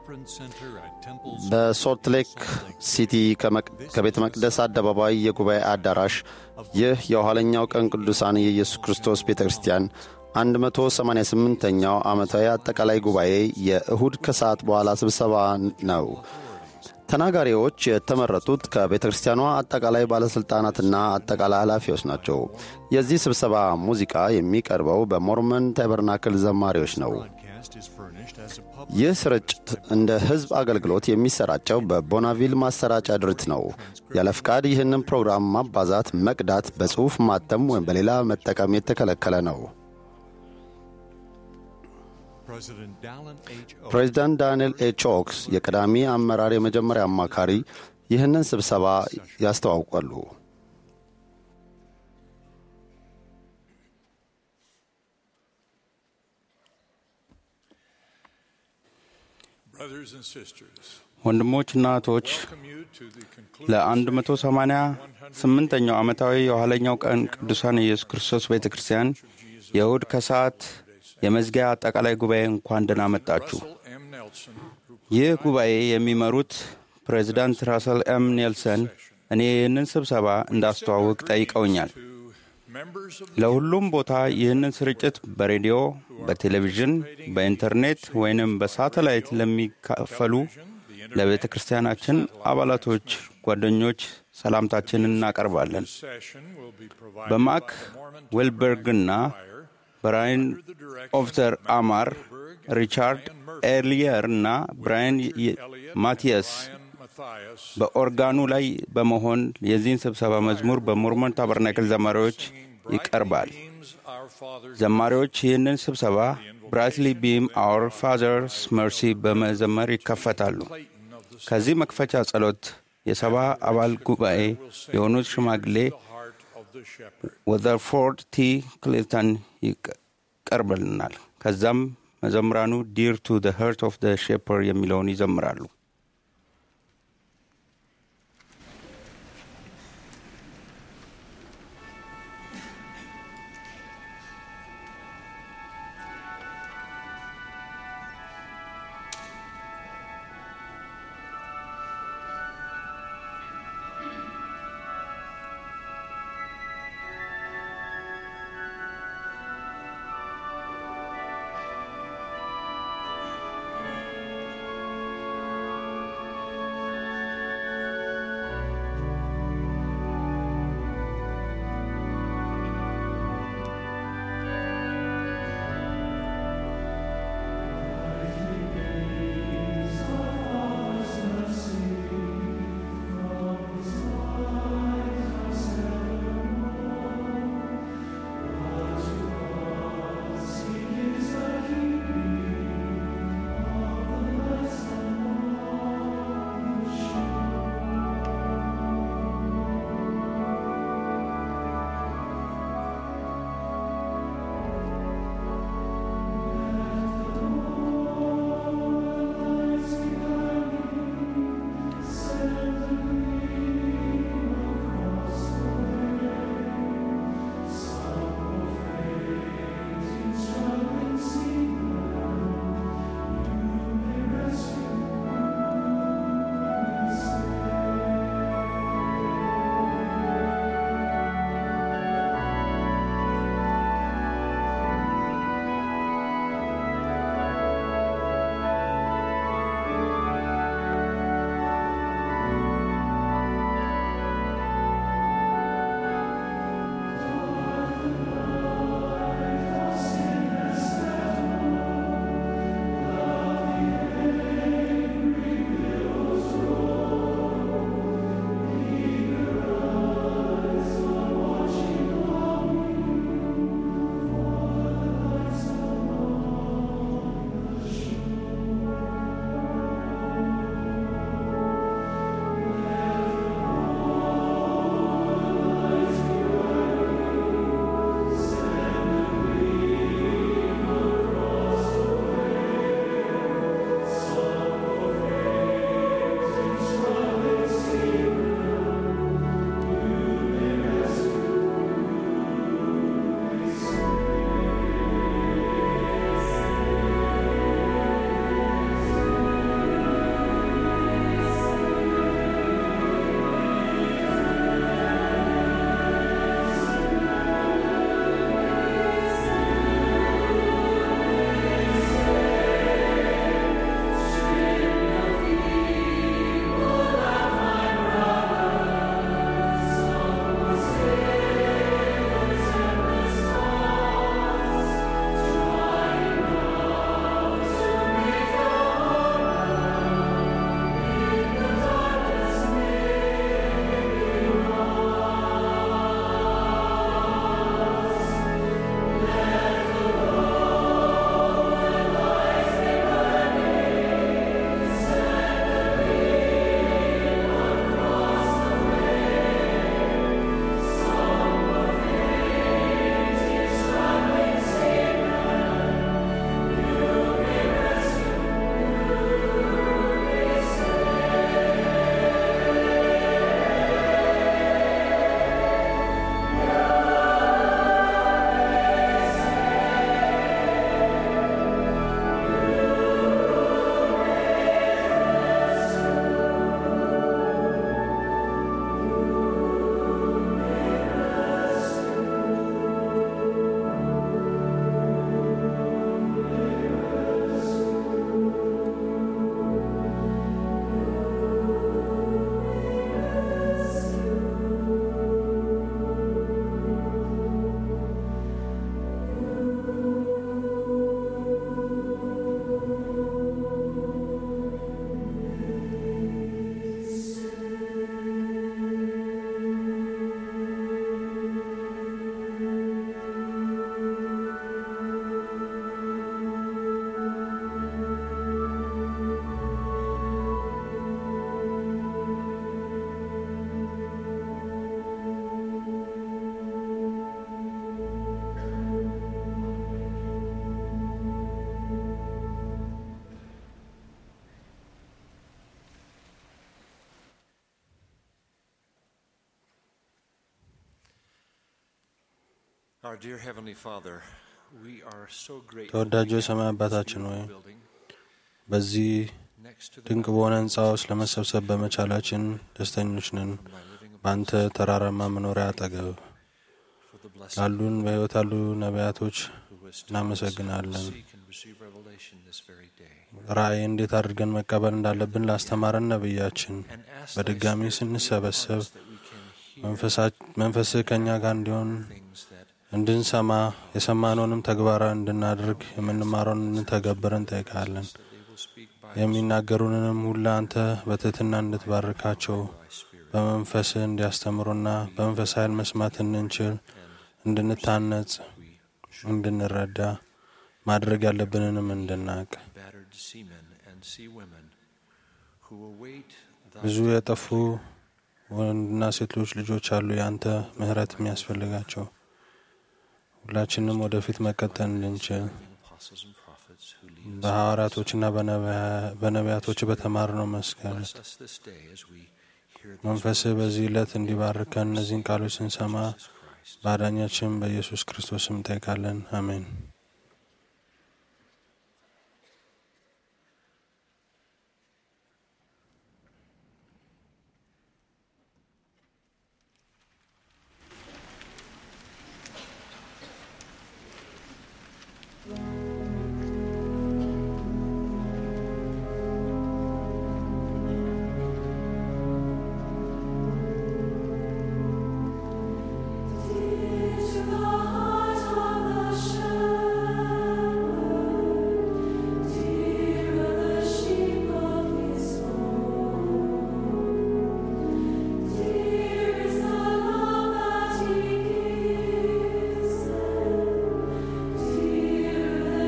በሶልት ሌክ ሲቲ ከቤተ መቅደስ አደባባይ የጉባኤ አዳራሽ ይህ የኋለኛው ቀን ቅዱሳን የኢየሱስ ክርስቶስ ቤተ ክርስቲያን 188ኛው ዓመታዊ አጠቃላይ ጉባኤ የእሁድ ከሰዓት በኋላ ስብሰባ ነው። ተናጋሪዎች የተመረጡት ከቤተ ክርስቲያኗ አጠቃላይ ባለሥልጣናትና አጠቃላይ ኃላፊዎች ናቸው። የዚህ ስብሰባ ሙዚቃ የሚቀርበው በሞርመን ታበርናክል ዘማሪዎች ነው። ይህ ስርጭት እንደ ሕዝብ አገልግሎት የሚሰራጨው በቦናቪል ማሰራጫ ድርጅት ነው። ያለ ፍቃድ ይህንን ፕሮግራም ማባዛት፣ መቅዳት፣ በጽሑፍ ማተም ወይም በሌላ መጠቀም የተከለከለ ነው። ፕሬዚዳንት ዳንኤል ኤች ኦክስ የቀዳሚ አመራር የመጀመሪያ አማካሪ ይህንን ስብሰባ ያስተዋውቃሉ። ወንድሞችና እህቶች ለ188ኛው ዓመታዊ የኋለኛው ቀን ቅዱሳን ኢየሱስ ክርስቶስ ቤተ ክርስቲያን የእሁድ ከሰዓት የመዝጊያ አጠቃላይ ጉባኤ እንኳን ደህና መጣችሁ። ይህ ጉባኤ የሚመሩት ፕሬዚዳንት ራሰል ኤም ኔልሰን እኔ ይህንን ስብሰባ እንዳስተዋውቅ ጠይቀውኛል። ለሁሉም ቦታ ይህንን ስርጭት በሬዲዮ፣ በቴሌቪዥን፣ በኢንተርኔት ወይንም በሳተላይት ለሚካፈሉ ለቤተ ክርስቲያናችን አባላቶች፣ ጓደኞች ሰላምታችንን እናቀርባለን። በማክ ዌልበርግና ብራይን ኦፍተር አማር፣ ሪቻርድ ኤርሊየር እና ብራይን ማቲያስ በኦርጋኑ ላይ በመሆን የዚህን ስብሰባ መዝሙር በሞርሞን ታበርናክል ዘማሪዎች ይቀርባል። ዘማሪዎች ይህንን ስብሰባ ብራይትሊ ቢም አወር ፋዘርስ መርሲ በመዘመር ይከፈታሉ። ከዚህ መክፈቻ ጸሎት የሰባ አባል ጉባኤ የሆኑት ሽማግሌ ወዘርፎርድ ቲ ክሊንተን ይቀርብልናል። ከዛም መዘምራኑ ዲር ቱ ዘ ሄርት ኦፍ ዘ ሼፐር የሚለውን ይዘምራሉ። Our dear Heavenly Father, we are so grateful ተወዳጁ የሰማይ አባታችን ሆይ building በዚህ next to the ድንቅ በሆነ ህንፃ ውስጥ ለመሰብሰብ በመቻላችን ደስተኞች ነን። by living በአንተ ተራራማ መኖሪያ አጠገብ for the blessing ላሉን በሕይወት ያሉ ነቢያቶች who has taught us to እናመሰግናለን። seek and receive revelation this very day. ራእይ እንዴት አድርገን መቀበል እንዳለብን ላስተማረን ነቢያችን And ask በድጋሚ thy Spirit to be ስንሰበሰብ upon us that we can hear መንፈሳ- መንፈስህ ከእኛ ጋር እንዲሆን things that እንድንሰማ የሰማነውንም ተግባራዊ እንድናደርግ የምንማረውን እንተገብር እንጠይቃለን። that they will speak by የሚናገሩንንም ሁሉ አንተ በትህትና እንድትባርካቸው thy Spirit. በመንፈስህ እንዲያስተምሩና በመንፈስ ኃይል መስማት እንድንችል እንድንታነጽ እንድንረዳ ማድረግ ያለብንንም እንድናቅ battered seamen and sea women who await thy ብዙ የጠፉ ወንድና ሴቶች ልጆች አሉ የአንተ ምሕረት የሚያስፈልጋቸው ሁላችንም ወደፊት መቀጠል እንድንችል apostles and prophets who lead us. በሐዋርያቶችና በነቢያ- በነቢያቶች በተማርነው መስቀል Bless us this day as we hear these መንፈስህ በዚህ ዕለት እንዲባርከን እነዚህን ቃሎች ስንሰማ words of Christ. በአዳኛችን በኢየሱስ ክርስቶስ ስም እንጠይቃለን። አሜን። To the heart of the shepherd, dear the sheep of his fold, dear is the love that he gives them, dear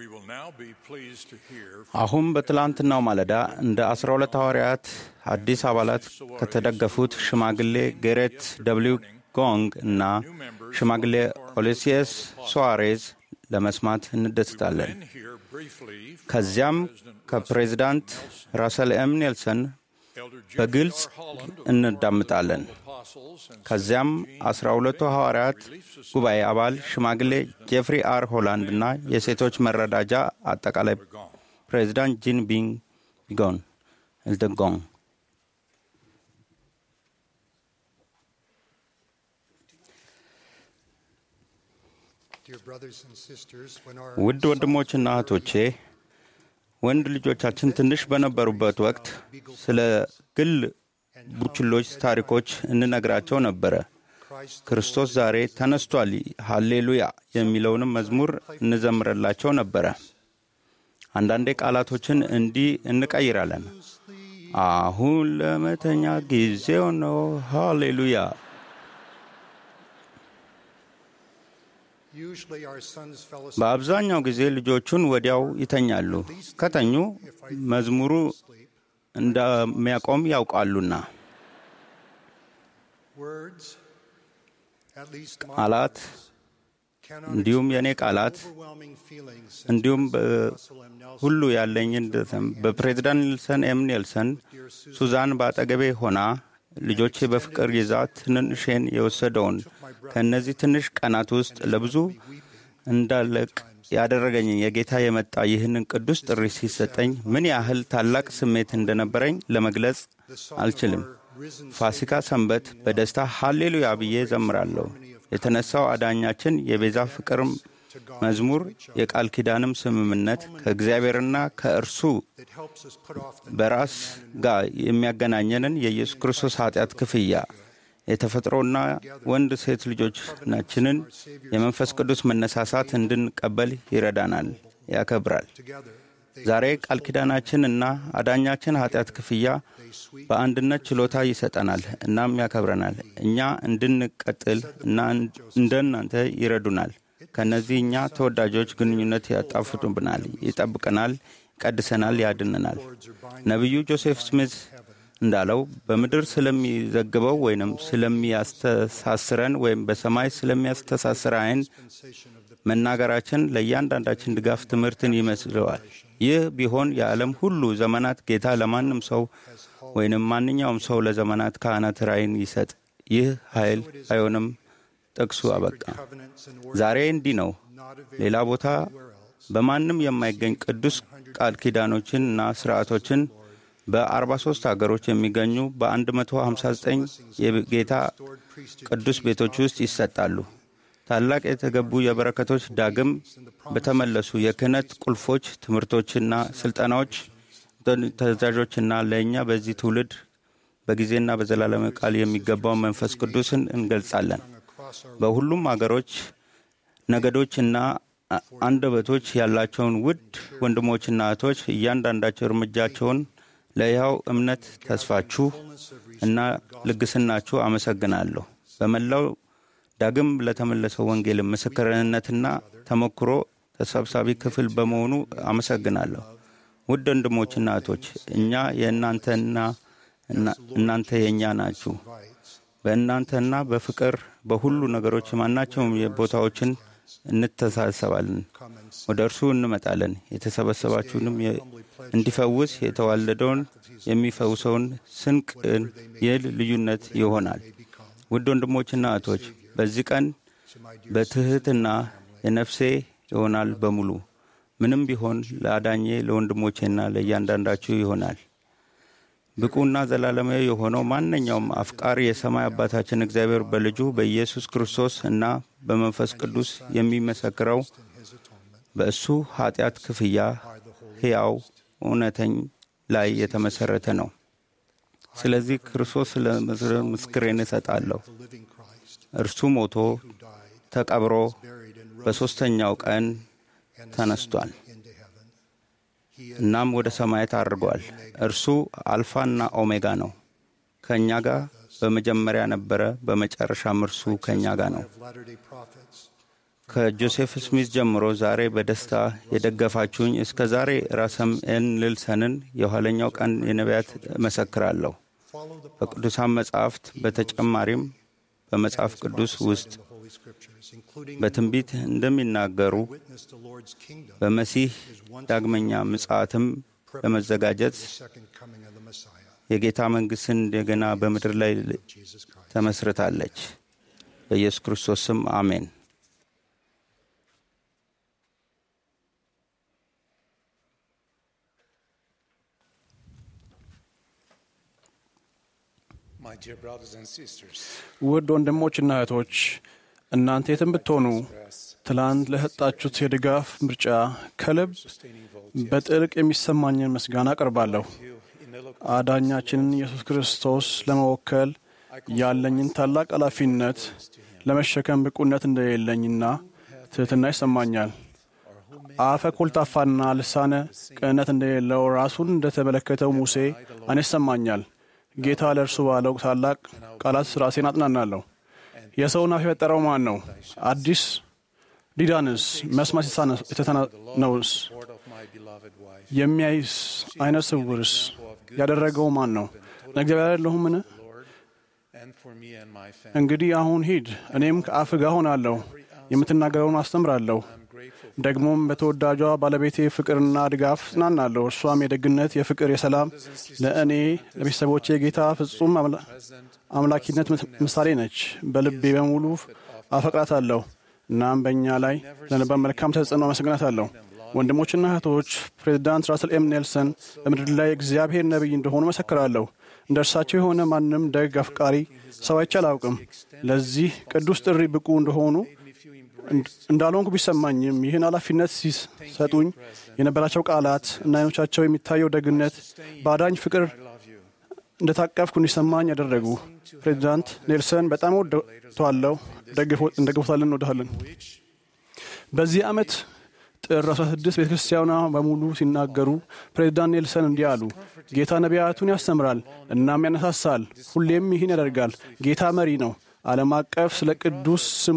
We will now be pleased to hear አሁን በትላንትናው ማለዳ እንደ አስራ ሁለት ሐዋርያት አዲስ አባላት ከተደገፉት ሽማግሌ ጌሬት ደብሊው ጎንግ እና ሽማግሌ ኦሌሲየስ ሶዋሬዝ ለመስማት እንደስታለን። then hear briefly from ከዚያም ከፕሬዚዳንት ራሰል ኤም ኔልሰን Elder Jeffrey በግልጽ R. Holland, እንዳምጣለን። apostles and ከዚያም አስራ ሁለቱ ሐዋርያት ጉባኤ አባል ሽማግሌ ጄፍሪ አር ሆላንድ እና የሴቶች መረዳጃ አጠቃላይ ፕሬዚዳንት ጂን ቢንግ ቢጎን ኤልደጎን Dear brothers and sisters, when our ውድ ወንድሞችና እህቶቼ ወንድ ልጆቻችን ትንሽ በነበሩበት ወቅት ስለ ግል ቡችሎች ታሪኮች እንነግራቸው ነበረ። Christ ክርስቶስ ዛሬ ተነስቷል፣ ሃሌሉያ የሚለውንም መዝሙር እንዘምርላቸው ነበረ። አንዳንዴ ቃላቶችን እንዲህ እንቀይራለን። አሁን ለመተኛ ጊዜው ነው፣ ሃሌሉያ። usually our sons fell asleep. በአብዛኛው ጊዜ ልጆቹን ወዲያው ይተኛሉ። ከተኙ መዝሙሩ እንደሚያቆም ያውቃሉና Words, at least my ቃላት cannot እንዲሁም የእኔ ቃላት overwhelming feelings since እንዲሁም Russell M. Nelson, ሁሉ ያለኝን ደስም በፕሬዚዳንት ኔልሰን ኤም ኔልሰን ሱዛን በአጠገቤ ሆና ልጆቼ በፍቅር ይዛ ትንንሼን የወሰደውን ከእነዚህ ትንሽ ቀናት ውስጥ ለብዙ እንዳለቅ ያደረገኝን የጌታ የመጣ ይህንን ቅዱስ ጥሪ ሲሰጠኝ ምን ያህል ታላቅ ስሜት እንደነበረኝ ለመግለጽ አልችልም። ፋሲካ ሰንበት በደስታ ሃሌሉያ ብዬ ዘምራለሁ። የተነሳው አዳኛችን የቤዛ ፍቅርም መዝሙር የቃል ኪዳንም ስምምነት ከእግዚአብሔርና ከእርሱ that helps us put off the በራስ ጋር የሚያገናኘንን የኢየሱስ ክርስቶስ ኃጢአት ክፍያ የተፈጥሮና ወንድ ሴት ልጆቻችንን የመንፈስ ቅዱስ መነሳሳት እንድንቀበል ይረዳናል፣ ያከብራል። together. They ዛሬ ቃል ኪዳናችን እና አዳኛችን ኃጢአት ክፍያ በአንድነት ችሎታ ይሰጠናል እናም ያከብረናል። እኛ እንድንቀጥል እና እንደ እናንተ ይረዱናል። ከእነዚህ እኛ ተወዳጆች ግንኙነት ያጣፍጡብናል፣ ይጠብቀናል፣ ይቀድሰናል፣ ያድነናል። ነቢዩ ጆሴፍ ስሚት እንዳለው በምድር ስለሚዘግበው ወይንም ስለሚያስተሳስረን ወይም በሰማይ ስለሚያስተሳስር አይን መናገራችን ለእያንዳንዳችን ድጋፍ ትምህርትን ይመስለዋል። ይህ ቢሆን የዓለም ሁሉ ዘመናት ጌታ ለማንም ሰው ወይንም ማንኛውም ሰው ለዘመናት ካህናት ራእይን ይሰጥ። ይህ ኃይል አይሆንም። ጥቅሱ አበቃ። covenants and ዛሬ እንዲህ ነው። ሌላ ቦታ በማንም የማይገኝ ቅዱስ ቃል ኪዳኖችን እና ስርዓቶችን በ43 ሀገሮች የሚገኙ በ159 የጌታ ቅዱስ ቤቶች ውስጥ ይሰጣሉ። ታላቅ የተገቡ የበረከቶች ዳግም በተመለሱ የክህነት ቁልፎች፣ ትምህርቶችና ስልጠናዎች፣ ተዛዦችና ለእኛ በዚህ ትውልድ በጊዜና በዘላለም ቃል የሚገባው መንፈስ ቅዱስን እንገልጻለን። በሁሉም አገሮች ነገዶችና አንደበቶች ያላቸውን ውድ ወንድሞችና እህቶች እያንዳንዳቸው እርምጃቸውን ለሕያው እምነት ተስፋችሁ እና ልግስናችሁ አመሰግናለሁ። በመላው ዳግም ለተመለሰው ወንጌል ምስክርነትና ተሞክሮ ተሰብሳቢ ክፍል በመሆኑ አመሰግናለሁ። ውድ ወንድሞችና እህቶች እኛ የእናንተና እናንተ የእኛ ናችሁ። በእናንተና በፍቅር በሁሉ ነገሮች ማናቸውም ቦታዎችን እንተሳሰባለን። ወደ እርሱ እንመጣለን። የተሰበሰባችሁንም እንዲፈውስ የተዋለደውን የሚፈውሰውን ስንቅን ይል ልዩነት ይሆናል። ውድ ወንድሞችና እህቶች በዚህ ቀን በትሕትና የነፍሴ ይሆናል በሙሉ ምንም ቢሆን ለአዳኜ ለወንድሞቼና ለእያንዳንዳችሁ ይሆናል። ብቁና ዘላለማዊ የሆነው ማንኛውም አፍቃሪ የሰማይ አባታችን እግዚአብሔር በልጁ በኢየሱስ ክርስቶስ እና በመንፈስ ቅዱስ የሚመሰክረው በእሱ ኃጢአት ክፍያ ሕያው እውነተኝ ላይ የተመሠረተ ነው። ስለዚህ ክርስቶስ ስለ ምስክሬን እሰጣለሁ። እርሱ ሞቶ ተቀብሮ በሦስተኛው ቀን ተነስቷል። እናም ወደ ሰማያት አድርጓል። እርሱ አልፋና ኦሜጋ ነው። ከእኛ ጋር በመጀመሪያ ነበረ፣ በመጨረሻም እርሱ ከእኛ ጋር ነው። Latter-day Prophets, ከጆሴፍ ስሚዝ ጀምሮ ዛሬ በደስታ የደገፋችሁኝ እስከ ዛሬ ራሰም ኤን ልልሰንን የኋለኛው ቀን የነቢያት እመሰክራለሁ። follow the በቅዱሳን መጻሕፍት በተጨማሪም በመጽሐፍ ቅዱስ ውስጥ the Holy Scriptures, including በትንቢት እንደሚናገሩ witness the Lord's kingdom, በመሲህ ዳግመኛ ምጽአትም ለመዘጋጀት the second coming of the Messiah, የጌታ መንግሥትን እንደገና በምድር ላይ Jesus Christ. ተመስርታለች። በኢየሱስ ክርስቶስ ስም አሜን። My dear brothers and sisters, ውድ ወንድሞችና እህቶች እናንተ የትም ብትሆኑ ትላንት ለሰጣችሁት የድጋፍ ምርጫ ከልብ በጥልቅ የሚሰማኝን ምስጋና አቀርባለሁ። አዳኛችንን ኢየሱስ ክርስቶስ ለመወከል ያለኝን ታላቅ ኃላፊነት ለመሸከም ብቁነት እንደሌለኝና ትሕትና ይሰማኛል። አፈ ኮልታፋና ልሳነ ቅንነት እንደሌለው ራሱን እንደተመለከተው ሙሴ እኔ ይሰማኛል። ጌታ ለእርሱ ባለው ታላቅ ቃላት ራሴን አጥናናለሁ። የሰውን አፍ የፈጠረው ማን ነው? አዲስ ዲዳንስ መስማት የተሳነውስ Lord of my beloved wife, የሚያይስ አይነ ስውርስ ያደረገው ማን ነው? እግዚአብሔር አይደለሁምን? Lord, and for me and my family. እንግዲህ አሁን ሂድ፣ እኔም ከአፍ ጋር ሆናለሁ፣ የምትናገረውን አስተምራለሁ። ደግሞም በተወዳጇ ባለቤቴ ፍቅርና ድጋፍ ጽናናለሁ። እርሷም የደግነት፣ የፍቅር፣ የሰላም ለእኔ ለቤተሰቦቼ የጌታ ፍጹም አምላ- አምላኪነት ምሳሌ ነች። በልቤ በሙሉ አፈቅራታለሁ። እናም በእኛ ላይ ለነበር መልካም ተጽዕኖ አመሰግናታለሁ። ወንድሞችና እህቶች ፕሬዚዳንት ራስል ኤም ኔልሰን በምድር ላይ እግዚአብሔር ነቢይ እንደሆኑ መሰክራለሁ። እንደ እርሳቸው የሆነ ማንም ደግ አፍቃሪ ሰው አይቼ አላውቅም። ለዚህ ቅዱስ ጥሪ ብቁ እንደሆኑ እንዳልሆንኩ ቢሰማኝም ይህን ኃላፊነት ሲሰጡኝ የነበራቸው ቃላት እና አይኖቻቸው የሚታየው ደግነት በአዳኝ ፍቅር እንደታቀፍኩ እንዲሰማኝ ያደረጉ። ፕሬዚዳንት ኔልሰን በጣም ወደቷለሁ፣ እንደግፎታለን፣ እንወድሃለን። በዚህ ዓመት ጥር 16 ቤተ ክርስቲያኗ በሙሉ ሲናገሩ ፕሬዚዳንት ኔልሰን እንዲህ አሉ። ጌታ ነቢያቱን ያስተምራል እናም ያነሳሳል። ሁሌም ይህን ያደርጋል። ጌታ መሪ ነው። ዓለም አቀፍ ስለ ቅዱስ ስሙ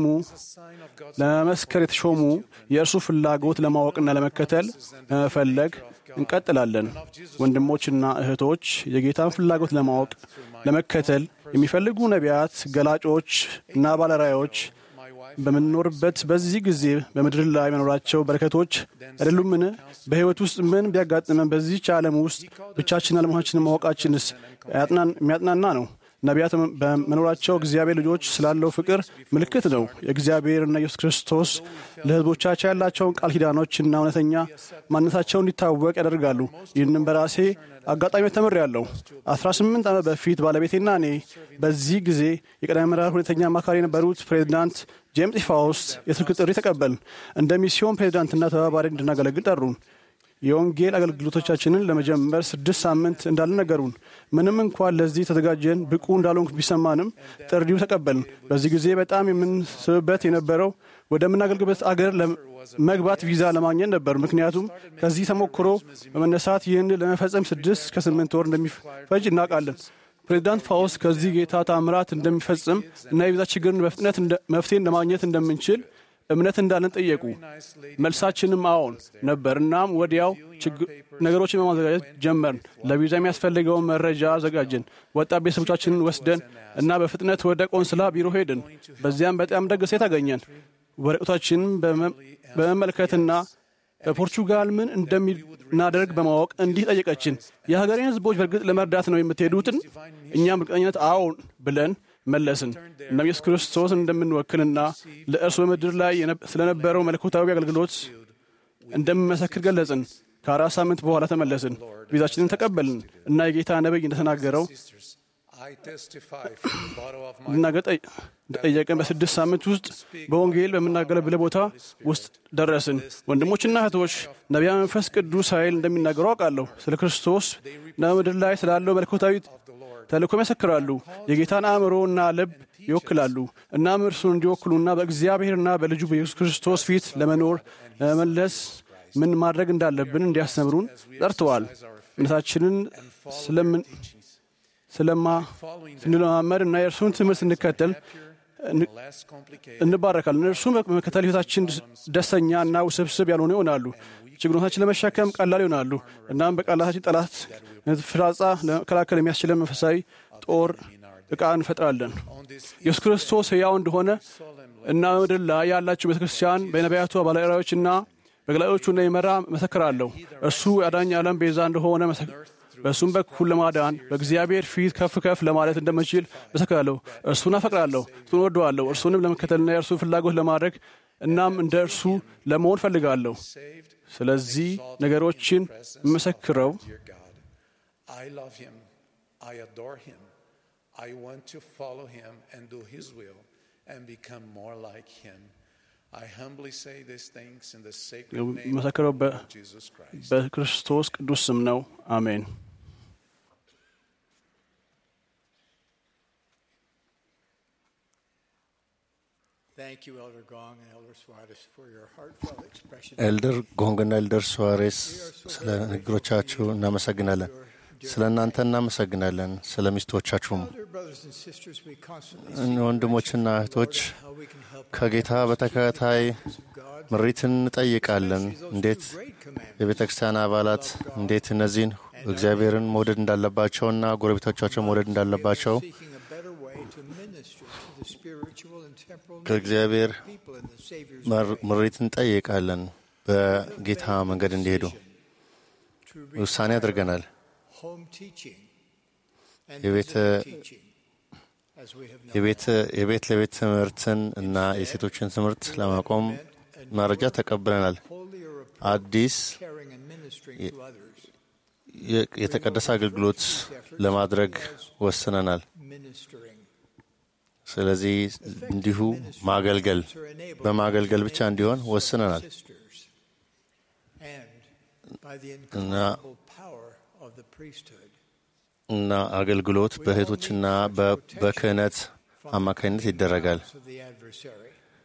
ለመመስከር የተሾሙ የእርሱ ፍላጎት ለማወቅና ለመከተል በመፈለግ እንቀጥላለን። ወንድሞችና እህቶች የጌታን ፍላጎት ለማወቅ ለመከተል የሚፈልጉ ነቢያት፣ ገላጮች እና ባለራዮች በምንኖርበት በዚህ ጊዜ በምድር ላይ መኖራቸው በረከቶች አይደሉምን? በሕይወት ውስጥ ምን ቢያጋጥመን በዚህች ዓለም ውስጥ ብቻችን አለመሆናችንን ማወቃችንስ የሚያጥናና ነው። ነቢያት በመኖራቸው እግዚአብሔር ልጆች ስላለው ፍቅር ምልክት ነው። የእግዚአብሔርና ኢየሱስ ክርስቶስ ለሕዝቦቻቸው ያላቸውን ቃል ኪዳኖችና እውነተኛ ማንነታቸው እንዲታወቅ ያደርጋሉ። ይህንም በራሴ አጋጣሚ ተምሬያለሁ። አስራ ስምንት ዓመት በፊት ባለቤቴና እኔ በዚህ ጊዜ የቀዳሚ ምዕራፍ ሁለተኛ አማካሪ የነበሩት ፕሬዚዳንት ጄምስ ፋውስት የስልክ ጥሪ ተቀበልን። እንደ ሚስዮን ፕሬዚዳንትና ተባባሪ እንድናገለግል ጠሩን። የወንጌል አገልግሎቶቻችንን ለመጀመር ስድስት ሳምንት እንዳልን ነገሩን። ምንም እንኳን ለዚህ ተዘጋጀን ብቁ እንዳልሆንኩ ቢሰማንም ጥሪው ተቀበልን። በዚህ ጊዜ በጣም የምንስብበት የነበረው ወደምናገልግበት አገር መግባት ቪዛ ለማግኘት ነበር። ምክንያቱም ከዚህ ተሞክሮ በመነሳት ይህን ለመፈጸም ስድስት ከስምንት ወር እንደሚፈጅ እናውቃለን። ፕሬዚዳንት ፋውስት ከዚህ ጌታ ታምራት እንደሚፈጽም እና የቪዛ ችግርን በፍጥነት መፍትሄ ለማግኘት እንደምንችል እምነት እንዳለን ጠየቁ። መልሳችንም አዎን ነበር። እናም ወዲያው ነገሮችን በማዘጋጀት ጀመርን። ለቪዛ የሚያስፈልገውን መረጃ አዘጋጀን። ወጣት ቤተሰቦቻችንን ወስደን እና በፍጥነት ወደ ቆንስላ ቢሮ ሄድን። በዚያም በጣም ደግ ሴት አገኘን። ወረቀቶችንን በመመልከትና በፖርቹጋል ምን እንደሚናደርግ በማወቅ እንዲህ ጠየቀችን። የሀገሬን ሕዝቦች በእርግጥ ለመርዳት ነው የምትሄዱትን? እኛም እርግጠኝነት አዎን ብለን መለስን። እናም ኢየሱስ ክርስቶስ እንደምንወክልና ለእርሱ በምድር ላይ ስለነበረው መለኮታዊ አገልግሎት እንደምመሰክር ገለጽን። ከአራት ሳምንት በኋላ ተመለስን። ቪዛችንን ተቀበልን እና የጌታ ነቢይ እንደተናገረው ልናገር ጠየቀን። በስድስት ሳምንት ውስጥ በወንጌል በምናገለግለው ቦታ ውስጥ ደረስን። ወንድሞችና እህቶች ነቢያ መንፈስ ቅዱስ ኃይል እንደሚናገሩ አውቃለሁ። ስለ ክርስቶስ በምድር ላይ ስላለው መለኮታዊ ተልእኮ ይመሰክራሉ። የጌታን አእምሮና ልብ ይወክላሉ። እናም እርሱን እንዲወክሉና በእግዚአብሔርና በልጁ በኢየሱስ ክርስቶስ ፊት ለመኖር ለመመለስ ምን ማድረግ እንዳለብን እንዲያስተምሩን ጠርተዋል። እምነታችንን ስለማ ስንለማመድ እና የእርሱን ትምህርት ስንከተል less complicated እንባረካለን። እነርሱም በመከተል ሕይወታችን ደስተኛ እና ውስብስብ ያልሆኑ ይሆናሉ። ችግሮታችን ለመሸከም ቀላል ይሆናሉ። እናም በቃላታችን ጠላት ፍላጻ ለመከላከል የሚያስችለን መንፈሳዊ ጦር ዕቃ እንፈጥራለን። ኢየሱስ ክርስቶስ ሕያው እንደሆነ እና በምድር ላይ ያላችሁ ቤተ ክርስቲያን በነቢያቱ ባለራዮችና በገላዮቹ እንደሚመራ መሰክራለሁ። እርሱ የአዳኝ ዓለም ቤዛ እንደሆነ መሰክ- በእሱም በኩል ለማዳን በእግዚአብሔር ፊት ከፍ ከፍ ለማለት እንደምችል መሰክራለሁ። እርሱን አፈቅራለሁ፣ እርሱን ወደዋለሁ። እርሱንም ለመከተልና የእርሱን ፍላጎት ለማድረግ እናም እንደ እርሱ ለመሆን ፈልጋለሁ። ስለዚህ ነገሮችን የምመሰክረው dear God. I love him. I adore him. I want to follow him and do his will and become more like him. I humbly say these things in the sacred name የምመሰክረው በ- of Jesus Christ. በክርስቶስ ቅዱስ ስም ነው። አሜን። Thank you, Elder Gong and Elder Suarez, for your heartfelt expression. ኤልደር ጎንግና ኤልደር ሱዋሬስ ስለ ንግግሮቻችሁ እናመሰግናለን። ስለ እናንተ እናመሰግናለን። ስለ ሚስቶቻችሁም Elder brothers and sisters, we constantly ወንድሞችና እህቶች how we can help ከጌታ በተከታታይ ምሪትን እንጠይቃለን። እንዴት የቤተ ክርስቲያን አባላት እንዴት እነዚህን እግዚአብሔርን መውደድ እንዳለባቸውና ጎረቤቶቻቸው መውደድ እንዳለባቸው seeking a better way to minister to the spiritual and temporal needs ከእግዚአብሔር of people in the Savior's መር- ምሪት እንጠይቃለን። በጌታ መንገድ እንዲሄዱ to ውሳኔ አድርገናል። home teaching and የቤተ visitor teaching, as we have known. የቤት የቤት ለቤት ትምህርትን እና የሴቶችን ትምህርት ለማቆም መረጃ ተቀብለናል። Holy or አዲስ caring and ministering to others, የ- የተቀደሰ አገልግሎት ለማድረግ ወስነናል። ministering. ስለዚህ እንዲሁ ማገልገል በማገልገል ብቻ እንዲሆን ወስነናል sisters, and by the እና incomparable power of the priesthood. እና አገልግሎት በእህቶችና በ- በክህነት አማካኝነት ይደረጋል። of the adversary.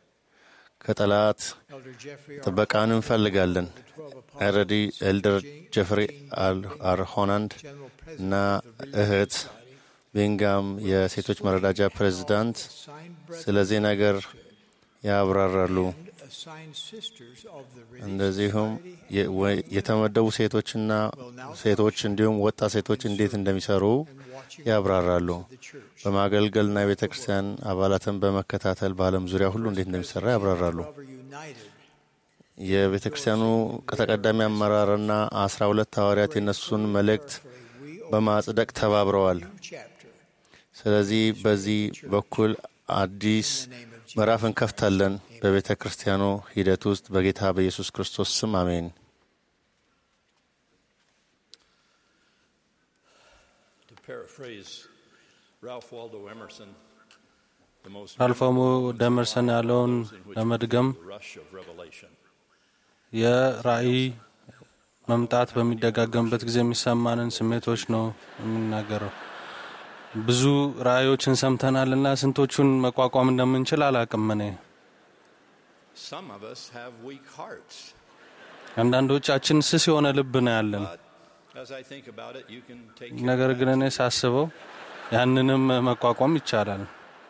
ከጠላት Elder Jeffrey R. ጥበቃን እንፈልጋለን። ኤረዲ ኤልደር ጀፍሪ አል- አር ሆናንድ እና እህት ቤንጋም የሴቶች መረዳጃ ፕሬዝዳንት ስለዚህ ነገር ያብራራሉ። assigned sisters of the እንደዚሁም የ- ወ- የተመደቡ ሴቶችና ሴቶች እንዲሁም ወጣት ሴቶች እንዴት እንደሚሰሩ ያብራራሉ። በማገልገልና የቤተ ክርስቲያን አባላትን በመከታተል በዓለም ዙሪያ ሁሉ እንዴት እንደሚሰራ ያብራራሉ። Forever United የቤተ ክርስቲያኑ ተቀዳሚ አመራርና አስራ ሁለት ሐዋርያት የነሱን መልእክት በማጽደቅ ተባብረዋል። chapter ስለዚህ በዚህ በኩል አዲስ ምዕራፍ እንከፍታለን በቤተ ክርስቲያኑ ሂደት ውስጥ በጌታ በኢየሱስ ክርስቶስ ስም አሜን። To paraphrase Ralph Waldo Emerson, the most ራልፎሞ ደመርሰን ያለውን ለመድገም the rush of revelation. የራእይ መምጣት በሚደጋገምበት ጊዜ የሚሰማንን ስሜቶች ነው የሚናገረው። ብዙ ራእዮችን ሰምተናልና ስንቶቹን መቋቋም እንደምንችል አላቅም። እኔ Some of us have weak hearts. አንዳንዶቻችን ስስ የሆነ ልብ ነው ያለን። As I think about it, you can take ነገር ግን እኔ ሳስበው ያንንም መቋቋም ይቻላል።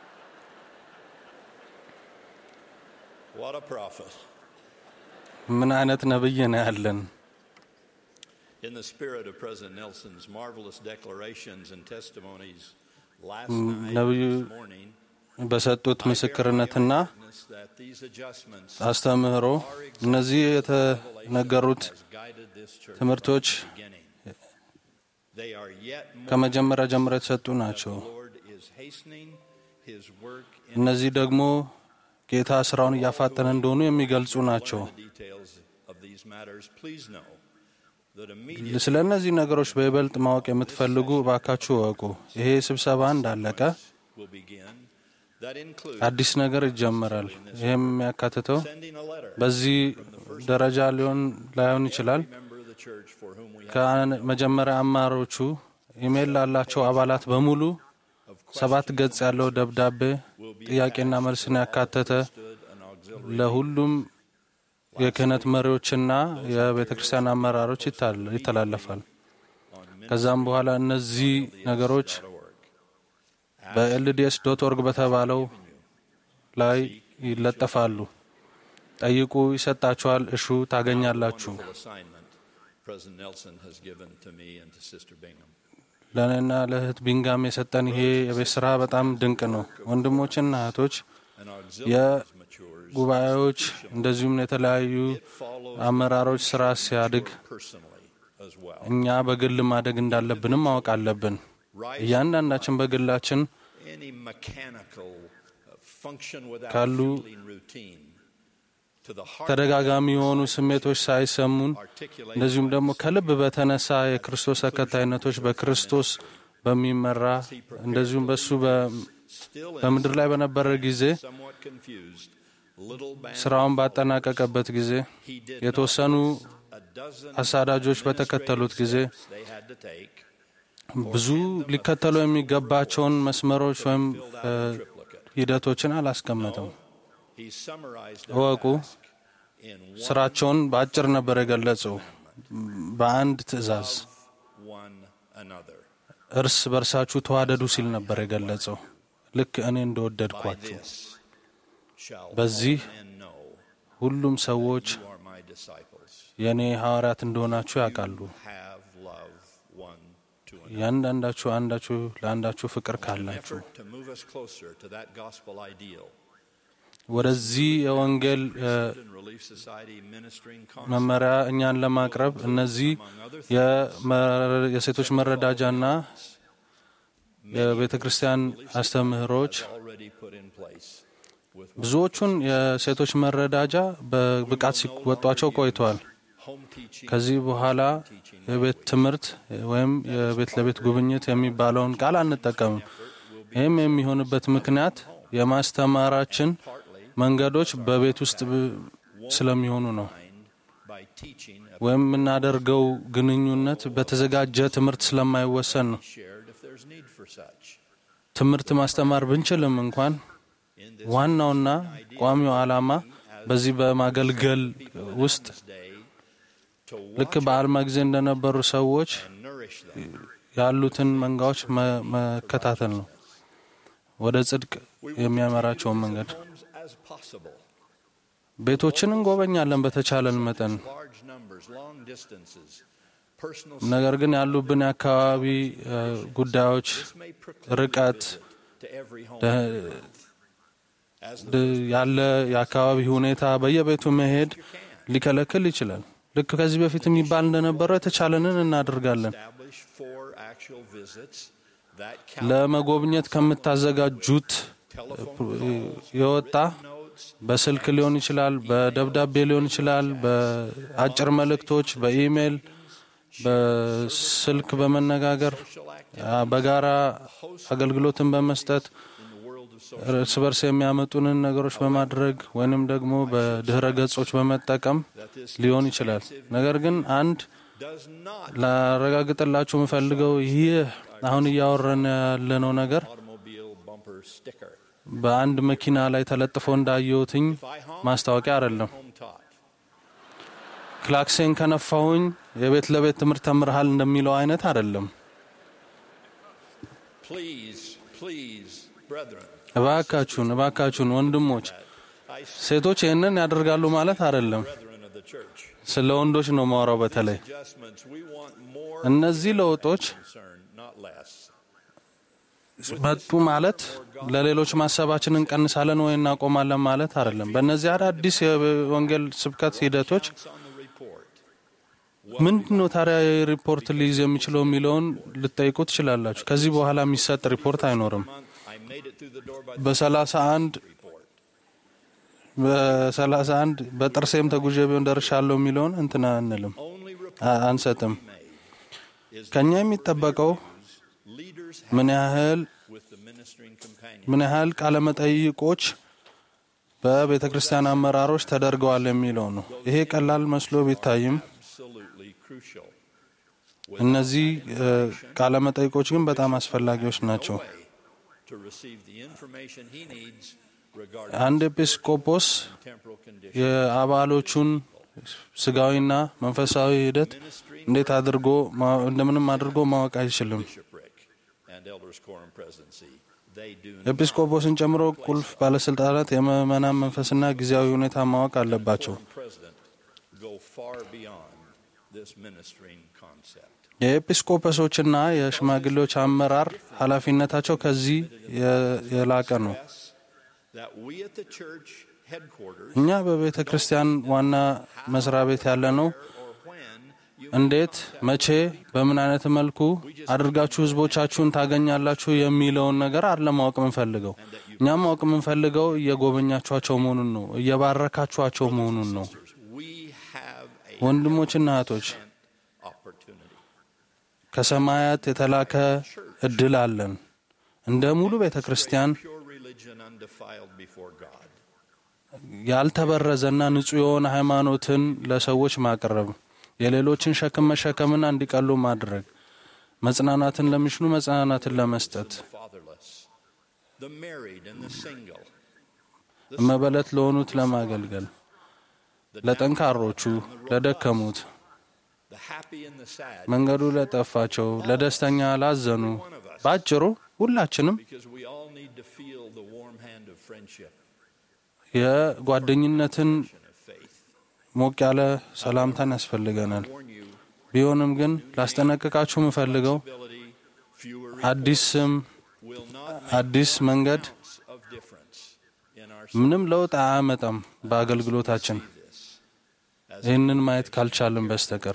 what a prophet. ምን አይነት ነብይ ነው ያለን? In the spirit of President Nelson's marvelous declarations and testimonies last Mm, night, ነብዩ this morning, በሰጡት ምስክርነትና witness that these adjustments አስተምህሮ እነዚህ የተነገሩት has guided this church ትምህርቶች from the beginning. They are yet more ከመጀመሪያ ጀምሮ የተሰጡ ናቸው። the Lord is hastening his work in እነዚህ ደግሞ ጌታ ስራውን እያፋጠነ እንደሆኑ የሚገልጹ ናቸው። the details of these matters. Please know that immediately ስለ እነዚህ ነገሮች በይበልጥ ማወቅ የምትፈልጉ እባካችሁ እወቁ። ይሄ ስብሰባ እንዳለቀ will begin. That includes አዲስ ነገር ይጀመራል። ይህም የሚያካትተው sending a letter በዚህ ደረጃ ሊሆን ላይሆን ይችላል። member of the church for whom we have ከመጀመሪያ አማሮቹ ኢሜይል ላላቸው አባላት በሙሉ ሰባት ገጽ ያለው ደብዳቤ ጥያቄና መልስን ያካተተ an auxiliary ለሁሉም የክህነት መሪዎችና የቤተ ክርስቲያን አመራሮች ይታል- ይተላለፋል። ከዛም በኋላ እነዚህ ነገሮች በኤልዲኤስ ዶት ኦርግ በተባለው ላይ ይለጠፋሉ። ጠይቁ ይሰጣችኋል፣ እሹ ታገኛላችሁ። Wonderful assignment President Nelson has given to me and to Sister Bingham. ለእኔና ለእህት ቢንጋም የሰጠን ይሄ የቤት ስራ በጣም ድንቅ ነው። ወንድሞችና እህቶች And our auxiliaries matures የጉባኤዎች እንደዚሁም የተለያዩ አመራሮች ስራ ሲያድግ personally as well. እኛ በግል ማደግ እንዳለብንም ማወቅ አለብን። እያንዳንዳችን በግላችን Any mechanical uh, function without ካሉ feeling routine to the heart ተደጋጋሚ የሆኑ ስሜቶች ሳይሰሙን እንደዚሁም ደግሞ ከልብ በተነሳ የክርስቶስ ተከታይነቶች በክርስቶስ በሚመራ እንደዚሁም በሱ በ- still በምድር ላይ በነበረ ጊዜ somewhat confused little band ስራውን ባጠናቀቀበት ጊዜ የተወሰኑ a dozen አሳዳጆች በተከተሉት ጊዜ they had to take ብዙ ሊከተሉ የሚገባቸውን መስመሮች ወይም እ፣ ሂደቶችን አላስቀመጠም። he summarized their እወቁ፣ task in one, ስራቸውን በአጭር ነበር የገለጸው። በአንድ ትእዛዝ one another. እርስ በርሳችሁ ተዋደዱ ሲል ነበር የገለጸው። ልክ እኔ By እንደወደድኳችሁ this shall በዚህ all men know ሁሉም ሰዎች you are my disciples. የእኔ ሐዋርያት እንደሆናችሁ ያውቃሉ። Have love one to another. እያንዳንዳችሁ አንዳችሁ ለአንዳችሁ ፍቅር An ካላችሁ effort to move us closer to that gospel ideal. ወደዚህ የወንጌል እ፣ And Relief Society ministering መመሪያ እኛን ለማቅረብ እነዚህ የመ- የሴቶች መረዳጃና የቤተ ክርስቲያን አስተምህሮች already put in place with ብዙዎቹን የሴቶች መረዳጃ በብቃት ሲወጧቸው ቆይተዋል። home teaching ከዚህ በኋላ የቤት ትምህርት ወይም የቤት ለቤት ጉብኝት የሚባለውን ቃል አንጠቀምም። ይህም የሚሆንበት ምክንያት የማስተማራችን መንገዶች በቤት ውስጥ ብ- ስለሚሆኑ ነው። by teaching ወይም የምናደርገው ግንኙነት በተዘጋጀ ትምህርት ስለማይወሰን ነው። shared if there's need for such. ትምህርት ማስተማር ብንችልም እንኳን ዋናውና ቋሚው ዓላማ በዚህ በማገልገል ውስጥ Day to ልክ በአልማ ጊዜ እንደነበሩ ሰዎች nourish them. ያሉትን መንጋዎች መ- መከታተል ነው። ወደ ጽድቅ የሚያመራቸውን መንገድ Homes as possible. ቤቶችን እንጎበኛለን በተቻለን መጠን። Large numbers, long distances, personal ነገር ግን ያሉብን የአካባቢ እ፣ ጉዳዮች may preclude ርቀት to every home. ደ- As the ድ- ያለ የአካባቢ ሁኔታ በየቤቱ መሄድ ሊከለክል ይችላል። ልክ ከዚህ በፊት የሚባል እንደነበረው የተቻለንን እናደርጋለን። establish four actual visits that count ለመጎብኘት ከምታዘጋጁት የወጣ notes, በስልክ ሊሆን ይችላል፣ በደብዳቤ ሊሆን ይችላል፣ በአጭር መልእክቶች፣ በኢሜይል፣ በስልክ በመነጋገር አ፣ በጋራ አገልግሎትን በመስጠት እርስ በርስ የሚያመጡንን ነገሮች በማድረግ ወይንም ደግሞ በድህረ ገጾች በመጠቀም ሊሆን ይችላል። ነገር ግን አንድ does not ላረጋግጥላችሁ የምፈልገው ይህ አሁን እያወረን ያለነው ነገር automobile bumper sticker. በአንድ መኪና ላይ ተለጥፎ እንዳየሁትኝ ማስታወቂያ አይደለም። Home taught. ክላክሴን ከነፋሁኝ የቤት ለቤት ትምህርት ተምርሃል እንደሚለው አይነት አይደለም። Please, please, brethren, እባካችሁን እባካችሁን ወንድሞች፣ I ሴቶች ይህንን ያደርጋሉ ማለት አይደለም። brethren of the church. ስለ ወንዶች ነው ማውራው። በተለይ Adjustments, we want more እነዚህ ለውጦች concern, not less. መጡ ማለት ለሌሎች ማሰባችንን እንቀንሳለን ወይ እናቆማለን ማለት አይደለም። በእነዚህ አዳዲስ የወንጌል ስብከት ሂደቶች It's on the report. ምንድን ነው ታዲያ ሪፖርት ሊይዝ የሚችለው የሚለውን ልጠይቁ ትችላላችሁ። ከዚህ በኋላ የሚሰጥ ሪፖርት አይኖርም። I made it through the door by በሰላሳ አንድ report. በሰላሳ አንድ በጥርሴም ተጉዤ ቢሆን ደርሻለሁ የሚለውን እንትና አንልም Only report አ- አንሰጥም። made is ከኛ የሚጠበቀው leaders ምን ያህል with the ministering companion. ምን ያህል ቃለመጠይቆች በቤተ ክርስቲያን አመራሮች ተደርገዋል የሚለው ነው። ይሄ ቀላል መስሎ ቢታይም Absolutely crucial. እነዚህ እ፣ ቃለመጠይቆች ግን በጣም አስፈላጊዎች ናቸው። Way to receive the information he needs regarding አንድ ኤጲስቆጶስ temporal condition. የአባሎቹን ስጋዊና መንፈሳዊ ሂደት እንዴት አድርጎ ማ- እንደምንም አድርጎ ማወቅ አይችልም። bishopric and elders quorum presidency they do ኤጲስቆጶስን ጨምሮ ቁልፍ ባለስልጣናት የምዕመናን መንፈስና ጊዜያዊ ሁኔታ ማወቅ አለባቸው። president go far beyond this ministering concept. የኤጲስቆጶሶችና የሽማግሌዎች አመራር ኃላፊነታቸው ከዚህ የ- የላቀ ነው። That we at the church headquarters እኛ በቤተ ክርስቲያን ዋና መስሪያ ቤት ያለ ነው እንዴት፣ መቼ፣ በምን አይነት መልኩ አድርጋችሁ ህዝቦቻችሁን ታገኛላችሁ የሚለውን ነገር አይደለም ማወቅ የምንፈልገው። እኛም ማወቅ የምንፈልገው እየጎበኛችኋቸው መሆኑን ነው፣ እየባረካችኋቸው መሆኑን ነው። we have a ወንድሞችና እህቶች opportunity. ከሰማያት የተላከ እድል አለን። እንደ ሙሉ ቤተ ክርስቲያን Pure religion undefiled before God. ያልተበረዘና ንጹሕ የሆነ ሃይማኖትን ለሰዎች ማቅረብ፣ የሌሎችን ሸክም መሸከምና እንዲቀሉ ማድረግ፣ መጽናናትን ለሚሽኑ መጽናናትን ለመስጠት፣ Fatherless. The married and the single. መበለት ለሆኑት ለማገልገል፣ ለጠንካሮቹ፣ ለደከሙት፣ The happy and the sad. መንገዱ ለጠፋቸው፣ ለደስተኛ ላዘኑ፣ ባጭሩ ሁላችንም Because we all need to feel the warm hand of friendship የጓደኝነትን and of faith. ሞቅ ያለ ሰላምታን ያስፈልገናል። ቢሆንም ግን ላስጠነቅቃችሁ የምፈልገው Ability, fewer አዲስ ስም፣ will not አዲስ መንገድ ounce of difference in our ምንም ለውጥ አያመጣም በአገልግሎታችን ይህንን ማየት ካልቻልን በስተቀር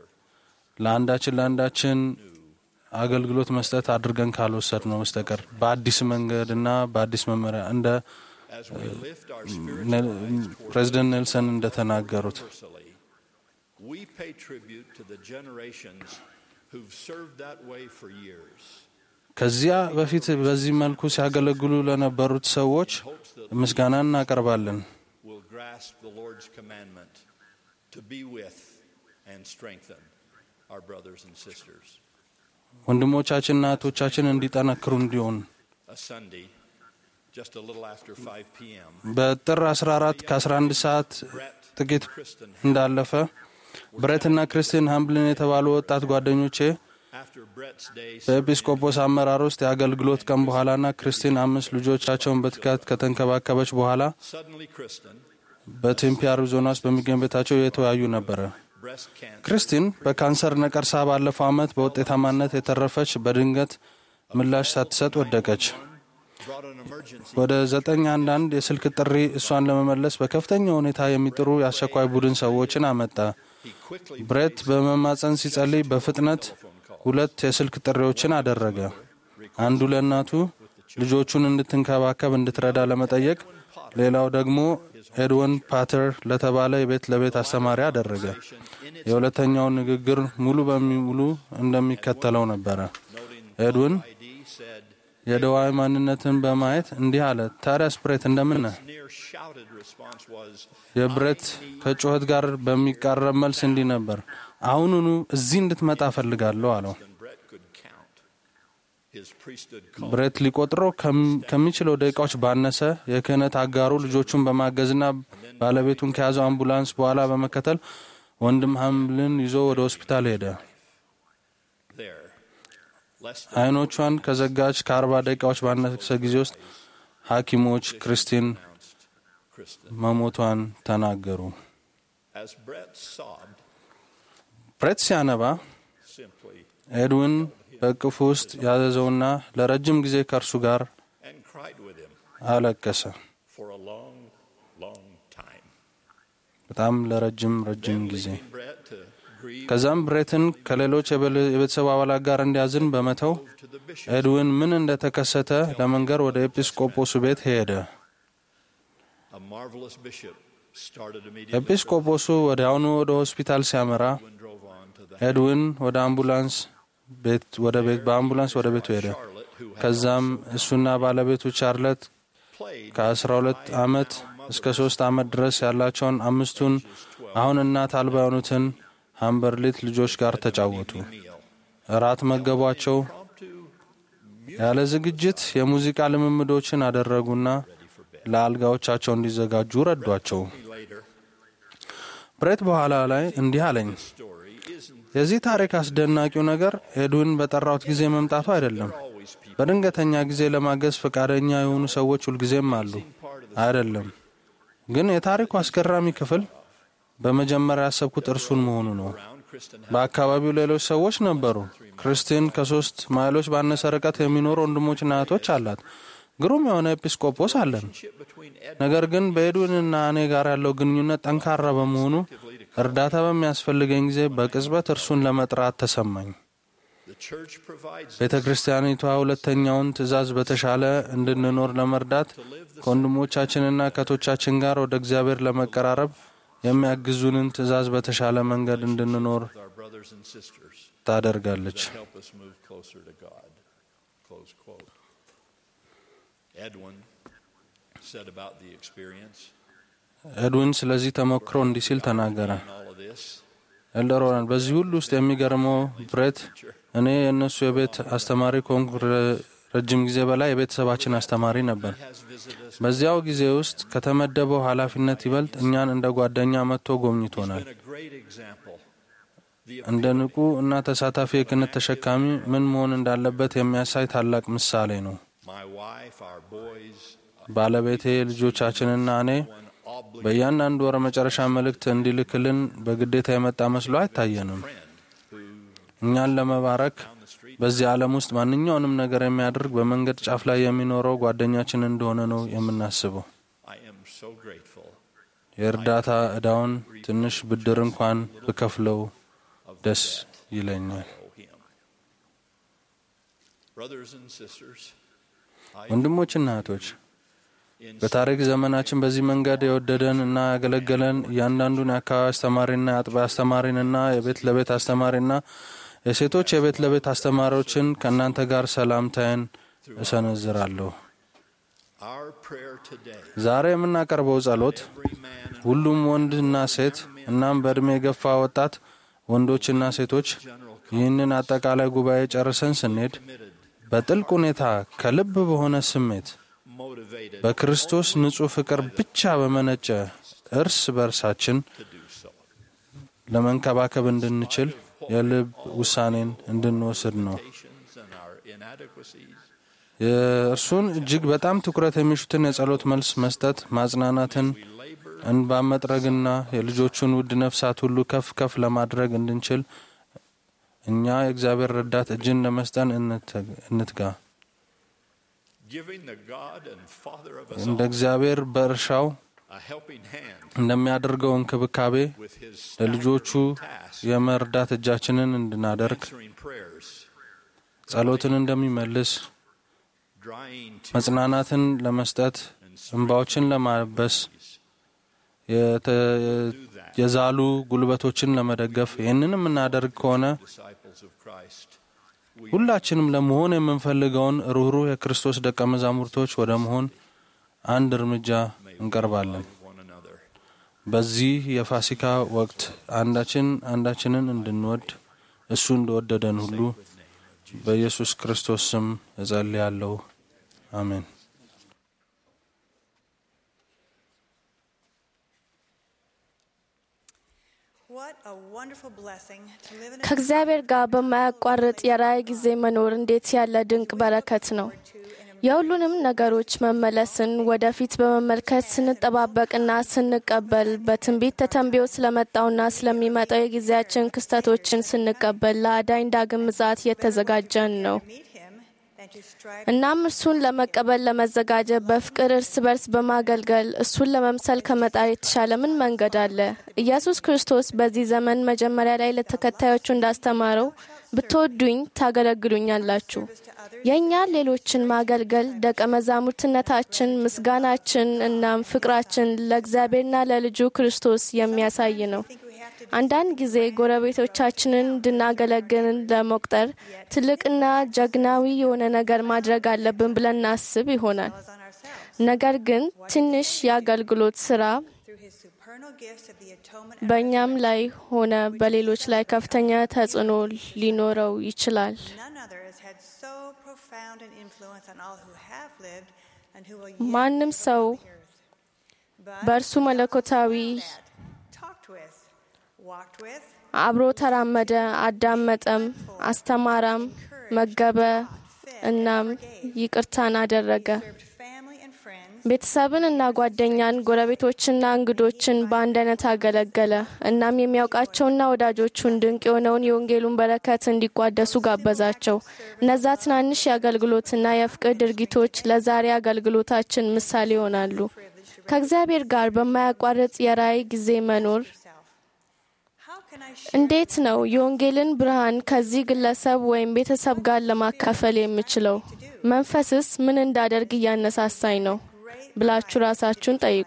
ለአንዳችን ለአንዳችን አገልግሎት መስጠት አድርገን ካልወሰድ ነው በስተቀር በአዲስ መንገድ እና በአዲስ መመሪያ እንደ as we lift our spiritual ነ- eyes toward ፕሬዚደንት ኔልሰን እንደተናገሩት universally, we pay tribute to the generations who've served that way for years. ከዚያ በፊት በዚህ መልኩ ሲያገለግሉ ለነበሩት ሰዎች ምስጋና እናቀርባለን። Will grasp the Lord's commandment to be with and strengthen our brothers and sisters. ወንድሞቻችንና እህቶቻችን እንዲጠነክሩ እንዲሆን A Sunday, just a little after 5 p.m., በጥር 14 ከ11 ሰዓት ጥቂት እንዳለፈ ብሬትና ክርስቲን ሃምብልን የተባሉ ወጣት ጓደኞቼ after Brett's day, በኤጲስቆጶስ አመራር ውስጥ የአገልግሎት ቀን በኋላና ክርስቲን አምስት ልጆቻቸውን በትጋት ከተንከባከበች በኋላ suddenly Kristen, በቴምፒ አሪዞና ውስጥ በሚገኝ ቤታቸው የተወያዩ ነበረ። breast cancer, ክርስቲን በካንሰር ነቀርሳ ባለፈው ዓመት በውጤታማነት የተረፈች በድንገት ምላሽ ሳትሰጥ ወደቀች። brought an emergency. ወደ ዘጠኝ አንዳንድ የስልክ ጥሪ እሷን ለመመለስ በከፍተኛ ሁኔታ የሚጥሩ የአስቸኳይ ቡድን ሰዎችን አመጣ። ብሬት በመማፀን ሲጸልይ በፍጥነት ሁለት የስልክ ጥሪዎችን አደረገ። አንዱ ለእናቱ ልጆቹን እንድትንከባከብ እንድትረዳ ለመጠየቅ፣ ሌላው ደግሞ ኤድወን ፓተር ለተባለ የቤት ለቤት አስተማሪ አደረገ። የሁለተኛውን ንግግር ሙሉ በሙሉ እንደሚከተለው ነበረ። ኤድወን የደዋይ ማንነትን በማየት እንዲህ አለ፣ ታዲያስ ብሬት እንደምን ነህ? Near shouted response was, የብሬት ከጩኸት ጋር በሚቃረብ መልስ enዲህ ነበር፣ አሁኑኑ እዚህ እንድትመጣ እፈልጋለሁ አለው። and Brett could count. His priesthood called ብሬት ሊቆጥረው ከም- ከሚችለው ደቂቃዎች ባነሰ የክህነት አጋሩ ልጆቹን በማገዝና ባለቤቱን ከያዘው አምቡላንስ በኋላ በመከተል ወንድም ሀምልን ይዞ ወደ ሆስፒታል ሄደ። there. Less than አይኖቿን ከዘጋች ከአርባ ደቂቃዎች ባነሰ ጊዜ ውስጥ ሐኪሞች ክርስቲን Kristen. መሞቷን ተናገሩ። As Brett sobbed, ብሬት ሲያነባ simply ኤድዊን በእቅፉ ውስጥ ያዘዘውና ለረጅም ጊዜ ከእርሱ ጋር and cried with him አለቀሰ። for a long, long time. በጣም ለረጅም ረጅም ጊዜ Brett to grieve ከዛም ብሬትን ከሌሎች የበል- የቤተሰብ አባላት ጋር እንዲያዝን በመተው to the bishop. ኤድዊን ምን እንደተከሰተ ለመንገር ወደ ኤጲስቆጶሱ ቤት ሄደ። A marvelous bishop started immediately. ኤጲስቆጶሱ ወዲያውኑ ወደ ሆስፒታል ሲያመራ and drove on to the ኤድዊን ወደ አምቡላንስ ቤት ወደ ቤት በአምቡላንስ ወደ ቤቱ ሄደ። Charlotte, who had ከዛም እሱና ባለቤቱ ቻርለት played ከ12 ዓመት እስከ 3 ዓመት ድረስ ያላቸውን አምስቱን አሁን እናት አልባ የሆኑትን ሃምበርሊት ልጆች ጋር ተጫወቱ። meal. እራት መገቧቸው። ያለ ዝግጅት የሙዚቃ ልምምዶችን አደረጉና ለአልጋዎቻቸው እንዲዘጋጁ ረዷቸው። Later, ብሬት በኋላ ላይ እንዲህ አለኝ፣ story isn't የዚህ ታሪክ አስደናቂው ነገር ኤድዊን በጠራሁት ጊዜ መምጣቱ አይደለም። always በድንገተኛ ጊዜ ለማገዝ ፈቃደኛ የሆኑ ሰዎች ሁልጊዜም አሉ። አይደለም ግን የታሪኩ አስገራሚ ክፍል በመጀመሪያ ያሰብኩት እርሱን መሆኑ ነው። በአካባቢው ሌሎች ሰዎች ነበሩ። ክርስቲን ከሶስት ማይሎች ባነሰ ርቀት የሚኖሩ ወንድሞችና እህቶች አላት። ግሩም የሆነ ኤጲስቆጶስ አለን። ነገር ግን በኤድዊንና እኔ ጋር ያለው ግንኙነት ጠንካራ በመሆኑ እርዳታ በሚያስፈልገኝ ጊዜ በቅጽበት እርሱን ለመጥራት ተሰማኝ። ቤተ ክርስቲያኒቷ ሁለተኛውን ትእዛዝ በተሻለ እንድንኖር ለመርዳት ከወንድሞቻችንና ከቶቻችን ጋር ወደ እግዚአብሔር ለመቀራረብ የሚያግዙንን ትእዛዝ በተሻለ መንገድ እንድንኖር ታደርጋለች። ኤድዊን ስለዚህ ተሞክሮ እንዲህ ሲል ተናገረ። ኤልደሮናል በዚህ ሁሉ ውስጥ የሚገርመው ብሬት እኔ የእነሱ የቤት አስተማሪ ከሆንኩ ረጅም ጊዜ በላይ የቤተሰባችን አስተማሪ ነበር። በዚያው ጊዜ ውስጥ ከተመደበው ኃላፊነት ይበልጥ እኛን እንደ ጓደኛ መጥቶ ጎብኝቶናል። እንደ ንቁ እና ተሳታፊ የክህነት ተሸካሚ ምን መሆን እንዳለበት የሚያሳይ ታላቅ ምሳሌ ነው። ባለቤቴ፣ ልጆቻችንና እኔ በእያንዳንዱ ወር መጨረሻ መልእክት እንዲልክልን በግዴታ የመጣ መስሎ አይታየንም። እኛን ለመባረክ በዚህ ዓለም ውስጥ ማንኛውንም ነገር የሚያደርግ በመንገድ ጫፍ ላይ የሚኖረው ጓደኛችን እንደሆነ ነው የምናስበው። የእርዳታ ዕዳውን ትንሽ ብድር እንኳን ብከፍለው ደስ ይለኛል። ወንድሞችና እህቶች በታሪክ ዘመናችን በዚህ መንገድ የወደደን እና ያገለገለን እያንዳንዱን የአካባቢ አስተማሪና የአጥቢያ አስተማሪንና የቤት ለቤት አስተማሪና የሴቶች የቤት ለቤት አስተማሪዎችን ከእናንተ ጋር ሰላምታዬን እሰነዝራለሁ። ዛሬ የምናቀርበው ጸሎት ሁሉም ወንድና ሴት እናም በዕድሜ የገፋ ወጣት ወንዶችና ሴቶች ይህንን አጠቃላይ ጉባኤ ጨርሰን ስንሄድ በጥልቅ ሁኔታ ከልብ በሆነ ስሜት በክርስቶስ ንጹሕ ፍቅር ብቻ በመነጨ እርስ በርሳችን ለመንከባከብ እንድንችል የልብ ውሳኔን እንድንወስድ ነው። የእርሱን እጅግ በጣም ትኩረት የሚሹትን የጸሎት መልስ መስጠት፣ ማጽናናትን፣ እንባ መጥረግና የልጆቹን ውድ ነፍሳት ሁሉ ከፍ ከፍ ለማድረግ እንድንችል እኛ የእግዚአብሔር ረዳት እጅን ለመስጠን እንትጋ። እንደ እግዚአብሔር በእርሻው እንደሚያደርገው እንክብካቤ ለልጆቹ የመርዳት እጃችንን እንድናደርግ ጸሎትን እንደሚመልስ መጽናናትን ለመስጠት እንባዎችን ለማበስ የዛሉ ጉልበቶችን ለመደገፍ ይህንን የምናደርግ ከሆነ ሁላችንም ለመሆን የምንፈልገውን ሩኅሩህ የክርስቶስ ደቀ መዛሙርቶች ወደ መሆን አንድ እርምጃ እንቀርባለን። በዚህ የፋሲካ ወቅት አንዳችን አንዳችንን እንድንወድ እሱ እንደወደደን ሁሉ በኢየሱስ ክርስቶስ ስም እጸልያለሁ። አሜን። ከእግዚአብሔር ጋር በማያቋርጥ የራእይ ጊዜ መኖር እንዴት ያለ ድንቅ በረከት ነው! የሁሉንም ነገሮች መመለስን ወደፊት በመመልከት ስንጠባበቅና ስንቀበል በትንቢት ተተንብዮ ስለመጣውና ስለሚመጣው የጊዜያችን ክስተቶችን ስንቀበል ለአዳኝ ዳግም ምጽአት የተዘጋጀን ነው። እናም እርሱን ለመቀበል ለመዘጋጀት በፍቅር እርስ በርስ በማገልገል እሱን ለመምሰል ከመጣር የተሻለ ምን መንገድ አለ? ኢየሱስ ክርስቶስ በዚህ ዘመን መጀመሪያ ላይ ለተከታዮቹ እንዳስተማረው ብትወዱኝ ታገለግሉኛላችሁ። የእኛ ሌሎችን ማገልገል ደቀ መዛሙርትነታችን፣ ምስጋናችን እናም ፍቅራችን ለእግዚአብሔርና ለልጁ ክርስቶስ የሚያሳይ ነው። አንዳንድ ጊዜ ጎረቤቶቻችንን እንድናገለግልን ለመቁጠር ትልቅና ጀግናዊ የሆነ ነገር ማድረግ አለብን ብለን እናስብ ይሆናል። ነገር ግን ትንሽ የአገልግሎት ስራ በእኛም ላይ ሆነ በሌሎች ላይ ከፍተኛ ተጽዕኖ ሊኖረው ይችላል። ማንም ሰው በእርሱ መለኮታዊ አብሮ ተራመደ፣ አዳመጠም፣ አስተማራም፣ መገበ እናም ይቅርታን አደረገ። ቤተሰብን እና ጓደኛን፣ ጎረቤቶችና እንግዶችን በአንድ አይነት አገለገለ። እናም የሚያውቃቸውና ወዳጆቹን ድንቅ የሆነውን የወንጌሉን በረከት እንዲቋደሱ ጋበዛቸው። እነዛ ትናንሽ የአገልግሎትና የፍቅር ድርጊቶች ለዛሬ አገልግሎታችን ምሳሌ ይሆናሉ። ከእግዚአብሔር ጋር በማያቋርጥ የራእይ ጊዜ መኖር እንዴት ነው የወንጌልን ብርሃን ከዚህ ግለሰብ ወይም ቤተሰብ ጋር ለማካፈል የምችለው? መንፈስስ ምን እንዳደርግ እያነሳሳኝ ነው ብላችሁ ራሳችሁን ጠይቁ።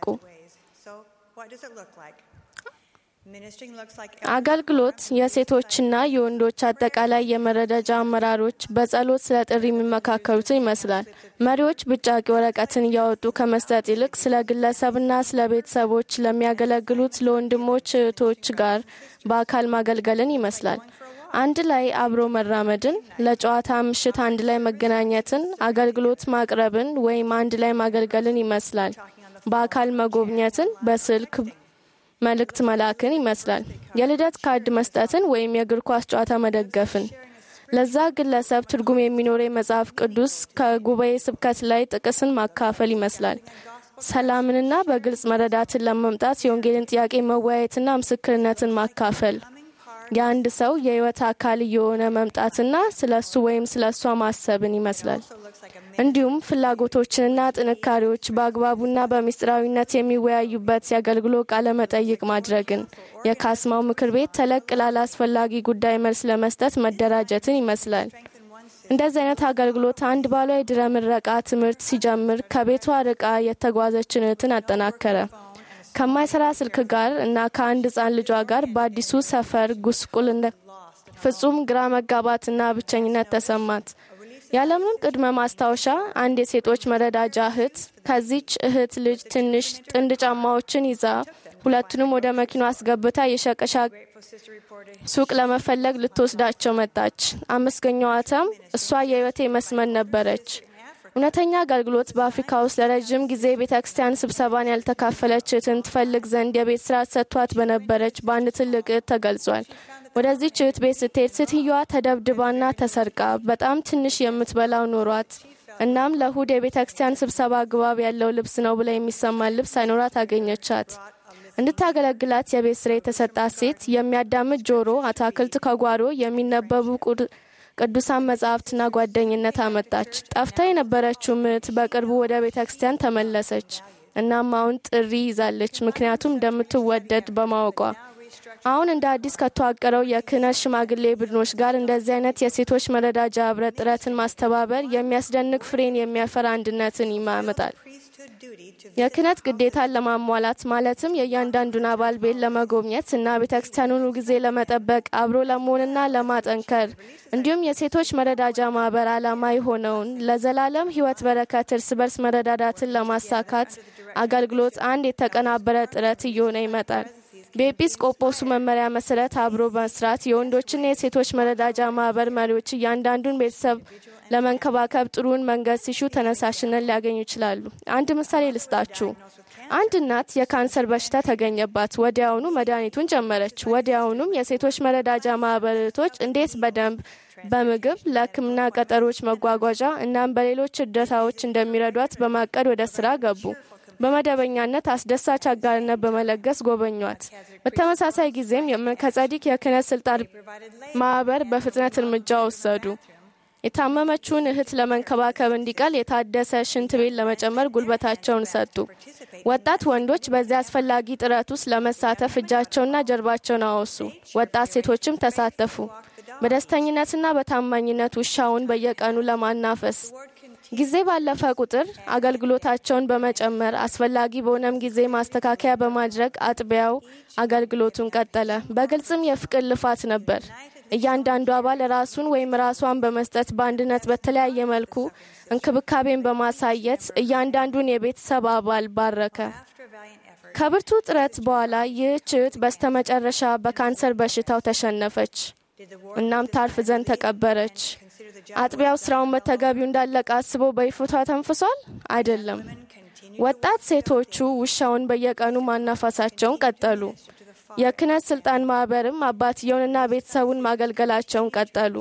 አገልግሎት የሴቶችና የወንዶች አጠቃላይ የመረዳጃ አመራሮች በጸሎት ስለ ጥሪ የሚመካከሩትን ይመስላል። መሪዎች ብጫቂ ወረቀትን እያወጡ ከመስጠት ይልቅ ስለ ግለሰብና ስለ ቤተሰቦች ለሚያገለግሉት ለወንድሞች እህቶች ጋር በአካል ማገልገልን ይመስላል። አንድ ላይ አብሮ መራመድን፣ ለጨዋታ ምሽት አንድ ላይ መገናኘትን፣ አገልግሎት ማቅረብን ወይም አንድ ላይ ማገልገልን ይመስላል። በአካል መጎብኘትን፣ በስልክ መልእክት መላክን ይመስላል። የልደት ካርድ መስጠትን ወይም የእግር ኳስ ጨዋታ መደገፍን። ለዛ ግለሰብ ትርጉም የሚኖር የመጽሐፍ ቅዱስ ከጉባኤ ስብከት ላይ ጥቅስን ማካፈል ይመስላል። ሰላምንና በግልጽ መረዳትን ለመምጣት የወንጌልን ጥያቄ መወያየትና ምስክርነትን ማካፈል የአንድ ሰው የሕይወት አካል እየሆነ መምጣትና ስለ እሱ ወይም ስለ እሷ ማሰብን ይመስላል። እንዲሁም ፍላጎቶችንና ጥንካሬዎች በአግባቡና በምስጢራዊነት የሚወያዩበት የአገልግሎት ቃለ መጠይቅ ማድረግን፣ የካስማው ምክር ቤት ተለቅ ላለ አስፈላጊ ጉዳይ መልስ ለመስጠት መደራጀትን ይመስላል። እንደዚህ አይነት አገልግሎት አንድ ባሏ የድረ ምረቃ ትምህርት ሲጀምር ከቤቷ ርቃ የተጓዘችን እህትን አጠናከረ። ከማይሰራ ስልክ ጋር እና ከአንድ ሕፃን ልጇ ጋር በአዲሱ ሰፈር ጉስቁልነት ፍጹም ግራ መጋባትና ብቸኝነት ተሰማት። ያለምንም ቅድመ ማስታወሻ አንድ የሴቶች መረዳጃ እህት ከዚች እህት ልጅ ትንሽ ጥንድ ጫማዎችን ይዛ ሁለቱንም ወደ መኪና አስገብታ የሸቀሻ ሱቅ ለመፈለግ ልትወስዳቸው መጣች። አመስገኛዋትም እሷ የህይወቴ መስመን ነበረች። እውነተኛ አገልግሎት በአፍሪካ ውስጥ ለረዥም ጊዜ ቤተ ክርስቲያን ስብሰባን ያልተካፈለች እህትን ትፈልግ ዘንድ የቤት ስራ ሰጥቷት በነበረች በአንድ ትልቅ እህት ተገልጿል። ወደዚች እህት ቤት ስትሄድ ሴትየዋ ተደብድባና ተሰርቃ በጣም ትንሽ የምትበላው ኖሯት እናም ለእሁድ የቤተ ክርስቲያን ስብሰባ አግባብ ያለው ልብስ ነው ብላ የሚሰማን ልብስ ሳይኖራት አገኘቻት። እንድታገለግላት የቤት ስራ የተሰጣት ሴት የሚያዳምጥ ጆሮ፣ አታክልት ከጓሮ፣ የሚነበቡ ቅዱሳን መጻሕፍትና ጓደኝነት አመጣች። ጠፍታ የነበረችው ምት በቅርቡ ወደ ቤተ ክርስቲያን ተመለሰች። እናም አሁን ጥሪ ይዛለች፣ ምክንያቱም እንደምትወደድ በማወቋ። አሁን እንደ አዲስ ከተዋቀረው የክህነት ሽማግሌ ቡድኖች ጋር እንደዚህ አይነት የሴቶች መረዳጃ ህብረት ጥረትን ማስተባበር የሚያስደንቅ ፍሬን የሚያፈራ አንድነትን ይማመጣል። የክህነት ግዴታን ለማሟላት ማለትም የእያንዳንዱን አባል ቤት ለመጎብኘት እና ቤተ ክርስቲያኑን ጊዜ ለመጠበቅ አብሮ ለመሆንና ለማጠንከር እንዲሁም የሴቶች መረዳጃ ማህበር ዓላማ የሆነውን ለዘላለም ህይወት በረከት እርስ በርስ መረዳዳትን ለማሳካት አገልግሎት አንድ የተቀናበረ ጥረት እየሆነ ይመጣል። በኤጲስቆጶሱ መመሪያ መሰረት አብሮ መስራት የወንዶችና የሴቶች መረዳጃ ማህበር መሪዎች እያንዳንዱን ቤተሰብ ለመንከባከብ ጥሩን መንገድ ሲሹ ተነሳሽነት ሊያገኙ ይችላሉ። አንድ ምሳሌ ልስጣችሁ። አንድ እናት የካንሰር በሽታ ተገኘባት። ወዲያውኑ መድኃኒቱን ጀመረች። ወዲያውኑም የሴቶች መረዳጃ ማህበረቶች እንዴት በደንብ በምግብ ለሕክምና ቀጠሮች መጓጓዣ እናም በሌሎች እርዳታዎች እንደሚረዷት በማቀድ ወደ ስራ ገቡ። በመደበኛነት አስደሳች አጋርነት በመለገስ ጎበኟት። በተመሳሳይ ጊዜም ከጸዲቅ የክህነት ስልጣን ማህበር በፍጥነት እርምጃ ወሰዱ። የታመመችውን እህት ለመንከባከብ እንዲቀል የታደሰ ሽንት ቤት ለመጨመር ጉልበታቸውን ሰጡ። ወጣት ወንዶች በዚህ አስፈላጊ ጥረት ውስጥ ለመሳተፍ እጃቸውና ጀርባቸውን አወሱ። ወጣት ሴቶችም ተሳተፉ። በደስተኝነትና በታማኝነት ውሻውን በየቀኑ ለማናፈስ ጊዜ ባለፈ ቁጥር አገልግሎታቸውን በመጨመር አስፈላጊ በሆነም ጊዜ ማስተካከያ በማድረግ አጥቢያው አገልግሎቱን ቀጠለ። በግልጽም የፍቅር ልፋት ነበር። እያንዳንዱ አባል ራሱን ወይም ራሷን በመስጠት በአንድነት በተለያየ መልኩ እንክብካቤን በማሳየት እያንዳንዱን የቤተሰብ አባል ባረከ። ከብርቱ ጥረት በኋላ ይህች እህት በስተመጨረሻ በካንሰር በሽታው ተሸነፈች። እናም ታርፍ ዘንድ ተቀበረች። አጥቢያው ስራውን በተገቢው እንዳለቀ አስበው በይፎቷ ተንፍሷል? አይደለም። ወጣት ሴቶቹ ውሻውን በየቀኑ ማናፋሳቸውን ቀጠሉ። የክህነት ስልጣን ማህበርም አባትየውንና ቤተሰቡን ማገልገላቸውን ቀጠሉ።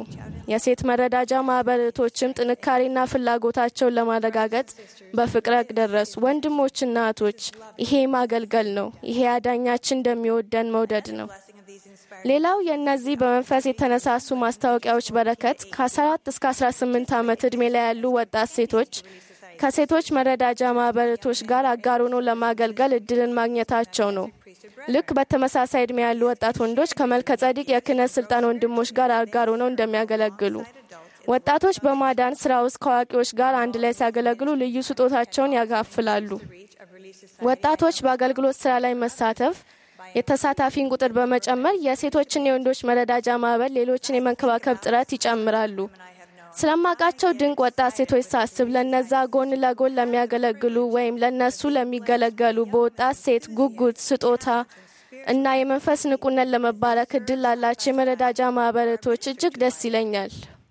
የሴት መረዳጃ ማህበር እህቶችም ጥንካሬና ፍላጎታቸውን ለማረጋገጥ በፍቅር ደረሱ። ወንድሞችና እህቶች ይሄ ማገልገል ነው። ይሄ አዳኛችን እንደሚወደን መውደድ ነው። ሌላው የእነዚህ በመንፈስ የተነሳሱ ማስታወቂያዎች በረከት ከ14 እስከ 18 ዓመት ዕድሜ ላይ ያሉ ወጣት ሴቶች ከሴቶች መረዳጃ ማህበረቶች ጋር አጋር ሆነው ለማገልገል እድልን ማግኘታቸው ነው። ልክ በተመሳሳይ ዕድሜ ያሉ ወጣት ወንዶች ከመልከጸዲቅ የክህነት ስልጣን ወንድሞች ጋር አጋር ሆነው እንደሚያገለግሉ ወጣቶች በማዳን ስራ ውስጥ ከአዋቂዎች ጋር አንድ ላይ ሲያገለግሉ ልዩ ስጦታቸውን ያካፍላሉ። ወጣቶች በአገልግሎት ስራ ላይ መሳተፍ የተሳታፊን ቁጥር በመጨመር የሴቶችና የወንዶች መረዳጃ ማህበር ሌሎችን የመንከባከብ ጥረት ይጨምራሉ። ስለማቃቸው ድንቅ ወጣት ሴቶች ሳስብ ለነዛ ጎን ለጎን ለሚያገለግሉ ወይም ለነሱ ለሚገለገሉ በወጣት ሴት ጉጉት፣ ስጦታ እና የመንፈስ ንቁነት ለመባረክ እድል ላላቸው የመረዳጃ ማህበረቶች እጅግ ደስ ይለኛል።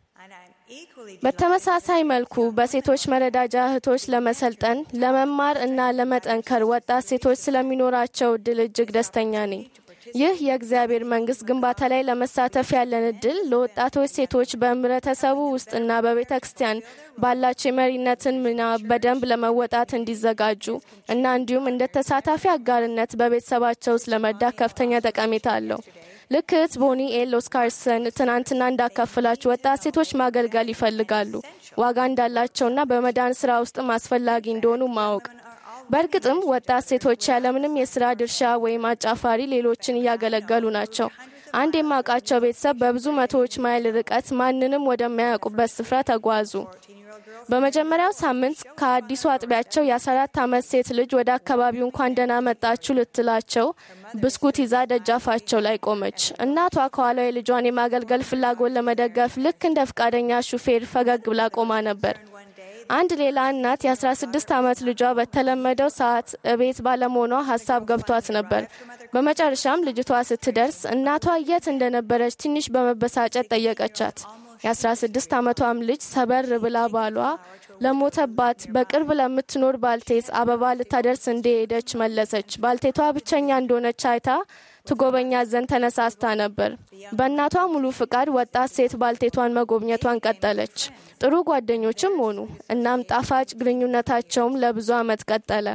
በተመሳሳይ መልኩ በሴቶች መረዳጃ እህቶች ለመሰልጠን ለመማር እና ለመጠንከር ወጣት ሴቶች ስለሚኖራቸው እድል እጅግ ደስተኛ ነኝ። ይህ የእግዚአብሔር መንግስት ግንባታ ላይ ለመሳተፍ ያለን እድል ለወጣቶች ሴቶች በህብረተሰቡ ውስጥና በቤተ ክርስቲያን ባላቸው የመሪነትን ሚና በደንብ ለመወጣት እንዲዘጋጁ እና እንዲሁም እንደ ተሳታፊ አጋርነት በቤተሰባቸው ውስጥ ለመርዳት ከፍተኛ ጠቀሜታ አለው። ልክ እህት ቦኒ ኤል ኦስካርሰን ትናንትና እንዳካፍላችሁ ወጣት ሴቶች ማገልገል ይፈልጋሉ፣ ዋጋ እንዳላቸውና በመዳን ስራ ውስጥም አስፈላጊ እንደሆኑ ማወቅ በእርግጥም ወጣት ሴቶች ያለምንም የስራ ድርሻ ወይም አጫፋሪ ሌሎችን እያገለገሉ ናቸው። አንድ የማውቃቸው ቤተሰብ በብዙ መቶዎች ማይል ርቀት ማንንም ወደማያውቁበት ስፍራ ተጓዙ። በመጀመሪያው ሳምንት ከአዲሱ አጥቢያቸው የ14 ዓመት ሴት ልጅ ወደ አካባቢው እንኳን ደህና መጣችሁ ልትላቸው ብስኩት ይዛ ደጃፋቸው ላይ ቆመች። እናቷ ከኋላው የልጇን የማገልገል ፍላጎት ለመደገፍ ልክ እንደ ፈቃደኛ ሹፌር ፈገግ ብላ ቆማ ነበር። አንድ ሌላ እናት የ16 ዓመት ልጇ በተለመደው ሰዓት እቤት ባለመሆኗ ሀሳብ ገብቷት ነበር። በመጨረሻም ልጅቷ ስትደርስ እናቷ የት እንደነበረች ትንሽ በመበሳጨት ጠየቀቻት። የ16 ዓመቷም ልጅ ሰበር ብላ ባሏ ለሞተባት በቅርብ ለምትኖር ባልቴት አበባ ልታደርስ እንደሄደች መለሰች። ባልቴቷ ብቸኛ እንደሆነች አይታ ትጎበኛት ዘንድ ተነሳስታ ነበር። በእናቷ ሙሉ ፍቃድ ወጣት ሴት ባልቴቷን መጎብኘቷን ቀጠለች። ጥሩ ጓደኞችም ሆኑ። እናም ጣፋጭ ግንኙነታቸውም ለብዙ ዓመት ቀጠለ።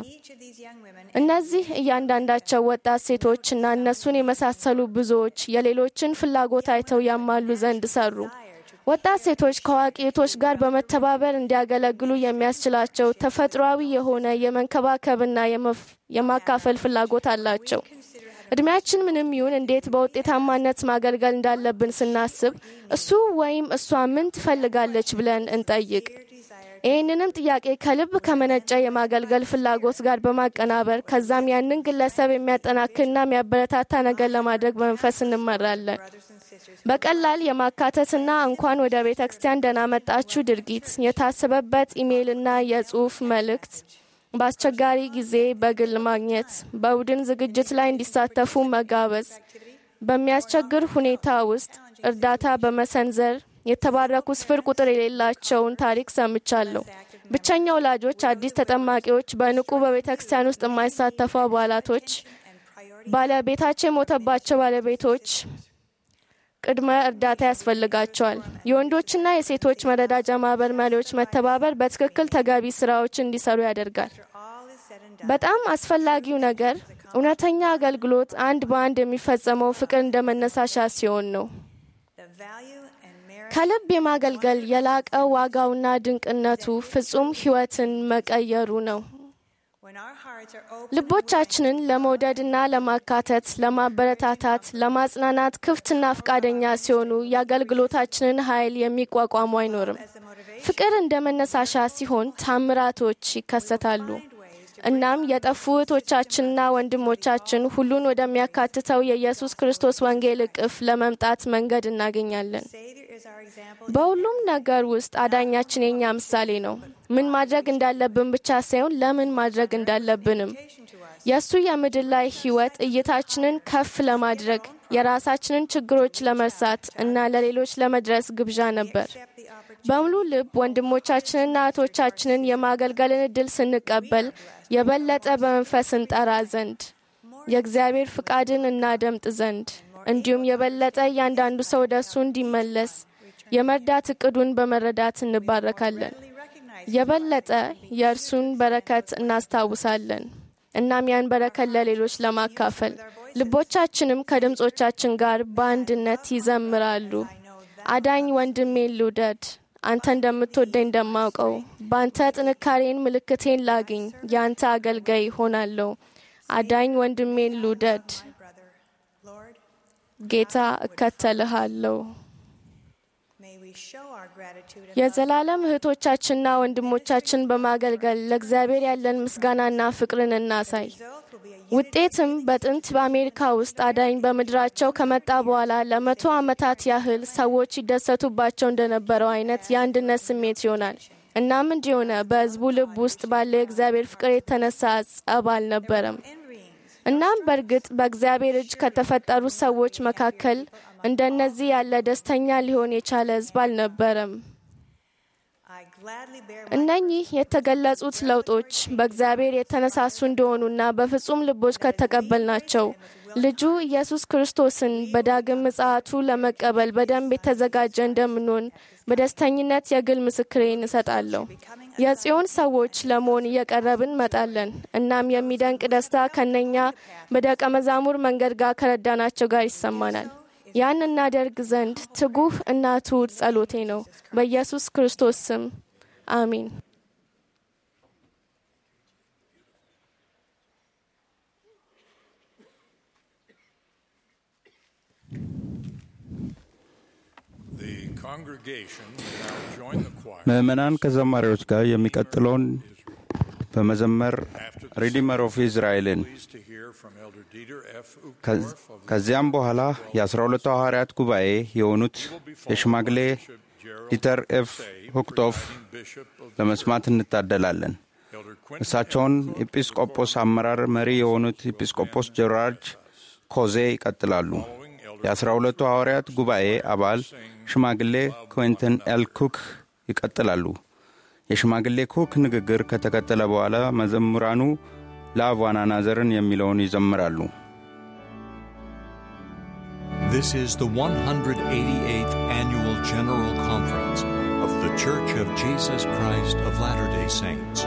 እነዚህ እያንዳንዳቸው ወጣት ሴቶች እና እነሱን የመሳሰሉ ብዙዎች የሌሎችን ፍላጎት አይተው ያማሉ ዘንድ ሰሩ። ወጣት ሴቶች ከአዋቂ እህቶች ጋር በመተባበር እንዲያገለግሉ የሚያስችላቸው ተፈጥሯዊ የሆነ የመንከባከብና የማካፈል ፍላጎት አላቸው። እድሜያችን ምንም ይሁን እንዴት በውጤታማነት ማገልገል እንዳለብን ስናስብ እሱ ወይም እሷ ምን ትፈልጋለች ብለን እንጠይቅ። ይህንንም ጥያቄ ከልብ ከመነጨ የማገልገል ፍላጎት ጋር በማቀናበር ከዛም ያንን ግለሰብ የሚያጠናክርና የሚያበረታታ ነገር ለማድረግ በመንፈስ እንመራለን። በቀላል የማካተትና እንኳን ወደ ቤተ ክርስቲያን ደህና መጣችሁ ድርጊት የታሰበበት ኢሜይልና የጽሑፍ መልእክት በአስቸጋሪ ጊዜ በግል ማግኘት፣ በቡድን ዝግጅት ላይ እንዲሳተፉ መጋበዝ፣ በሚያስቸግር ሁኔታ ውስጥ እርዳታ በመሰንዘር የተባረኩ ስፍር ቁጥር የሌላቸውን ታሪክ ሰምቻለሁ። ብቸኛ ወላጆች፣ አዲስ ተጠማቂዎች፣ በንቁ በቤተ ክርስቲያን ውስጥ የማይሳተፉ አባላቶች፣ ባለቤታቸው የሞተባቸው ባለቤቶች ቅድመ እርዳታ ያስፈልጋቸዋል። የወንዶችና የሴቶች መረዳጃ ማህበር መሪዎች መተባበር በትክክል ተገቢ ስራዎች እንዲሰሩ ያደርጋል። በጣም አስፈላጊው ነገር እውነተኛ አገልግሎት አንድ በአንድ የሚፈጸመው ፍቅር እንደ መነሳሻ ሲሆን ነው። ከልብ የማገልገል የላቀ ዋጋውና ድንቅነቱ ፍጹም ሕይወትን መቀየሩ ነው። ልቦቻችንን ለመውደድና ለማካተት፣ ለማበረታታት፣ ለማጽናናት ክፍትና ፈቃደኛ ሲሆኑ የአገልግሎታችንን ኃይል የሚቋቋሙ አይኖርም። ፍቅር እንደ መነሳሻ ሲሆን ታምራቶች ይከሰታሉ። እናም የጠፉ እህቶቻችንና ወንድሞቻችን ሁሉን ወደሚያካትተው የኢየሱስ ክርስቶስ ወንጌል እቅፍ ለመምጣት መንገድ እናገኛለን። በሁሉም ነገር ውስጥ አዳኛችን የኛ ምሳሌ ነው። ምን ማድረግ እንዳለብን ብቻ ሳይሆን ለምን ማድረግ እንዳለብንም የእሱ የምድር ላይ ሕይወት እይታችንን ከፍ ለማድረግ የራሳችንን ችግሮች ለመርሳት እና ለሌሎች ለመድረስ ግብዣ ነበር። በሙሉ ልብ ወንድሞቻችንና እህቶቻችንን የማገልገልን እድል ስንቀበል የበለጠ በመንፈስ እንጠራ ዘንድ የእግዚአብሔር ፍቃድን እናደምጥ ዘንድ እንዲሁም የበለጠ እያንዳንዱ ሰው ወደ እሱ እንዲመለስ የመርዳት እቅዱን በመረዳት እንባረካለን። የበለጠ የእርሱን በረከት እናስታውሳለን። እናም ያን በረከት ለሌሎች ለማካፈል ልቦቻችንም ከድምፆቻችን ጋር በአንድነት ይዘምራሉ። አዳኝ ወንድሜን ልውደድ፣ አንተ እንደምትወደኝ እንደማውቀው በአንተ ጥንካሬን ምልክቴን ላግኝ፣ የአንተ አገልጋይ ሆናለሁ። አዳኝ ወንድሜን ልውደድ፣ ጌታ እከተልሃለሁ። የዘላለም እህቶቻችንና ወንድሞቻችን በማገልገል ለእግዚአብሔር ያለን ምስጋናና ፍቅርን እናሳይ። ውጤትም በጥንት በአሜሪካ ውስጥ አዳኝ በምድራቸው ከመጣ በኋላ ለመቶ ዓመታት ያህል ሰዎች ይደሰቱባቸው እንደነበረው አይነት የአንድነት ስሜት ይሆናል። እናም እንዲሆነ በሕዝቡ ልብ ውስጥ ባለው የእግዚአብሔር ፍቅር የተነሳ ጸብ አልነበረም። እናም በእርግጥ በእግዚአብሔር እጅ ከተፈጠሩ ሰዎች መካከል እንደነዚህ ያለ ደስተኛ ሊሆን የቻለ ሕዝብ አልነበረም። እነኚህ የተገለጹት ለውጦች በእግዚአብሔር የተነሳሱ እንደሆኑና በፍጹም ልቦች ከተቀበልናቸው ልጁ ኢየሱስ ክርስቶስን በዳግም ምጽአቱ ለመቀበል በደንብ የተዘጋጀ እንደምንሆን በደስተኝነት የግል ምስክሬን እሰጣለሁ። የጽዮን ሰዎች ለመሆን እየቀረብን መጣለን። እናም የሚደንቅ ደስታ ከነኛ በደቀ መዛሙር መንገድ ጋር ከረዳናቸው ጋር ይሰማናል። ያን እናደርግ ዘንድ ትጉህ እና ትሑት ጸሎቴ ነው። በኢየሱስ ክርስቶስ ስም አሚን። The congregation will now join the choir. ምዕመናን ከዘማሪዎች ጋር የሚቀጥለውን በመዘመር ሪዲመር ኦፍ ኢዝራኤልን Pleased to hear from Elder Dieter F. ከዝ- Uchtdorf of ከዚያም በኋላ የአስራ ሁለቱ ሐዋርያት ጉባኤ የሆኑት የሽማግሌ ዲተር ኤፍ ሁክቶፍ ለመስማት እንታደላለን። እሳቸውን ኤጲስቆጶስ አመራር መሪ የሆኑት ኤጲስቆጶስ ጀራርጅ ኮዜ ይቀጥላሉ። የአስራ ሁለቱ ሐዋርያት ጉባኤ አባል ሽማግሌ ኩዌንትን ኤል ኩክ ይቀጥላሉ። የሽማግሌ ኩክ ንግግር ከተቀጠለ በኋላ መዘምራኑ ላቫና ናዘርን የሚለውን ይዘምራሉ። This is the 188th Annual General Conference of The Church of Jesus Christ of Latter day Saints.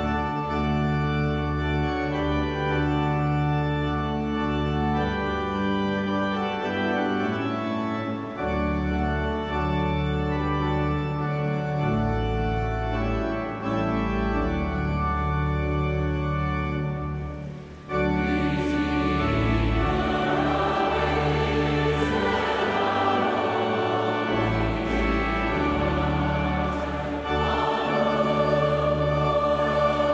Amen.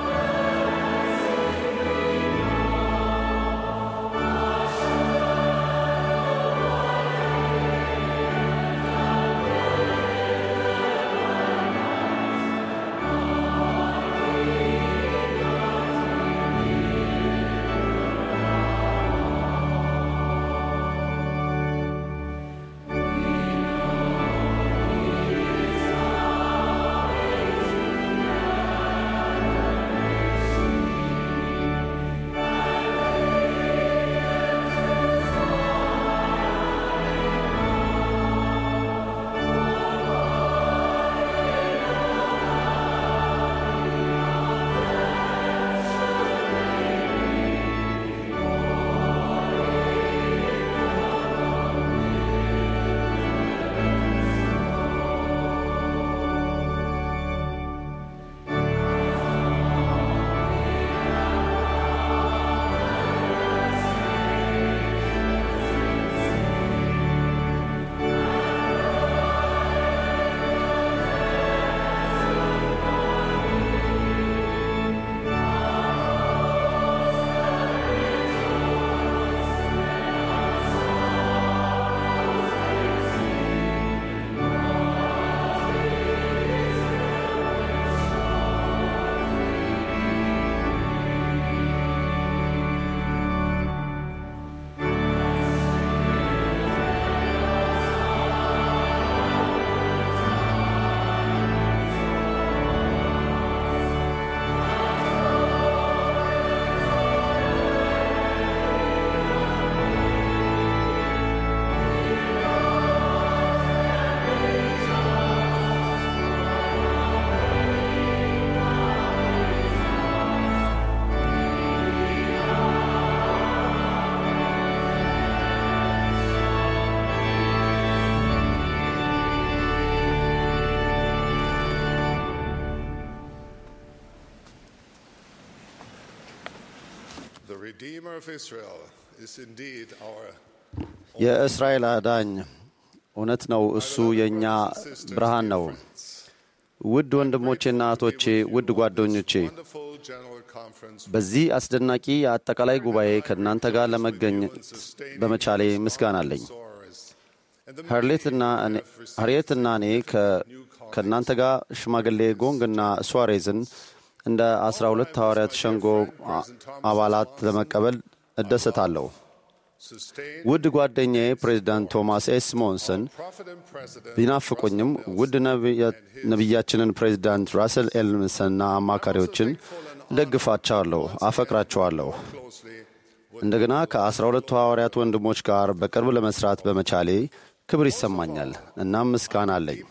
Redeemer of Israel is indeed our የእስራኤል አዳኝ እውነት ነው። እሱ የእኛ ብርሃን ነው። ውድ ወንድሞቼና እህቶቼ፣ ውድ ጓደኞቼ wonderful General Conference በዚህ አስደናቂ የአጠቃላይ ጉባኤ ከእናንተ ጋር ለመገኘት በመቻሌ ምስጋና አለኝ። ሀርሌትና እኔ ከ- ከእናንተ ጋር ሽማግሌ ጎንግና ሱዋሬዝን እንደ አስራ ሁለት ሐዋርያት ሸንጎ አ- አባላት ለመቀበል እደሰታለሁ። ውድ ጓደኛዬ ፕሬዚዳንት ቶማስ ኤስ ሞንሰን ቢናፍቁኝም ውድ ነቢያ- ነቢያችንን ፕሬዚዳንት ራስል ኤልምስና አማካሪዎችን እደግፋቸዋለሁ፣ አፈቅራቸዋለሁ። እንደገና ከአስራ ሁለቱ ሐዋርያት ወንድሞች ጋር በቅርብ ለመስራት በመቻሌ ክብር ይሰማኛል። እናም ምስጋና አለኝ።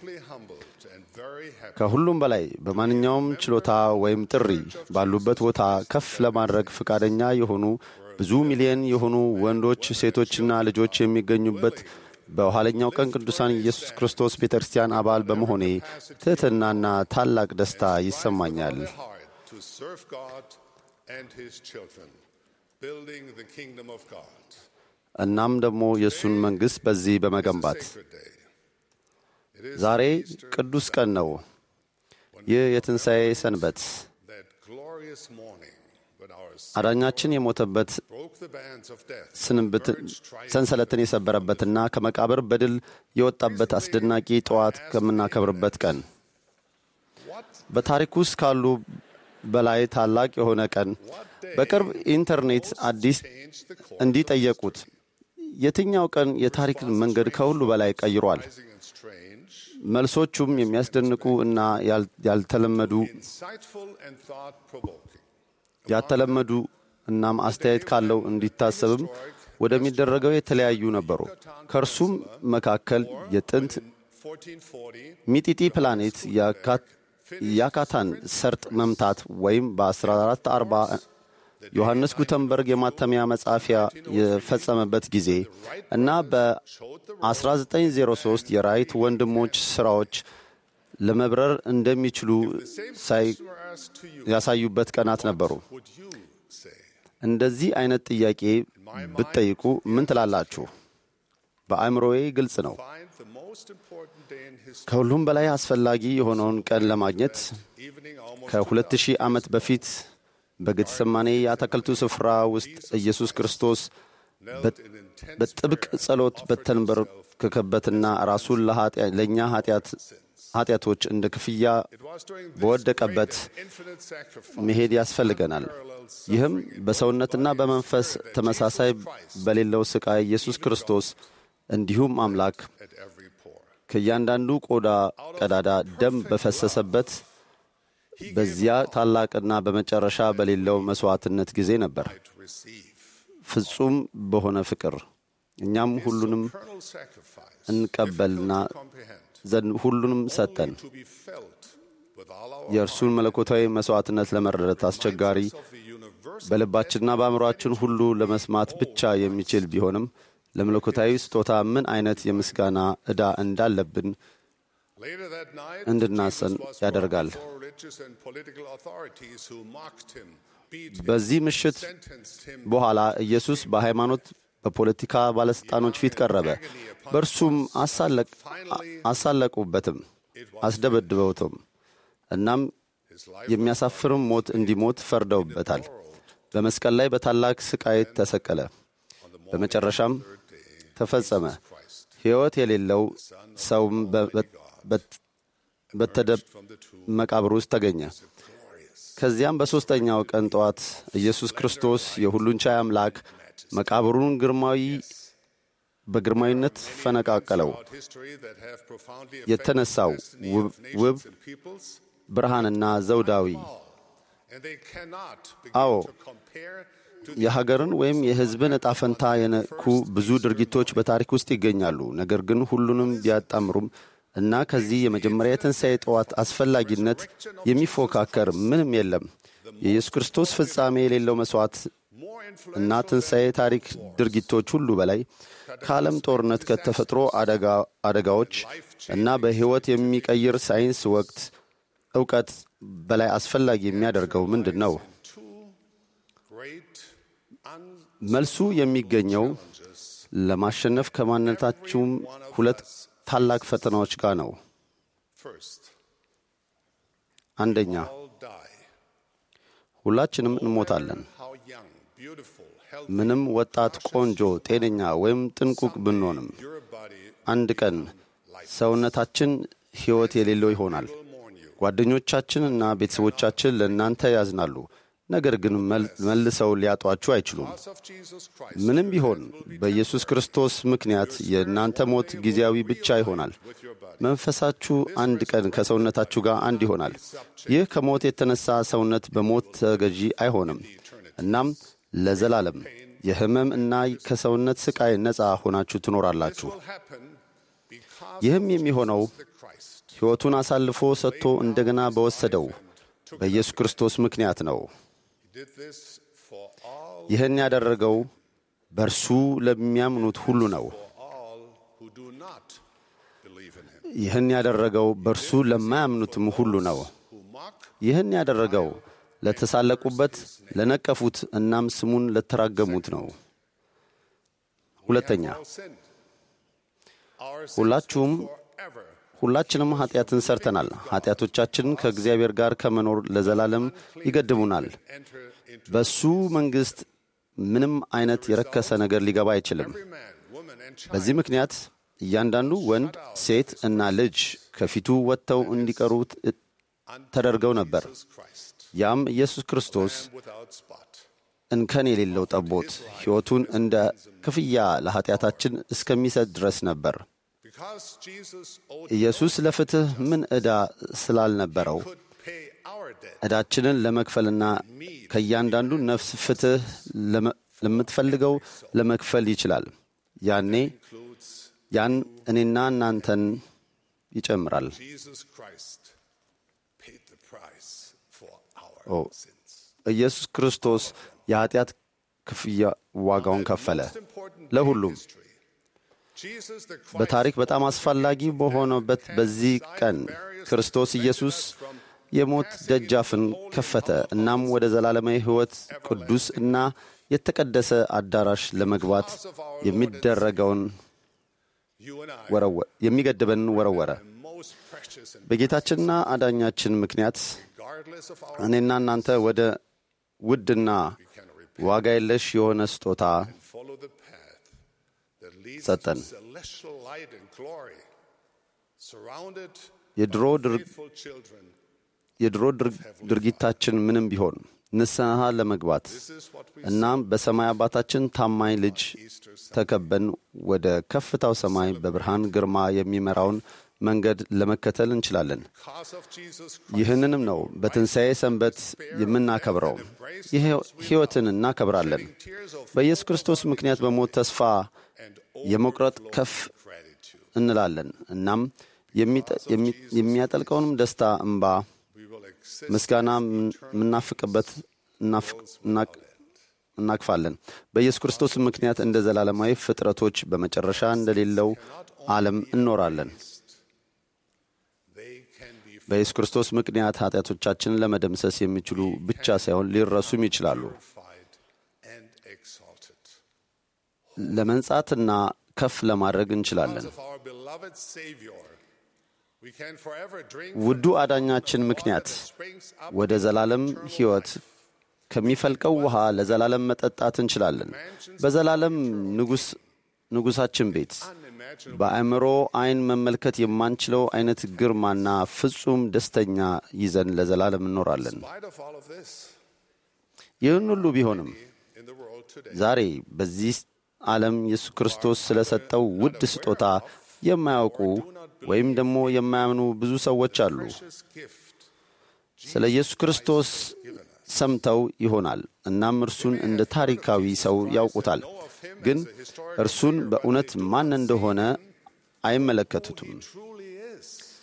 ከሁሉም በላይ በማንኛውም ችሎታ ወይም ጥሪ ባሉበት ቦታ ከፍ ለማድረግ ፈቃደኛ የሆኑ ብዙ ሚሊዮን የሆኑ ወንዶች፣ ሴቶችና ልጆች የሚገኙበት በኋለኛው ቀን ቅዱሳን ኢየሱስ ክርስቶስ ቤተ ክርስቲያን አባል በመሆኔ ትሕትናና ታላቅ ደስታ ይሰማኛል። heart to serve God and His children, building the kingdom of God. እናም ደግሞ የእሱን መንግሥት በዚህ በመገንባት ዛሬ ቅዱስ ቀን ነው። ይህ የትንሣኤ ሰንበት That glorious morning when our አዳኛችን የሞተበት broke the bands of death, ስንብት ሰንሰለትን የሰበረበትና ከመቃብር በድል የወጣበት አስደናቂ ጠዋት ከምናከብርበት ቀን በታሪክ ውስጥ ካሉ በላይ ታላቅ የሆነ ቀን በቅርብ ኢንተርኔት አዲስ እንዲጠየቁት የትኛው ቀን የታሪክን መንገድ ከሁሉ በላይ ቀይሯል? መልሶቹም የሚያስደንቁ እና ያል- ያልተለመዱ insightful and thought provoking. ያልተለመዱ እናም አስተያየት ካለው እንዲታሰብም ወደሚደረገው የተለያዩ ነበሩ። ከእርሱም መካከል የጥንት 1440, ሚጢጢ ፕላኔት የካ- የካታን ሰርጥ መምታት ወይም በ1440 ዮሐንስ ጉተንበርግ የማተሚያ መጻፊያ የፈጸመበት ጊዜ እና በ1903 የራይት ወንድሞች ሥራዎች ለመብረር እንደሚችሉ ሳይ- ያሳዩበት ቀናት ነበሩ። እንደዚህ አይነት ጥያቄ ብትጠይቁ ምን ትላላችሁ? በአእምሮዬ ግልጽ ነው። find the most important day in history, ከሁሉም በላይ አስፈላጊ የሆነውን ቀን ለማግኘት evening almost ከሁለት ሺህ ዓመት በፊት በጌተሰማኔ የአትክልቱ ስፍራ ውስጥ ኢየሱስ ክርስቶስ በ- በጥብቅ ጸሎት በተንበረከከበትና ራሱን ለኃጢአ- ለእኛ ኃጢአት- ኃጢአቶች እንደ ክፍያ በወደቀበት infinite sacrifice. መሄድ ያስፈልገናል። ይህም በሰውነትና በመንፈስ ተመሳሳይ በሌለው ሥቃይ ኢየሱስ ክርስቶስ እንዲሁም አምላክ ከእያንዳንዱ ቆዳ ቀዳዳ ደም በፈሰሰበት በዚያ ታላቅና በመጨረሻ በሌለው መሥዋዕትነት ጊዜ ነበር። ፍጹም በሆነ ፍቅር እኛም ሁሉንም Eternal sacrifice እንቀበልና ዘንድ ሁሉንም ሰጠን። to be felt with all our የእርሱን መለኮታዊ መሥዋዕትነት ለመረዳት አስቸጋሪ በልባችንና በአእምሮአችን ሁሉ ለመስማት ብቻ የሚችል ቢሆንም ለመለኮታዊ ስጦታ ምን አይነት የምስጋና ዕዳ እንዳለብን Later that night, እንድናሰን Jesus was ያደርጋል። for religious and political authorities who mocked him, beat him, በዚህ ምሽት sentenced him በኋላ ኢየሱስ በሃይማኖት በፖለቲካ ባለሥልጣኖች ፊት ቀረበ። በእርሱም አሳለቅ- አሳለቁበትም፣ አስደበድበውትም። እናም የሚያሳፍርም ሞት እንዲሞት ፈርደውበታል። በመስቀል ላይ በታላቅ ስቃይ ተሰቀለ። በመጨረሻም ተፈጸመ። ሕይወት የሌለው ሰውም በ- በ- በተደ መቃብር ውስጥ ተገኘ። ከዚያም በሦስተኛው ቀን ጠዋት ኢየሱስ ክርስቶስ የሁሉን ቻይ አምላክ መቃብሩን ግርማዊ በግርማዊነት ፈነቃቀለው። history that have profoundly የተነሳው destiny ውብ of ውብ nations and peoples, ብርሃንና ዘውዳዊ and they cannot አዎ begin to compare to የሀገርን ወይም የሕዝብን ዕጣ ፈንታ የነኩ ብዙ ድርጊቶች በታሪክ ውስጥ ይገኛሉ። ነገር ግን ሁሉንም ቢያጣምሩም እና ከዚህ የመጀመሪያ የትንሣኤ ጠዋት አስፈላጊነት የሚፎካከር ምንም የለም። የኢየሱስ ክርስቶስ ፍጻሜ የሌለው መሥዋዕት እና ትንሣኤ ታሪክ ድርጊቶች ሁሉ በላይ ከዓለም ጦርነት፣ ከተፈጥሮ አደጋ- አደጋዎች እና በሕይወት የሚቀይር ሳይንስ ወቅት እውቀት በላይ አስፈላጊ የሚያደርገው ምንድን ነው? great መልሱ የሚገኘው ለማሸነፍ ከማንነታችሁም ሁለት ታላቅ ፈተናዎች ጋር ነው። First, አንደኛ all die. ሁላችንም እንሞታለን። How young, beautiful, healthy ምንም ወጣት፣ ቆንጆ፣ ጤነኛ ወይም ጥንቁቅ ብንሆንም your body አንድ ቀን ሰውነታችን ሕይወት የሌለው ይሆናል። ጓደኞቻችን እና ቤተሰቦቻችን ለእናንተ ያዝናሉ፣ ነገር ግን መል- መልሰው ሊያጧችሁ አይችሉም። of Jesus Christ. ምንም ቢሆን በኢየሱስ ክርስቶስ ምክንያት የእናንተ ሞት ጊዜያዊ ብቻ ይሆናል። መንፈሳችሁ አንድ ቀን ከሰውነታችሁ ጋር አንድ ይሆናል። ይህ ከሞት የተነሳ ሰውነት በሞት ተገዢ አይሆንም። እናም ለዘላለም የሕመም እና ከሰውነት ስቃይ ነፃ ሆናችሁ ትኖራላችሁ። ይህም የሚሆነው ሕይወቱን አሳልፎ ሰጥቶ እንደገና በወሰደው በኢየሱስ ክርስቶስ ምክንያት ነው። He did this for all, ይህን ያደረገው በእርሱ ለሚያምኑት ሁሉ ነው። all who do not believe in him. ይህን ያደረገው በእርሱ ለማያምኑትም ሁሉ ነው። Who mock ይህን ያደረገው ለተሳለቁበት፣ ለነቀፉት እናም ስሙን ለተራገሙት ነው። ሁለተኛ all sin. Our sins ሁላችሁም forever ሁላችንም ኃጢአትን ሰርተናል። ኃጢአቶቻችን ከእግዚአብሔር ጋር ከመኖር ለዘላለም ይገድቡናል። enter into በሱ መንግሥት ምንም አይነት የረከሰ ነገር ሊገባ አይችልም። every man, woman, and child. በዚህ ምክንያት እያንዳንዱ ወንድ፣ ሴት እና ልጅ ከፊቱ ወጥተው እንዲቀሩ ተደርገው ነበር። Jesus Christ, ያም ኢየሱስ ክርስቶስ Lamb without spot. እንከን የሌለው ጠቦት ሕይወቱን እንደ ክፍያ ለኃጢአታችን እስከሚሰጥ ድረስ ነበር። Because Jesus owed ኢየሱስ ለፍትሕ ምን ዕዳ ስላልነበረው could pay our debt. ዕዳችንን ለመክፈልና ከእያንዳንዱ ነፍስ ፍትሕ ለመ- ለምትፈልገው ለመክፈል ይችላል። ያኔ includes ያን እኔና እናንተን ይጨምራል። Jesus Christ paid the price for our ኦ sins. ኢየሱስ ክርስቶስ የኃጢአት ክፍያ ዋጋውን ከፈለ Most important ለሁሉም። history. Jesus the Christ በታሪክ በጣም አስፈላጊ በሆነበት በዚህ ቀን ክርስቶስ ኢየሱስ የሞት ደጃፍን ከፈተ። እናም ወደ ዘላለማዊ ሕይወት ቅዱስ እና የተቀደሰ አዳራሽ ለመግባት የሚደረገውን you and I ወረወ- የሚገድበንን ወረወረ። most precious and በጌታችንና አዳኛችን ምክንያት regardless of our እኔና እናንተ ወደ ውድና ዋጋ የለሽ የሆነ ስጦታ follow the path that leads ሰጠን። to celestial light and glory surrounded የድሮ ድር- faithful children የድሮ ድር- ድርጊታችን ምንም ቢሆን ንስሐ ለመግባት እናም በሰማይ አባታችን ታማኝ ልጅ ተከበን ወደ ከፍታው ሰማይ በብርሃን ግርማ የሚመራውን መንገድ ለመከተል እንችላለን። because of Jesus ይህንንም ነው በትንሣኤ ሰንበት የምናከብረው። ይህ ሕይወትን እናከብራለን። በኢየሱስ ክርስቶስ ምክንያት በሞት ተስፋ የመቁረጥ ከፍ እንላለን። እናም የሚጠ- የሚ- የሚያጠልቀውንም ደስታ እንባ we will exist ምስጋና የምናፍቅበት እናፍ- እናቅ- እናቅፋለን። በኢየሱስ ክርስቶስ ምክንያት እንደ ዘላለማዊ ፍጥረቶች በመጨረሻ እንደሌለው ዓለም እንኖራለን። they can be በኢየሱስ ክርስቶስ ምክንያት ኃጢአቶቻችንን ለመደምሰስ የሚችሉ ብቻ ሳይሆን ሊረሱም ይችላሉ። purified and exalted ለመንጻትና ከፍ ለማድረግ እንችላለን። because of our beloved Savior we can forever drink ውዱ አዳኛችን ምክንያት ወደ ዘላለም ሕይወት ከሚፈልቀው ውሃ ለዘላለም መጠጣት እንችላለን። በዘላለም ንጉሥ ንጉሣችን ቤት በአእምሮ ዐይን መመልከት የማንችለው አይነት ግርማና ፍጹም ደስተኛ ይዘን ለዘላለም እንኖራለን። in spite of all of this ይህን ሁሉ ቢሆንም in the world today ዛሬ በዚህ ዓለም ኢየሱስ ክርስቶስ ስለ ሰጠው ውድ ስጦታ የማያውቁ ወይም ደግሞ የማያምኑ ብዙ ሰዎች አሉ። precious gift ስለ ኢየሱስ ክርስቶስ ሰምተው ይሆናል። እናም እርሱን እንደ ታሪካዊ ሰው ያውቁታል፣ ግን እርሱን በእውነት ማን እንደሆነ አይመለከቱትም። truly is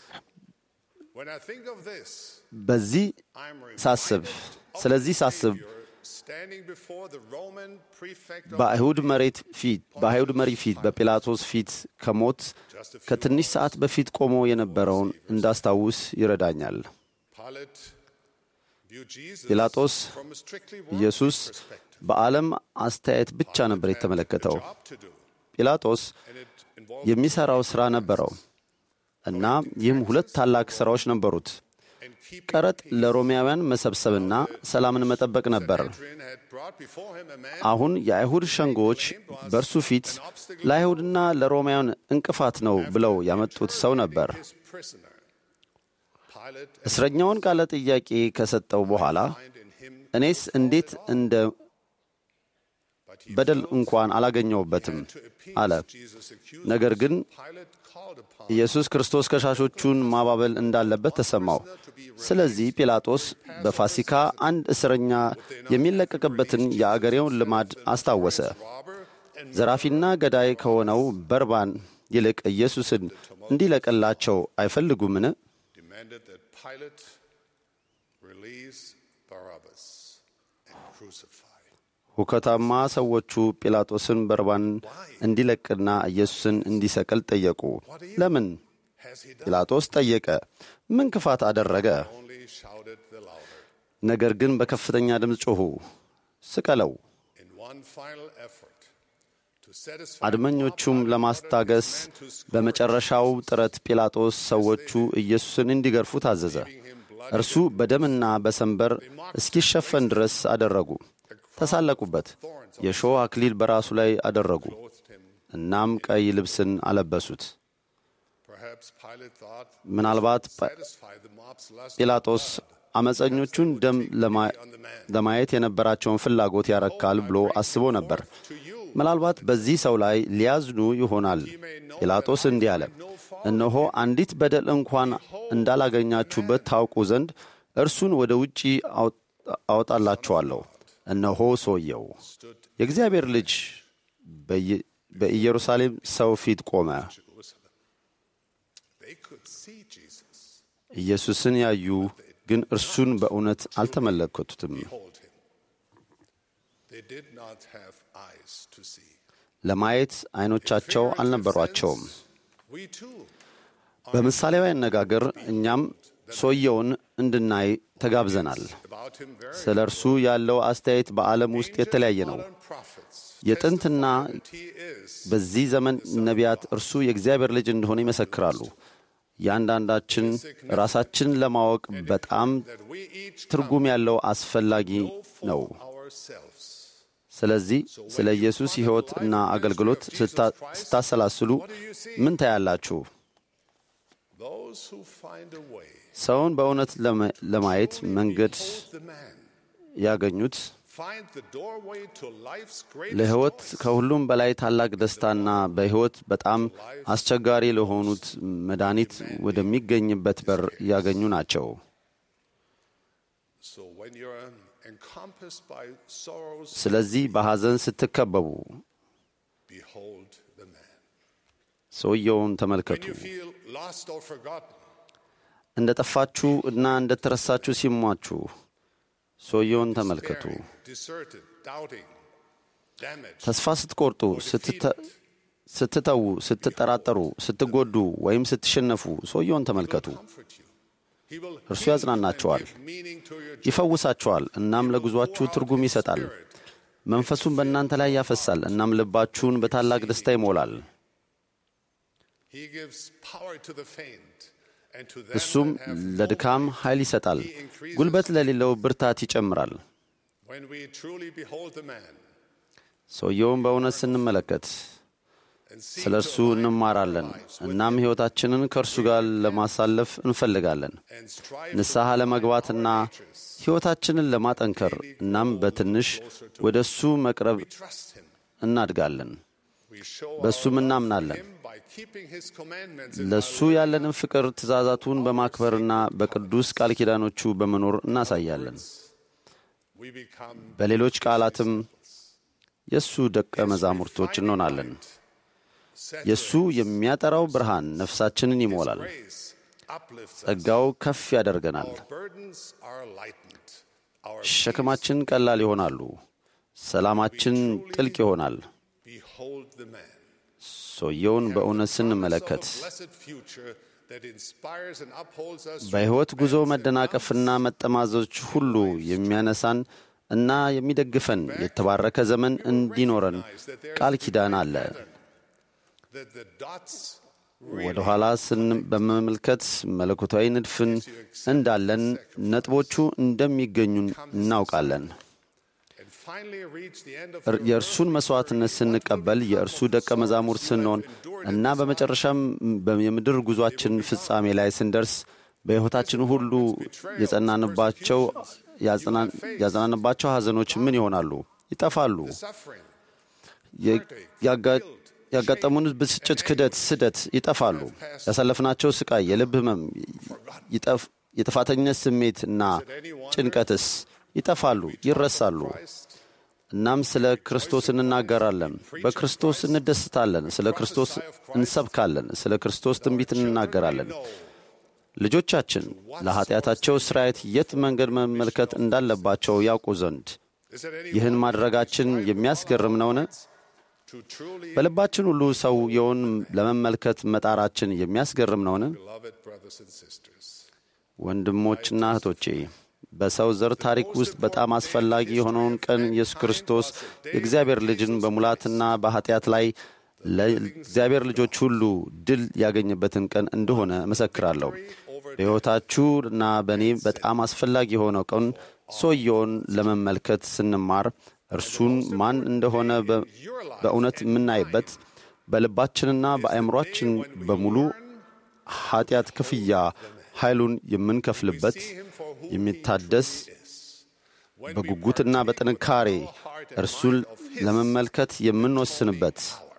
when I think of this በዚህ ሳስብ ስለዚህ ሳስብ standing before the Roman prefect of በአይሁድ መሬት ፊት በአይሁድ መሪ ፊት በጲላጦስ ፊት ከሞት ከትንሽ ሰዓት በፊት ቆሞ የነበረውን እንዳስታውስ ይረዳኛል። Pilate ጲላጦስ ኢየሱስ በዓለም አስተያየት ብቻ ነበር የተመለከተው። ጲላጦስ የሚሠራው ሥራ ነበረው እና ይህም ሁለት ታላቅ ሥራዎች ነበሩት። ቀረጥ ለሮማውያን መሰብሰብና ሰላምን መጠበቅ ነበር። አሁን የአይሁድ ሸንጎዎች በእርሱ ፊት ለአይሁድና ለሮማውያን እንቅፋት ነው ብለው ያመጡት ሰው ነበር። እስረኛውን ቃለ ጥያቄ ከሰጠው በኋላ እኔስ እንዴት እንደ በደል እንኳን አላገኘውበትም አለ። ነገር ግን ኢየሱስ ክርስቶስ ከሻሾቹን ማባበል እንዳለበት ተሰማው። ስለዚህ ጲላጦስ በፋሲካ አንድ እስረኛ የሚለቀቅበትን የአገሬውን ልማድ አስታወሰ። ዘራፊና ገዳይ ከሆነው በርባን ይልቅ ኢየሱስን እንዲለቅላቸው አይፈልጉምን? ሁከታማ ሰዎቹ ጲላጦስን በርባን እንዲለቅና ኢየሱስን እንዲሰቅል ጠየቁ። ለምን? ጲላጦስ ጠየቀ። ምን ክፋት አደረገ? ነገር ግን በከፍተኛ ድምፅ ጮኹ፣ ስቀለው። አድመኞቹም ለማስታገስ በመጨረሻው ጥረት ጲላጦስ ሰዎቹ ኢየሱስን እንዲገርፉ ታዘዘ። እርሱ በደምና በሰንበር እስኪሸፈን ድረስ አደረጉ። ተሳለቁበት። የሾህ አክሊል በራሱ ላይ አደረጉ። እናም ቀይ ልብስን አለበሱት። ምናልባት ጲላጦስ አመፀኞቹን ደም ለማየት የነበራቸውን ፍላጎት ያረካል ብሎ አስቦ ነበር። ምናልባት በዚህ ሰው ላይ ሊያዝኑ ይሆናል። ጲላጦስ እንዲህ አለ፣ እነሆ አንዲት በደል እንኳን እንዳላገኛችሁበት ታውቁ ዘንድ እርሱን ወደ ውጪ አወጣላችኋለሁ። እነሆ ሰውየው የእግዚአብሔር ልጅ በኢየሩሳሌም ሰው ፊት ቆመ። ኢየሱስን ያዩ ግን እርሱን በእውነት አልተመለከቱትም። ለማየት ዐይኖቻቸው አልነበሯቸውም። በምሳሌያዊ አነጋገር እኛም ሰውየውን እንድናይ ተጋብዘናል። ስለ እርሱ ያለው አስተያየት በዓለም ውስጥ የተለያየ ነው። የጥንትና በዚህ ዘመን ነቢያት እርሱ የእግዚአብሔር ልጅ እንደሆነ ይመሰክራሉ። እያንዳንዳችን ራሳችን ለማወቅ በጣም ትርጉም ያለው አስፈላጊ ነው። ስለዚህ ስለ ኢየሱስ ሕይወት እና አገልግሎት ስታሰላስሉ ምን ታያላችሁ? ሰውን በእውነት ለማየት መንገድ ያገኙት ለሕይወት ከሁሉም በላይ ታላቅ ደስታና በሕይወት በጣም አስቸጋሪ ለሆኑት መድኃኒት ወደሚገኝበት በር ያገኙ ናቸው። ስለዚህ በሐዘን ስትከበቡ ሰውየውን ተመልከቱ። እንደ ጠፋችሁ እና እንደ ተረሳችሁ ሲሟችሁ ሰውየውን ተመልከቱ። ተስፋ ስትቆርጡ፣ ስትተዉ፣ ስትጠራጠሩ፣ ስትጎዱ ወይም ስትሸነፉ ሰውየውን ተመልከቱ። እርሱ ያጽናናችኋል፣ ይፈውሳችኋል፣ እናም ለጉዟችሁ ትርጉም ይሰጣል። መንፈሱን በእናንተ ላይ ያፈሳል፣ እናም ልባችሁን በታላቅ ደስታ ይሞላል። እሱም ለድካም ኃይል ይሰጣል፣ ጉልበት ለሌለው ብርታት ይጨምራል። ሰውየውን በእውነት ስንመለከት ስለ እርሱ እንማራለን፣ እናም ሕይወታችንን ከእርሱ ጋር ለማሳለፍ እንፈልጋለን። ንስሐ ለመግባትና ሕይወታችንን ለማጠንከር እናም በትንሽ ወደ እሱ መቅረብ እናድጋለን። በእሱም እናምናለን። ለእሱ ያለንን ፍቅር ትእዛዛቱን በማክበርና በቅዱስ ቃል ኪዳኖቹ በመኖር እናሳያለን። በሌሎች ቃላትም የእሱ ደቀ መዛሙርቶች እንሆናለን። የእሱ የሚያጠራው ብርሃን ነፍሳችንን ይሞላል። ጸጋው ከፍ ያደርገናል። ሸክማችን ቀላል ይሆናሉ። ሰላማችን ጥልቅ ይሆናል። ሰውየውን በእውነት ስንመለከት that inspires and upholds us በሕይወት ጉዞ መደናቀፍና መጠማዘዞች ሁሉ የሚያነሳን እና የሚደግፈን የተባረከ ዘመን እንዲኖረን ቃል ኪዳን አለ። that the dots ወደ ኋላ ስን በመመልከት መለኮታዊ ንድፍን እንዳለን ነጥቦቹ እንደሚገኙን እናውቃለን። and finally reach the end of እር- የእርሱን መሥዋዕትነት ስንቀበል የእርሱ ደቀ መዛሙርት ስንሆን እና በመጨረሻም በ- የምድር ጉዟችን ፍጻሜ ላይ ስንደርስ በሕይወታችን ሁሉ የጸናንባቸው ያጸና- ያጸናንባቸው ሐዘኖች ምን ይሆናሉ? ይጠፋሉ። suffering, የ- ያጋ- ያጋጠሙን ብስጭት፣ ክደት፣ ስደት ይጠፋሉ። ያሳለፍናቸው ስቃይ፣ የልብ ህመም፣ ይጠፍ- የጥፋተኝነት ስሜት እና ጭንቀትስ ይጠፋሉ፣ ይረሳሉ። እናም ስለ ክርስቶስ እንናገራለን፣ በክርስቶስ እንደስታለን፣ ስለ ክርስቶስ እንሰብካለን፣ ስለ ክርስቶስ ትንቢት እንናገራለን። ልጆቻችን ለኀጢአታቸው ስርየት የት መንገድ መመልከት እንዳለባቸው ያውቁ ዘንድ ይህን ማድረጋችን የሚያስገርም ነውን? to truly በልባችን ሁሉ ሰውየውን ለመመልከት መጣራችን የሚያስገርም ነውን? beloved brothers and sisters. ወንድሞችና እህቶቼ በሰው ዘር ታሪክ ውስጥ በጣም አስፈላጊ የሆነውን ቀን ኢየሱስ ክርስቶስ የእግዚአብሔር ልጅን በሙላትና በኃጢአት ላይ ለእግዚአብሔር ልጆች ሁሉ ድል ያገኘበትን ቀን እንደሆነ እመሰክራለሁ። በሕይወታችሁ እና በእኔ በጣም አስፈላጊ የሆነው ቀን ሰውየውን ለመመልከት ስንማር እርሱን ማን እንደሆነ በ- በእውነት የምናይበት በልባችንና በአእምሯችን በሙሉ ኃጢአት ክፍያ ኃይሉን የምንከፍልበት የሚታደስ በጉጉትና በጥንካሬ እርሱን ለመመልከት የምንወስንበት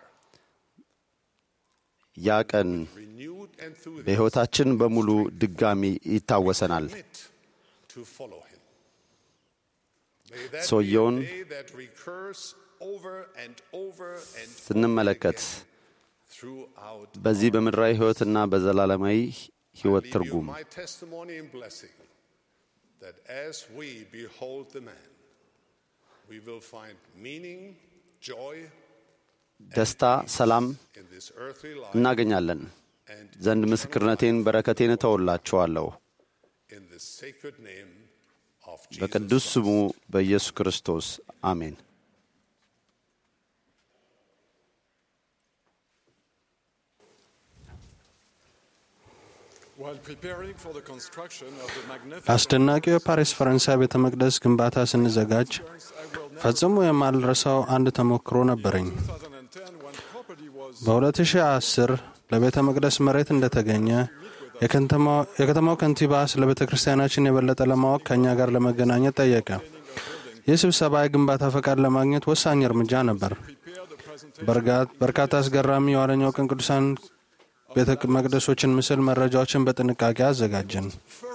ያ ቀን Renewed enthusiasm በሕይወታችን በሙሉ ድጋሚ ይታወሰናል። to follow him. May that be ሰውየውን a day that recurs over and over and ስንመለከት throughout በዚህ በምድራዊ ሕይወትና በዘላለማዊ ሕይወት leave you ትርጉም my testimony and blessing that as we behold the man, we will find meaning, joy ደስታ፣ ሰላም in this earthly life እናገኛለን ዘንድ ምስክርነቴን በረከቴን እተውላችኋለሁ in the sacred name of Jesus. በቅዱስ ስሙ በኢየሱስ ክርስቶስ አሜን። While preparing for the construction of the magnificent አስደናቂው የፓሪስ ፈረንሳይ ቤተ መቅደስ ግንባታ ስንዘጋጅ ፈጽሞ የማልረሳው አንድ ተሞክሮ ነበረኝ። በ2010 ለቤተ መቅደስ መሬት እንደተገኘ የከተማው ከንቲባ ስለ ቤተ ክርስቲያናችን የበለጠ ለማወቅ ከእኛ ጋር ለመገናኘት ጠየቀ። ይህ ስብሰባ የግንባታ ፈቃድ ለማግኘት ወሳኝ እርምጃ ነበር። በርካታ አስገራሚ የኋለኛው ቀን ቅዱሳን ቤተ መቅደሶችን ምስል መረጃዎችን በጥንቃቄ አዘጋጀን።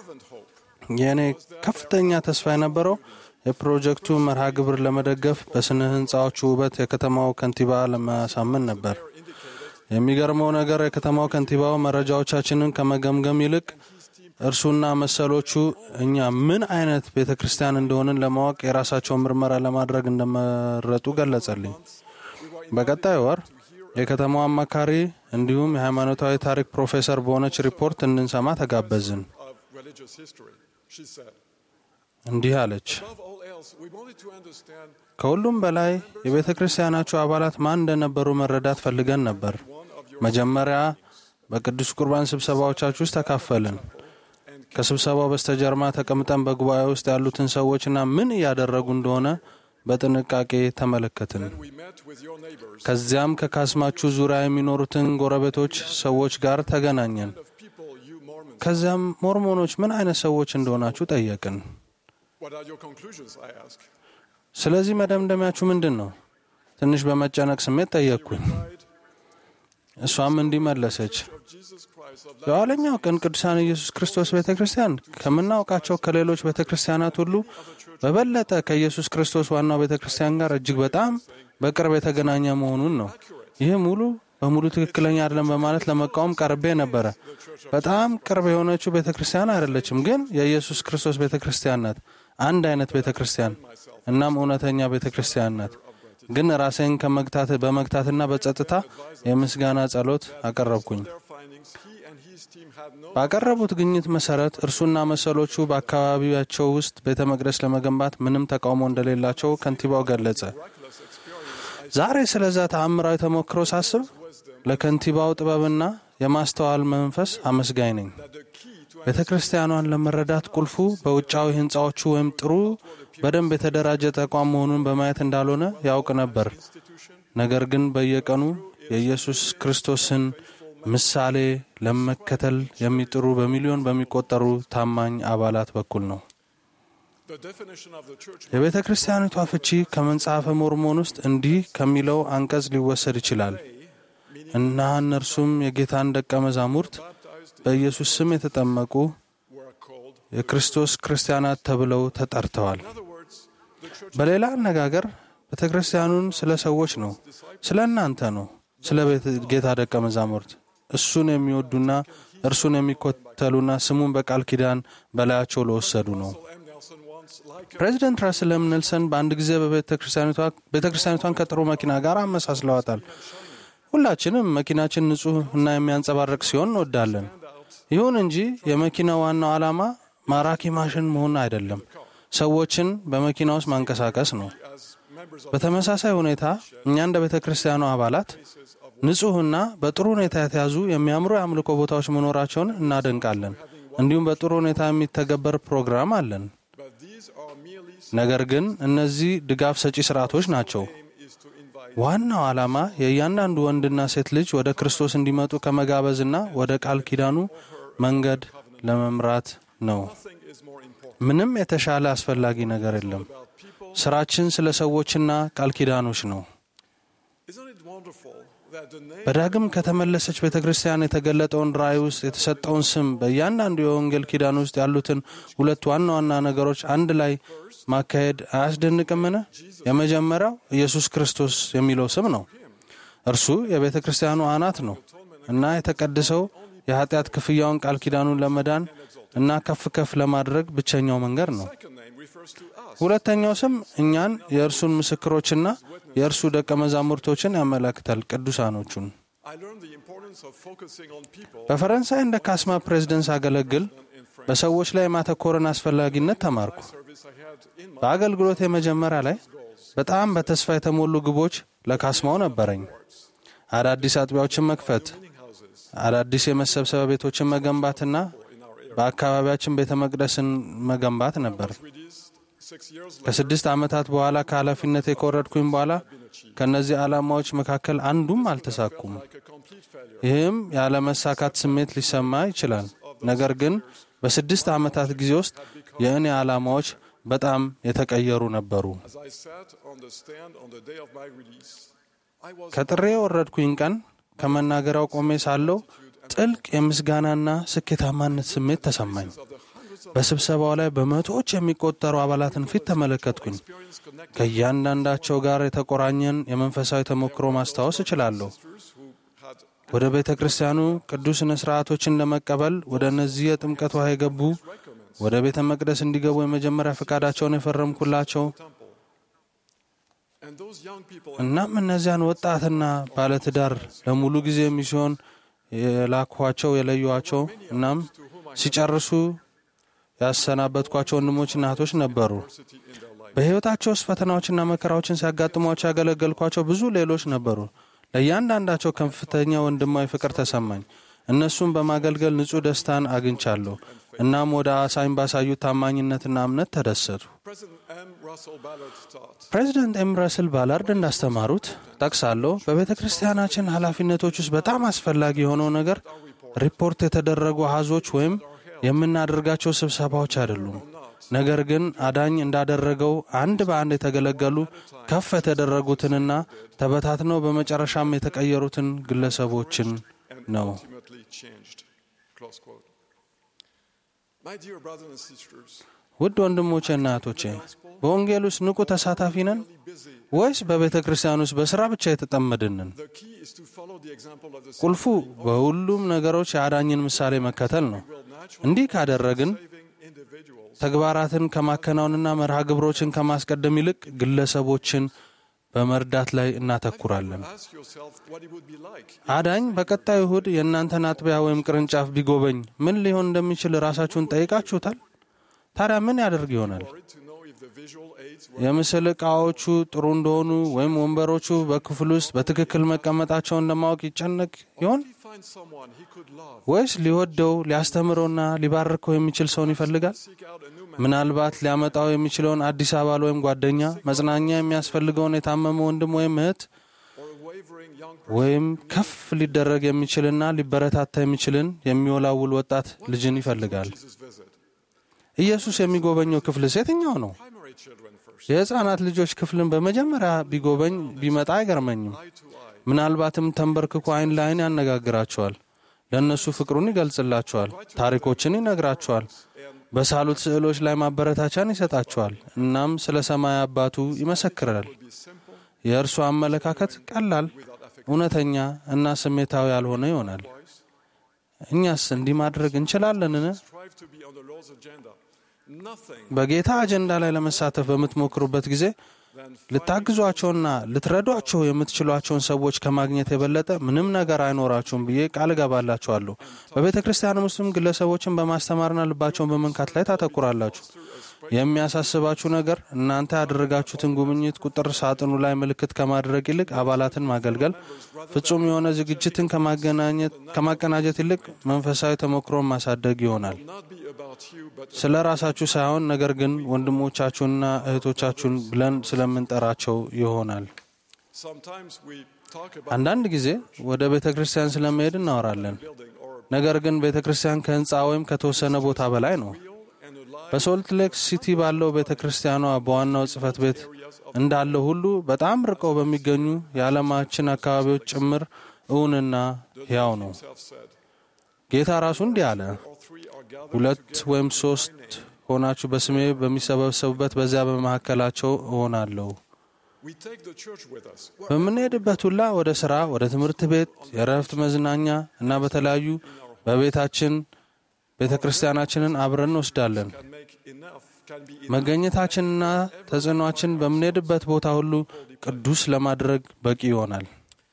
የእኔ ከፍተኛ ተስፋ የነበረው የፕሮጀክቱ መርሃ ግብር ለመደገፍ በስነ ህንፃዎቹ ውበት የከተማው ከንቲባ ለማሳመን ነበር። የሚገርመው ነገር የከተማው ከንቲባው መረጃዎቻችንን ከመገምገም ይልቅ እርሱና መሰሎቹ እኛ ምን አይነት ቤተ ክርስቲያን እንደሆንን ለማወቅ የራሳቸውን ምርመራ ለማድረግ እንደመረጡ ገለጸልኝ። በቀጣይ ወር የከተማው አማካሪ እንዲሁም የሃይማኖታዊ ታሪክ ፕሮፌሰር በሆነች ሪፖርት እንድንሰማ ተጋበዝን። of religious history. She said, እንዲህ አለች። Above all else, we wanted to understand ከሁሉም በላይ የቤተ ክርስቲያናችሁ አባላት ማን እንደነበሩ መረዳት ፈልገን ነበር። መጀመሪያ በቅዱስ ቁርባን ስብሰባዎቻችሁ ውስጥ ተካፈልን። ከስብሰባው በስተጀርባ ተቀምጠን በጉባኤ ውስጥ ያሉትን ሰዎችና ምን እያደረጉ እንደሆነ በጥንቃቄ ተመለከትን። we met with your neighbors, ከዚያም ከካስማችሁ ዙሪያ የሚኖሩትን ጎረቤቶች ሰዎች ጋር ተገናኘን። people you Mormons. ከዚያም ሞርሞኖች ምን አይነት ሰዎች እንደሆናችሁ ጠየቅን። What are your conclusions? I asked. ስለዚህ መደምደሚያችሁ ምንድን ነው? ትንሽ በመጨነቅ ስሜት ጠየቅኩኝ። እሷም እንዲህ መለሰች። Jesus Christ of የኋለኛው ቀን ቅዱሳን ኢየሱስ ክርስቶስ ቤተ ክርስቲያን ከምናውቃቸው ከሌሎች ቤተ ክርስቲያናት ሁሉ በበለጠ ከኢየሱስ ክርስቶስ ዋናው ቤተ ክርስቲያን ጋር እጅግ በጣም በቅርብ የተገናኘ መሆኑን ነው። ይህ ሙሉ በሙሉ ትክክለኛ አይደለም በማለት ለመቃወም ቀርቤ ነበረ። በጣም ቅርብ የሆነችው ቤተ ክርስቲያን አይደለችም፣ ግን የኢየሱስ ክርስቶስ ቤተ ክርስቲያን ናት። አንድ አይነት ቤተ ክርስቲያን እናም እውነተኛ ቤተ ክርስቲያን ናት። ግን ራሴን ከመግታት በመግታትና በጸጥታ የምስጋና ጸሎት አቀረብኩኝ። their findings, he and his ባቀረቡት ግኝት መሰረት እርሱና መሰሎቹ በአካባቢያቸው ውስጥ ቤተ መቅደስ ለመገንባት ምንም ተቃውሞ እንደሌላቸው ከንቲባው ገለጸ። ዛሬ ስለዛ ተአምራዊ ተሞክሮ ሳስብ ለከንቲባው ጥበብና የማስተዋል መንፈስ አመስጋኝ ነኝ። ቤተ ክርስቲያኗን ለመረዳት ቁልፉ በውጫዊ ህንፃዎቹ ወይም ጥሩ በደንብ የተደራጀ ተቋም መሆኑን በማየት እንዳልሆነ ያውቅ ነበር። ነገር ግን በየቀኑ የኢየሱስ ክርስቶስን ምሳሌ ለመከተል የሚጥሩ በሚሊዮን በሚቆጠሩ ታማኝ አባላት በኩል ነው። የቤተ ክርስቲያኒቷ ፍቺ ከመጽሐፈ ሞርሞን ውስጥ እንዲህ ከሚለው አንቀጽ ሊወሰድ ይችላል እና እነርሱም የጌታን ደቀ መዛሙርት በኢየሱስ ስም የተጠመቁ የክርስቶስ ክርስቲያናት ተብለው ተጠርተዋል። በሌላ አነጋገር ቤተ ክርስቲያኑን ስለ ሰዎች ነው፣ ስለ እናንተ ነው፣ ስለ ጌታ ደቀ መዛሙርት እሱን የሚወዱና እርሱን የሚኮተሉና ስሙን በቃል ኪዳን በላያቸው ለወሰዱ ነው። ፕሬዚደንት ራስል ኤም ኔልሰን በአንድ ጊዜ በቤተ ክርስቲያኒቷን ከጥሩ መኪና ጋር አመሳስለዋታል። ሁላችንም መኪናችን ንጹሕ እና የሚያንጸባርቅ ሲሆን እንወዳለን። ይሁን እንጂ የመኪናው ዋናው ዓላማ ማራኪ ማሽን መሆን አይደለም፣ ሰዎችን በመኪና ውስጥ ማንቀሳቀስ ነው። በተመሳሳይ ሁኔታ እኛ እንደ ቤተ ክርስቲያኑ አባላት ንጹሕና በጥሩ ሁኔታ የተያዙ የሚያምሩ የአምልኮ ቦታዎች መኖራቸውን እናደንቃለን። እንዲሁም በጥሩ ሁኔታ የሚተገበር ፕሮግራም አለን። ነገር ግን እነዚህ ድጋፍ ሰጪ ስርዓቶች ናቸው። ዋናው ዓላማ የእያንዳንዱ ወንድና ሴት ልጅ ወደ ክርስቶስ እንዲመጡ ከመጋበዝና ወደ ቃል ኪዳኑ መንገድ ለመምራት ነው። ምንም የተሻለ አስፈላጊ ነገር የለም። ስራችን ስለ ሰዎችና ቃል ኪዳኖች ነው። በዳግም ከተመለሰች ቤተ ክርስቲያን የተገለጠውን ራእይ ውስጥ የተሰጠውን ስም በእያንዳንዱ የወንጌል ኪዳን ውስጥ ያሉትን ሁለት ዋና ዋና ነገሮች አንድ ላይ ማካሄድ አያስደንቅምን? የመጀመሪያው ኢየሱስ ክርስቶስ የሚለው ስም ነው። እርሱ የቤተ ክርስቲያኑ አናት ነው እና የተቀደሰው የኃጢአት ክፍያውን ቃል ኪዳኑን ለመዳን እና ከፍ ከፍ ለማድረግ ብቸኛው መንገድ ነው። ሁለተኛው ስም እኛን የእርሱን ምስክሮችና የእርሱ ደቀ መዛሙርቶችን ያመለክታል፣ ቅዱሳኖቹን። በፈረንሳይ እንደ ካስማ ፕሬዝደንት ሳገለግል በሰዎች ላይ የማተኮርን አስፈላጊነት ተማርኩ። በአገልግሎት የመጀመሪያ ላይ በጣም በተስፋ የተሞሉ ግቦች ለካስማው ነበረኝ። አዳዲስ አጥቢያዎችን መክፈት፣ አዳዲስ የመሰብሰቢያ ቤቶችን መገንባትና በአካባቢያችን ቤተ መቅደስን መገንባት ነበር። ከስድስት ዓመታት በኋላ ከኃላፊነት የኮረድኩኝ በኋላ ከእነዚህ ዓላማዎች መካከል አንዱም አልተሳኩም። ይህም ያለመሳካት ስሜት ሊሰማ ይችላል። ነገር ግን በስድስት ዓመታት ጊዜ ውስጥ የእኔ ዓላማዎች በጣም የተቀየሩ ነበሩ። ከጥሬ የወረድኩኝ ቀን ከመናገሪያው ቆሜ ሳለው ጥልቅ የምስጋናና ስኬታማነት ስሜት ተሰማኝ። በስብሰባው ላይ በመቶዎች የሚቆጠሩ አባላትን ፊት ተመለከትኩኝ። ከእያንዳንዳቸው ጋር የተቆራኘን የመንፈሳዊ ተሞክሮ ማስታወስ እችላለሁ። ወደ ቤተ ክርስቲያኑ ቅዱስ ሥነ ሥርዓቶችን ለመቀበል ወደ እነዚህ የጥምቀት ውሃ የገቡ ወደ ቤተ መቅደስ እንዲገቡ የመጀመሪያ ፈቃዳቸውን የፈረምኩላቸው እናም እነዚያን ወጣትና ባለትዳር ለሙሉ ጊዜ የሚሲሆን የላኳቸው የለዩዋቸው እናም ሲጨርሱ ያሰናበትኳቸው ወንድሞችና እህቶች ነበሩ። በሕይወታቸው ውስጥ ፈተናዎችና መከራዎችን ሲያጋጥሟቸው ያገለገልኳቸው ብዙ ሌሎች ነበሩ። ለእያንዳንዳቸው ከፍተኛ ወንድማዊ ፍቅር ተሰማኝ። እነሱም በማገልገል ንጹሕ ደስታን አግኝቻለሁ። እናም ወደ አሳኝ ባሳዩት ታማኝነትና እምነት ተደሰቱ። ፕሬዚደንት ኤም ረስል ባላርድ እንዳስተማሩት ጠቅሳለሁ። በቤተ ክርስቲያናችን ኃላፊነቶች ውስጥ በጣም አስፈላጊ የሆነው ነገር ሪፖርት የተደረጉ አሃዞች ወይም የምናደርጋቸው ስብሰባዎች አይደሉም። ነገር ግን አዳኝ እንዳደረገው አንድ በአንድ የተገለገሉ ከፍ የተደረጉትንና ተበታትነው በመጨረሻም የተቀየሩትን ግለሰቦችን ነው። ውድ ወንድሞቼና እህቶቼ በወንጌል ውስጥ ንቁ ተሳታፊ ነን ወይስ በቤተ ክርስቲያን ውስጥ በሥራ ብቻ የተጠመድንን? ቁልፉ በሁሉም ነገሮች የአዳኝን ምሳሌ መከተል ነው። እንዲህ ካደረግን ተግባራትን ከማከናወንና መርሃ ግብሮችን ከማስቀደም ይልቅ ግለሰቦችን በመርዳት ላይ እናተኩራለን። Ask yourself what it would be like አዳኝ በቀጣዩ እሁድ የእናንተን አጥቢያ ወይም ቅርንጫፍ ቢጎበኝ ምን ሊሆን እንደሚችል ራሳችሁን ጠይቃችሁታል? ታዲያ ምን ያደርግ ይሆናል? to know if the visual aids were የምስል ዕቃዎቹ ጥሩ እንደሆኑ ወይም ወንበሮቹ በክፍል ውስጥ በትክክል መቀመጣቸውን ለማወቅ ይጨነቅ ይሆን? find someone he could love, ወይስ ሊወደው ሊያስተምረውና ሊባርከው የሚችል ሰውን ይፈልጋል? seek out a new man, ምናልባት ሊያመጣው የሚችለውን አዲስ አባል ወይም ጓደኛ፣ መጽናኛ የሚያስፈልገውን የታመመ ወንድም ወይም እህት or a wavering young ወይም ከፍ ሊደረግ የሚችልና ሊበረታታ የሚችልን የሚወላውል ወጣት ልጅን ይፈልጋል። Jesus visit. ኢየሱስ የሚጎበኘው ክፍልስ የትኛው ነው? Primary children first, የሕፃናት ልጆች ክፍልን በመጀመሪያ ቢጎበኝ ቢመጣ አይገርመኝም። eye to eye. ምናልባትም ተንበርክኮ አይን ለአይን ያነጋግራቸዋል። ለእነሱ ፍቅሩን ይገልጽላቸዋል። ታሪኮችን ይነግራቸዋል። በሳሉት ስዕሎች ላይ ማበረታቻን ይሰጣቸዋል። እናም ስለ ሰማይ አባቱ ይመሰክራል። የእርሱ አመለካከት ቀላል፣ እውነተኛ እና ስሜታዊ ያልሆነ ይሆናል። እኛስ እንዲህ ማድረግ እንችላለንን? Strive to be on the Lord's agenda. Nothing በጌታ አጀንዳ ላይ ለመሳተፍ በምትሞክሩበት ጊዜ ልታግዟቸውና ልትረዷቸው የምትችሏቸውን ሰዎች ከማግኘት የበለጠ ምንም ነገር አይኖራችሁም ብዬ ቃል እገባላችኋለሁ። በቤተ ክርስቲያንም ውስጥም ግለሰቦችን በማስተማርና ልባቸውን በመንካት ላይ ታተኩራላችሁ። የሚያሳስባችሁ ነገር እናንተ ያደረጋችሁትን ጉብኝት ቁጥር ሳጥኑ ላይ ምልክት ከማድረግ ይልቅ አባላትን ማገልገል፣ ፍጹም የሆነ ዝግጅትን ከማገናኘት ከማቀናጀት ይልቅ መንፈሳዊ ተሞክሮን ማሳደግ ይሆናል። not be about you, but ስለ ራሳችሁ ሳይሆን ነገር ግን ወንድሞቻችሁንና እህቶቻችሁን ብለን ስለምንጠራቸው ይሆናል። sometimes we talk about አንዳንድ ጊዜ ወደ ቤተ ክርስቲያን ስለመሄድ እናወራለን። building or ነገር ግን ቤተ ክርስቲያን ከህንፃ ወይም ከተወሰነ ቦታ በላይ ነው። and a life በሶልት ሌክ ሲቲ ባለው ቤተ ክርስቲያኗ በዋናው ጽሕፈት ቤት እንዳለው ሁሉ በጣም ርቀው በሚገኙ የዓለማችን አካባቢዎች ጭምር እውንና ሕያው ነው። self said. ጌታ ራሱ እንዲህ አለ፣ All three are gathered ሁለት ወይም ሶስት ሆናችሁ በስሜ በሚሰበሰቡበት በዚያ በመካከላቸው እሆናለሁ። We take the church with us. በምንሄድበት ሁላ ወደ ሥራ፣ ወደ ትምህርት ቤት፣ የእረፍት መዝናኛ እና በተለያዩ በቤታችን ቤተ ክርስቲያናችንን አብረን እንወስዳለን። Can make enough, can be መገኘታችንና ተጽዕኗችን በምንሄድበት ቦታ ሁሉ ቅዱስ ለማድረግ በቂ ይሆናል።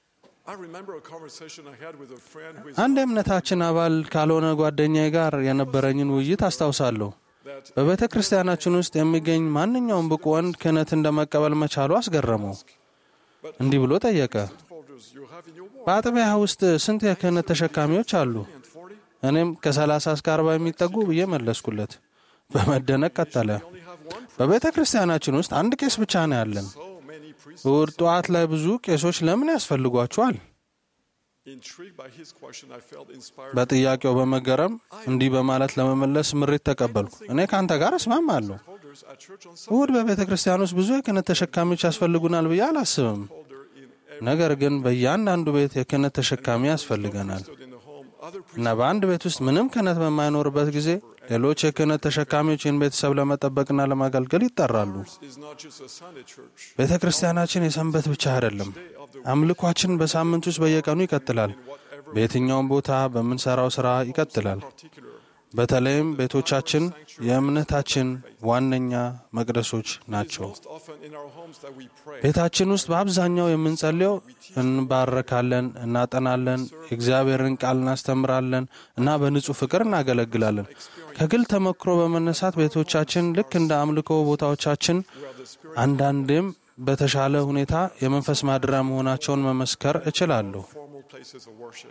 I remember a conversation I had with a friend who is አንድ የእምነታችን አባል ካልሆነ ጓደኛዬ ጋር የነበረኝን ውይይት አስታውሳለሁ። በቤተ ክርስቲያናችን ውስጥ የሚገኝ ማንኛውም ብቁ ወንድ ክህነት እንደመቀበል መቻሉ አስገረመው። እንዲህ ብሎ ጠየቀ፣ folders you have in your wall. በአጥቢያ ውስጥ ስንት የክህነት ተሸካሚዎች አሉ? እኔም ከ30 እስከ 40 የሚጠጉ ብዬ መለስኩለት። በመደነቅ ቀጠለ፣ በቤተ ክርስቲያናችን ውስጥ አንድ ቄስ ብቻ ነው ያለን። So many priests እሁድ ጠዋት ላይ ብዙ ቄሶች ለምን ያስፈልጓቸዋል? intrigued by his question, I felt inspired. በጥያቄው በመገረም እንዲህ በማለት ለመመለስ ምሬት ተቀበልኩ። እኔ ከአንተ ጋር እስማማለሁ። Folders at church on እሁድ በቤተ ክርስቲያን ውስጥ ብዙ የክህነት ተሸካሚዎች ያስፈልጉናል ብዬ አላስብም። ነገር ግን በእያንዳንዱ ቤት የክህነት ተሸካሚ ያስፈልገናል in the home, other እና በአንድ ቤት ውስጥ ምንም ክህነት በማይኖርበት ጊዜ ሌሎች የክህነት ተሸካሚዎች ይህን ቤተሰብ ለመጠበቅና ለማገልገል ይጠራሉ። is not just a Sunday church. ቤተ ክርስቲያናችን የሰንበት ብቻ አይደለም። አምልኳችን በሳምንት ውስጥ በየቀኑ ይቀጥላል። በየትኛውም ቦታ በምንሰራው ስራ ይቀጥላል። በተለይም ቤቶቻችን የእምነታችን ዋነኛ መቅደሶች ናቸው። Most often in our homes that we pray. ቤታችን ውስጥ በአብዛኛው የምንጸልየው እንባረካለን፣ እናጠናለን፣ የእግዚአብሔርን ቃል እናስተምራለን እና በንጹህ ፍቅር እናገለግላለን። ከግል ተሞክሮ በመነሳት ቤቶቻችን ልክ እንደ አምልኮ ቦታዎቻችን አንዳንዴም በተሻለ ሁኔታ የመንፈስ ማደሪያ መሆናቸውን መመስከር እችላለሁ። formal places of worship.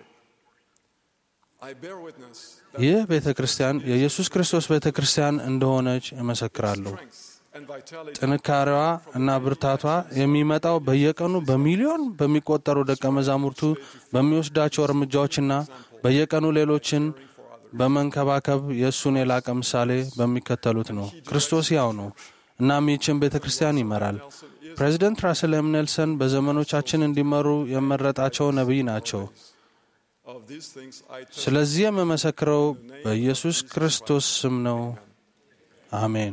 I bear witness ይህ ቤተ ክርስቲያን የኢየሱስ ክርስቶስ ቤተ ክርስቲያን እንደሆነች እመሰክራለሁ። and vitality ጥንካሬዋ እና ብርታቷ የሚመጣው በየቀኑ በሚሊዮን በሚቆጠሩ ደቀ መዛሙርቱ በሚወስዳቸው እርምጃዎችና በየቀኑ ሌሎችን በመንከባከብ የእሱን የላቀ ምሳሌ በሚከተሉት ነው። ክርስቶስ ያው ነው። እናም ይህችን ቤተ ክርስቲያን ይመራል። ፕሬዚደንት ራስል ኤም ኔልሰን በዘመኖቻችን እንዲመሩ የመረጣቸው ነቢይ ናቸው። of these things I tell ስለዚህ የምመሰክረው በኢየሱስ ክርስቶስ ስም ነው። አሜን።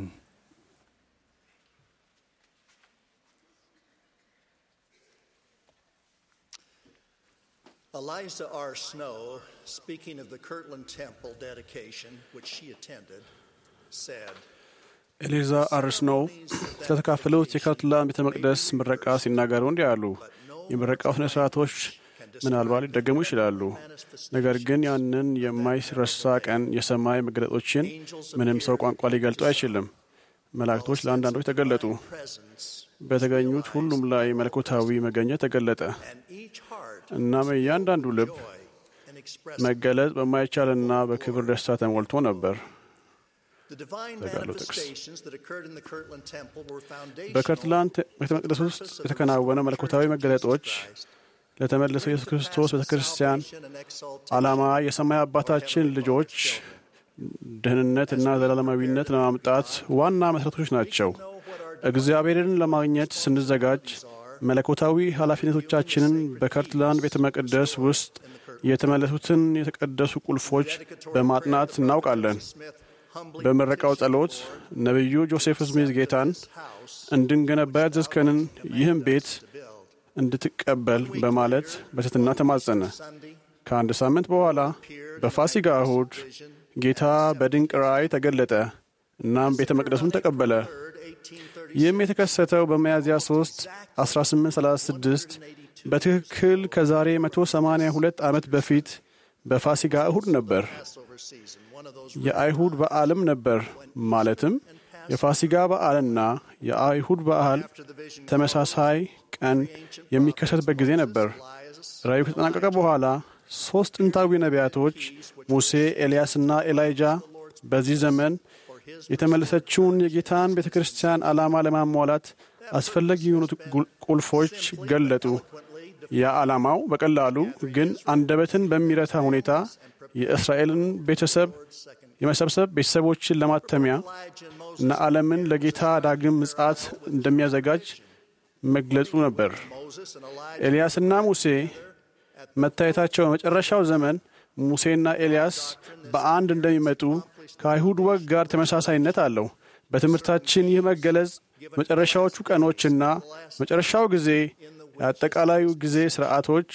Eliza R. Snow, speaking of the Kirtland Temple dedication, which she attended, said, ኤሊዛ አርስኖው ስለተካፈሉት የካትላን ቤተ መቅደስ ምረቃ ሲናገሩ እንዲህ አሉ። የምረቃው ስነ ስርዓቶች ምናልባት ሊደገሙ ይችላሉ። ነገር ግን ያንን የማይረሳ ቀን የሰማይ መገለጦችን ምንም ሰው ቋንቋ ሊገልጡ አይችልም። መላእክቶች ለአንዳንዶች ተገለጡ። በተገኙት ሁሉም ላይ መለኮታዊ መገኘት ተገለጠ። እናም እያንዳንዱ ልብ መገለጽ በማይቻልና በክብር ደስታ ተሞልቶ ነበር። ተጋሉ ጥቅስ በከርትላንድ ቤተ መቅደስ ውስጥ የተከናወነ መለኮታዊ መገለጦች ለተመለሰው ኢየሱስ ክርስቶስ ቤተ ክርስቲያን ዓላማ የሰማይ አባታችን ልጆች ደህንነት እና ዘላለማዊነት ለማምጣት ዋና መሠረቶች ናቸው። እግዚአብሔርን ለማግኘት ስንዘጋጅ መለኮታዊ ኃላፊነቶቻችንን በከርትላንድ ቤተ መቅደስ ውስጥ የተመለሱትን የተቀደሱ ቁልፎች በማጥናት እናውቃለን። በምረቃው ጸሎት ነቢዩ ጆሴፍ ስሚዝ ጌታን እንድንገነባ ያዘዝከንን ይህም ቤት እንድትቀበል በማለት በትሕትና ተማጸነ። ከአንድ ሳምንት በኋላ በፋሲጋ እሁድ ጌታ በድንቅ ራእይ ተገለጠ። እናም ቤተ መቅደሱን ተቀበለ። ይህም የተከሰተው በሚያዝያ 3 1836 በትክክል ከዛሬ 182 ዓመት በፊት በፋሲጋ እሁድ ነበር። የአይሁድ በዓልም ነበር። ማለትም የፋሲጋ በዓልና የአይሁድ በዓል ተመሳሳይ ቀን የሚከሰትበት ጊዜ ነበር። ራእዩ ከተጠናቀቀ በኋላ ሦስት ጥንታዊ ነቢያቶች ሙሴ፣ ኤልያስና ኤላይጃ በዚህ ዘመን የተመለሰችውን የጌታን ቤተ ክርስቲያን ዓላማ ለማሟላት አስፈላጊ የሆኑት ቁልፎች ገለጡ። ያ ዓላማው በቀላሉ ግን አንደበትን በሚረታ ሁኔታ የእስራኤልን ቤተሰብ የመሰብሰብ ቤተሰቦችን ለማተሚያ እና ዓለምን ለጌታ ዳግም ምጽአት እንደሚያዘጋጅ መግለጹ ነበር። ኤልያስና ሙሴ መታየታቸው በመጨረሻው ዘመን ሙሴና ኤልያስ በአንድ እንደሚመጡ ከአይሁድ ወግ ጋር ተመሳሳይነት አለው። በትምህርታችን ይህ መገለጽ መጨረሻዎቹ ቀኖችና መጨረሻው ጊዜ የአጠቃላዩ ጊዜ ስርዓቶች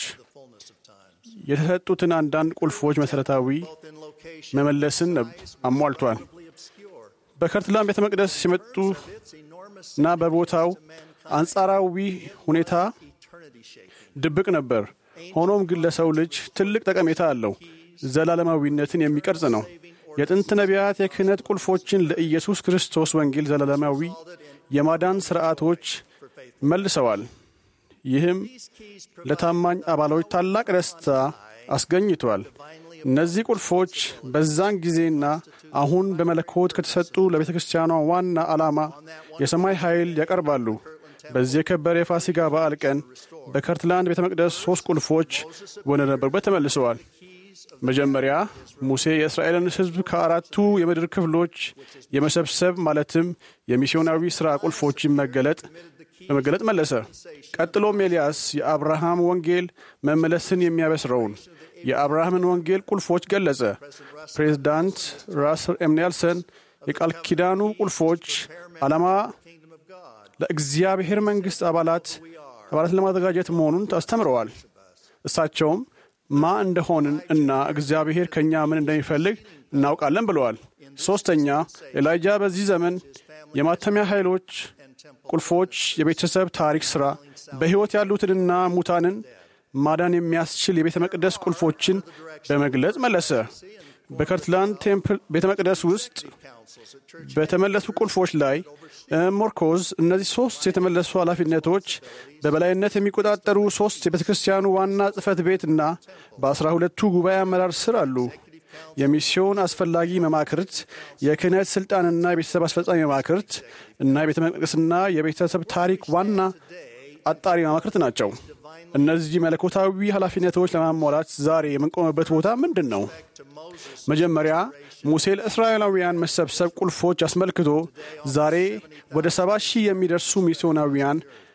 የተሰጡትን አንዳንድ ቁልፎች መሠረታዊ መመለስን አሟልቷል። በከርትላን ቤተ መቅደስ ሲመጡ እና በቦታው አንጻራዊ ሁኔታ ድብቅ ነበር። ሆኖም ግን ለሰው ልጅ ትልቅ ጠቀሜታ አለው። ዘላለማዊነትን የሚቀርጽ ነው። የጥንት ነቢያት የክህነት ቁልፎችን ለኢየሱስ ክርስቶስ ወንጌል ዘላለማዊ የማዳን ሥርዓቶች መልሰዋል። ይህም ለታማኝ አባሎች ታላቅ ደስታ አስገኝቷል። እነዚህ ቁልፎች በዛን ጊዜና አሁን በመለኮት ከተሰጡ ለቤተ ክርስቲያኗ ዋና ዓላማ የሰማይ ኃይል ያቀርባሉ። በዚህ የከበረ የፋሲጋ በዓል ቀን በከርትላንድ ቤተ መቅደስ ሦስት ቁልፎች ወደ ነበሩበት ተመልሰዋል። መጀመሪያ ሙሴ የእስራኤልን ሕዝብ ከአራቱ የምድር ክፍሎች የመሰብሰብ ማለትም የሚስዮናዊ ሥራ ቁልፎችን መገለጥ በመገለጥ መለሰ። ቀጥሎም ኤልያስ የአብርሃም ወንጌል መመለስን የሚያበስረውን የአብርሃምን ወንጌል ቁልፎች ገለጸ። ፕሬዝዳንት ራስል ኤም ኔልሰን የቃል ኪዳኑ ቁልፎች ዓላማ ለእግዚአብሔር መንግሥት አባላት አባላት ለማዘጋጀት መሆኑን አስተምረዋል። እሳቸውም ማ እንደሆንን እና እግዚአብሔር ከእኛ ምን እንደሚፈልግ እናውቃለን ብለዋል። ሦስተኛ ኤላይጃ በዚህ ዘመን የማተሚያ ኃይሎች ቁልፎች፣ የቤተሰብ ታሪክ ሥራ፣ በሕይወት ያሉትንና ሙታንን ማዳን የሚያስችል የቤተ መቅደስ ቁልፎችን በመግለጽ መለሰ። በከርትላንድ ቴምፕል ቤተ መቅደስ ውስጥ በተመለሱ ቁልፎች ላይ ሞርኮዝ እነዚህ ሦስት የተመለሱ ኃላፊነቶች በበላይነት የሚቆጣጠሩ ሦስት የቤተ ክርስቲያኑ ዋና ጽሕፈት ቤትና በአስራ ሁለቱ ጉባኤ አመራር ስር አሉ። የሚስዮን አስፈላጊ መማክርት፣ የክህነት ሥልጣንና የቤተሰብ አስፈጻሚ መማክርት እና የቤተ መቅደስና የቤተሰብ ታሪክ ዋና አጣሪ መማክርት ናቸው። እነዚህ መለኮታዊ ኃላፊነቶች ለማሟላት ዛሬ የምንቆምበት ቦታ ምንድን ነው? መጀመሪያ ሙሴ ለእስራኤላውያን መሰብሰብ ቁልፎች አስመልክቶ ዛሬ ወደ ሰባ ሺህ የሚደርሱ ሚስዮናውያን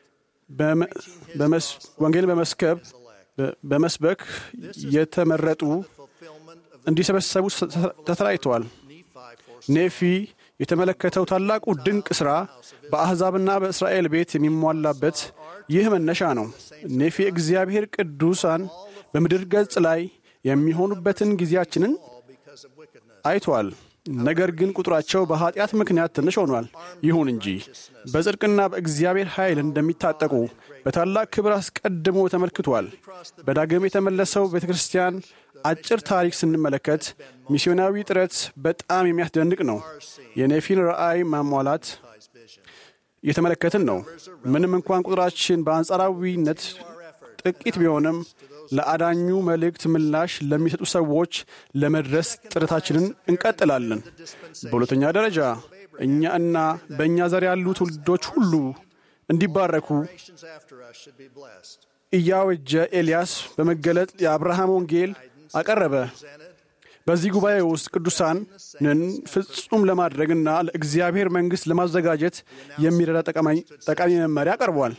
ወንጌልን በመስከብ በመስበክ የተመረጡ እንዲሰበሰቡ ተተለያይተዋል። ኔፊ የተመለከተው ታላቁ ድንቅ ሥራ በአሕዛብና በእስራኤል ቤት የሚሟላበት ይህ መነሻ ነው። ኔፊ እግዚአብሔር ቅዱሳን በምድር ገጽ ላይ የሚሆኑበትን ጊዜያችንን አይቷል። ነገር ግን ቁጥራቸው በኃጢአት ምክንያት ትንሽ ሆኗል። ይሁን እንጂ በጽድቅና በእግዚአብሔር ኃይል እንደሚታጠቁ በታላቅ ክብር አስቀድሞ ተመልክቷል። በዳግም የተመለሰው ቤተ ክርስቲያን አጭር ታሪክ ስንመለከት ሚስዮናዊ ጥረት በጣም የሚያስደንቅ ነው። የኔፊን ራእይ ማሟላት እየተመለከትን ነው። ምንም እንኳን ቁጥራችን በአንጻራዊነት ጥቂት ቢሆንም ለአዳኙ መልእክት ምላሽ ለሚሰጡ ሰዎች ለመድረስ ጥረታችንን እንቀጥላለን። በሁለተኛ ደረጃ እኛ እና በእኛ ዘር ያሉ ትውልዶች ሁሉ እንዲባረኩ እያወጀ ኤልያስ በመገለጥ የአብርሃም ወንጌል አቀረበ። በዚህ ጉባኤ ውስጥ ቅዱሳንን ፍጹም ለማድረግና ለእግዚአብሔር መንግሥት ለማዘጋጀት የሚረዳ ጠቃሚ መመሪያ ቀርቧል።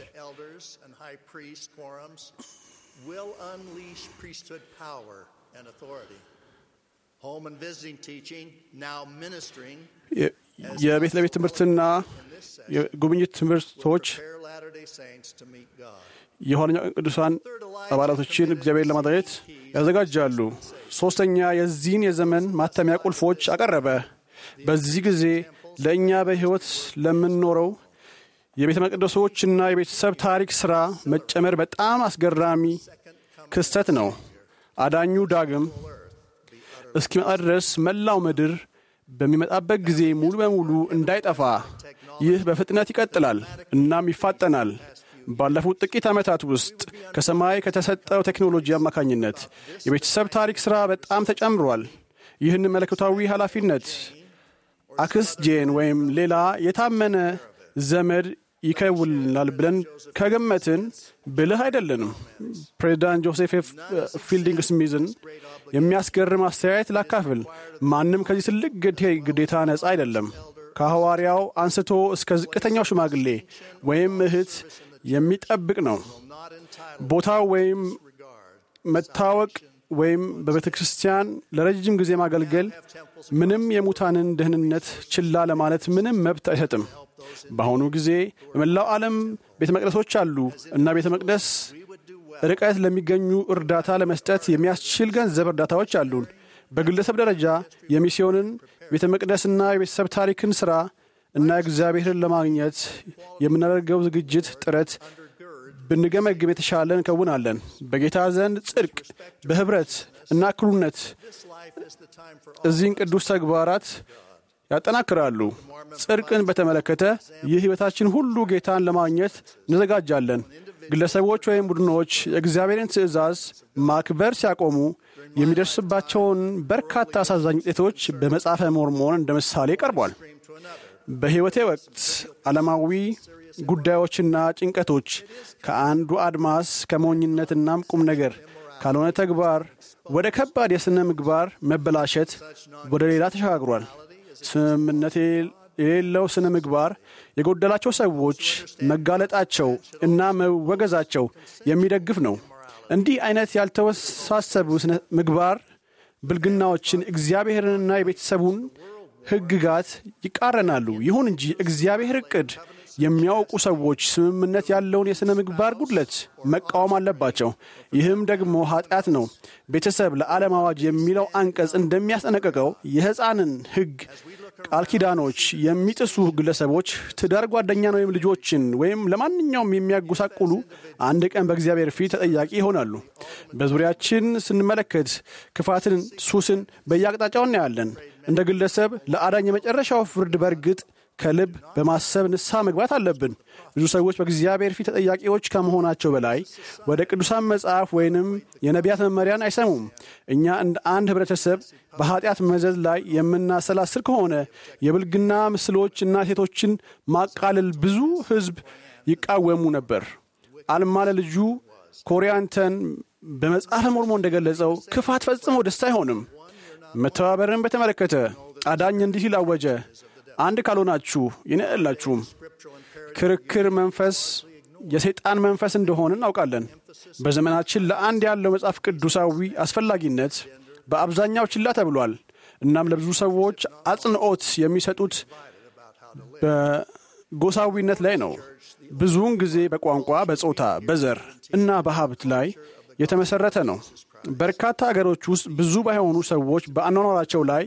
will unleash priesthood power and authority. Home and visiting teaching, now ministering, የቤት ለቤት ትምህርትና የጉብኝት ትምህርቶች prepare Latter-day Saints to meet God. የኋለኛው ቅዱሳን አባላቶችን እግዚአብሔር ለማድረግ ያዘጋጃሉ። ሦስተኛ የዚህን የዘመን ማተሚያ ቁልፎች አቀረበ። በዚህ ጊዜ ለእኛ በሕይወት ለምንኖረው የቤተ መቅደሶችና የቤተሰብ ታሪክ ሥራ መጨመር በጣም አስገራሚ ክስተት ነው። አዳኙ ዳግም እስኪመጣ ድረስ መላው ምድር በሚመጣበት ጊዜ ሙሉ በሙሉ እንዳይጠፋ ይህ በፍጥነት ይቀጥላል እናም ይፋጠናል። ባለፉት ጥቂት ዓመታት ውስጥ ከሰማይ ከተሰጠው ቴክኖሎጂ አማካኝነት የቤተሰብ ታሪክ ሥራ በጣም ተጨምሯል። ይህን መለኮታዊ ኃላፊነት አክስ ጄን ወይም ሌላ የታመነ ዘመድ ይከውልናል ብለን ከገመትን ብልህ አይደለንም። ፕሬዚዳንት ጆሴፍ ፊልዲንግ ስሚዝን የሚያስገርም አስተያየት ላካፍል። ማንም ከዚህ ትልቅ ግዴታ ነፃ አይደለም። ከሐዋርያው አንስቶ እስከ ዝቅተኛው ሽማግሌ ወይም እህት የሚጠብቅ ነው። ቦታው ወይም መታወቅ ወይም በቤተ ክርስቲያን ለረጅም ጊዜ ማገልገል ምንም የሙታንን ደህንነት ችላ ለማለት ምንም መብት አይሰጥም። በአሁኑ ጊዜ በመላው ዓለም ቤተ መቅደሶች አሉ እና ቤተ መቅደስ ርቀት ለሚገኙ እርዳታ ለመስጠት የሚያስችል ገንዘብ እርዳታዎች አሉን። በግለሰብ ደረጃ የሚስዮንን ቤተ መቅደስና የቤተሰብ ታሪክን ሥራ እና እግዚአብሔርን ለማግኘት የምናደርገው ዝግጅት ጥረት ብንገመግም የተሻለ እንከውናለን። በጌታ ዘንድ ጽድቅ፣ በኅብረት እና እኩልነት እዚህን ቅዱስ ተግባራት ያጠናክራሉ። ጽድቅን በተመለከተ ይህ ሕይወታችን ሁሉ ጌታን ለማግኘት እንዘጋጃለን። ግለሰቦች ወይም ቡድኖች የእግዚአብሔርን ትእዛዝ ማክበር ሲያቆሙ የሚደርስባቸውን በርካታ አሳዛኝ ውጤቶች በመጽሐፈ ሞርሞን እንደ ምሳሌ ቀርቧል። በሕይወቴ ወቅት ዓለማዊ ጉዳዮችና ጭንቀቶች ከአንዱ አድማስ ከሞኝነትናም ቁም ነገር ካልሆነ ተግባር ወደ ከባድ የሥነ ምግባር መበላሸት ወደ ሌላ ተሸጋግሯል። ስምምነት የሌለው ስነ ምግባር የጎደላቸው ሰዎች መጋለጣቸው እና መወገዛቸው የሚደግፍ ነው። እንዲህ አይነት ያልተወሳሰቡ ስነ ምግባር ብልግናዎችን እግዚአብሔርንና የቤተሰቡን ሕግጋት ይቃረናሉ። ይሁን እንጂ እግዚአብሔር ዕቅድ የሚያውቁ ሰዎች ስምምነት ያለውን የሥነ ምግባር ጉድለት መቃወም አለባቸው። ይህም ደግሞ ኃጢአት ነው። ቤተሰብ ለዓለም አዋጅ የሚለው አንቀጽ እንደሚያስጠነቅቀው የሕፃንን ሕግ ቃል ኪዳኖች የሚጥሱ ግለሰቦች ትዳር ጓደኛን ወይም ልጆችን ወይም ለማንኛውም የሚያጎሳቁሉ አንድ ቀን በእግዚአብሔር ፊት ተጠያቂ ይሆናሉ። በዙሪያችን ስንመለከት ክፋትን፣ ሱስን በየአቅጣጫው እናያለን። እንደ ግለሰብ ለአዳኝ የመጨረሻው ፍርድ በእርግጥ ከልብ በማሰብ ንስሐ መግባት አለብን። ብዙ ሰዎች በእግዚአብሔር ፊት ተጠያቂዎች ከመሆናቸው በላይ ወደ ቅዱሳን መጽሐፍ ወይንም የነቢያት መመሪያን አይሰሙም። እኛ እንደ አንድ ህብረተሰብ በኃጢአት መዘዝ ላይ የምናሰላስል ከሆነ የብልግና ምስሎች እና ሴቶችን ማቃለል ብዙ ህዝብ ይቃወሙ ነበር። አልማ ለልጁ ኮሪያንተን በመጽሐፈ ሞርሞ እንደገለጸው ክፋት ፈጽሞ ደስ አይሆንም። መተባበርን በተመለከተ አዳኝ እንዲህ ሲል አወጀ፣ አንድ ካልሆናችሁ ይነላችሁም። ክርክር መንፈስ የሰይጣን መንፈስ እንደሆን እናውቃለን። በዘመናችን ለአንድ ያለው መጽሐፍ ቅዱሳዊ አስፈላጊነት በአብዛኛው ችላ ተብሏል። እናም ለብዙ ሰዎች አጽንዖት የሚሰጡት በጎሳዊነት ላይ ነው። ብዙውን ጊዜ በቋንቋ፣ በጾታ፣ በዘር እና በሀብት ላይ የተመሰረተ ነው። በርካታ አገሮች ውስጥ ብዙ ባይሆኑ ሰዎች በአኗኗራቸው ላይ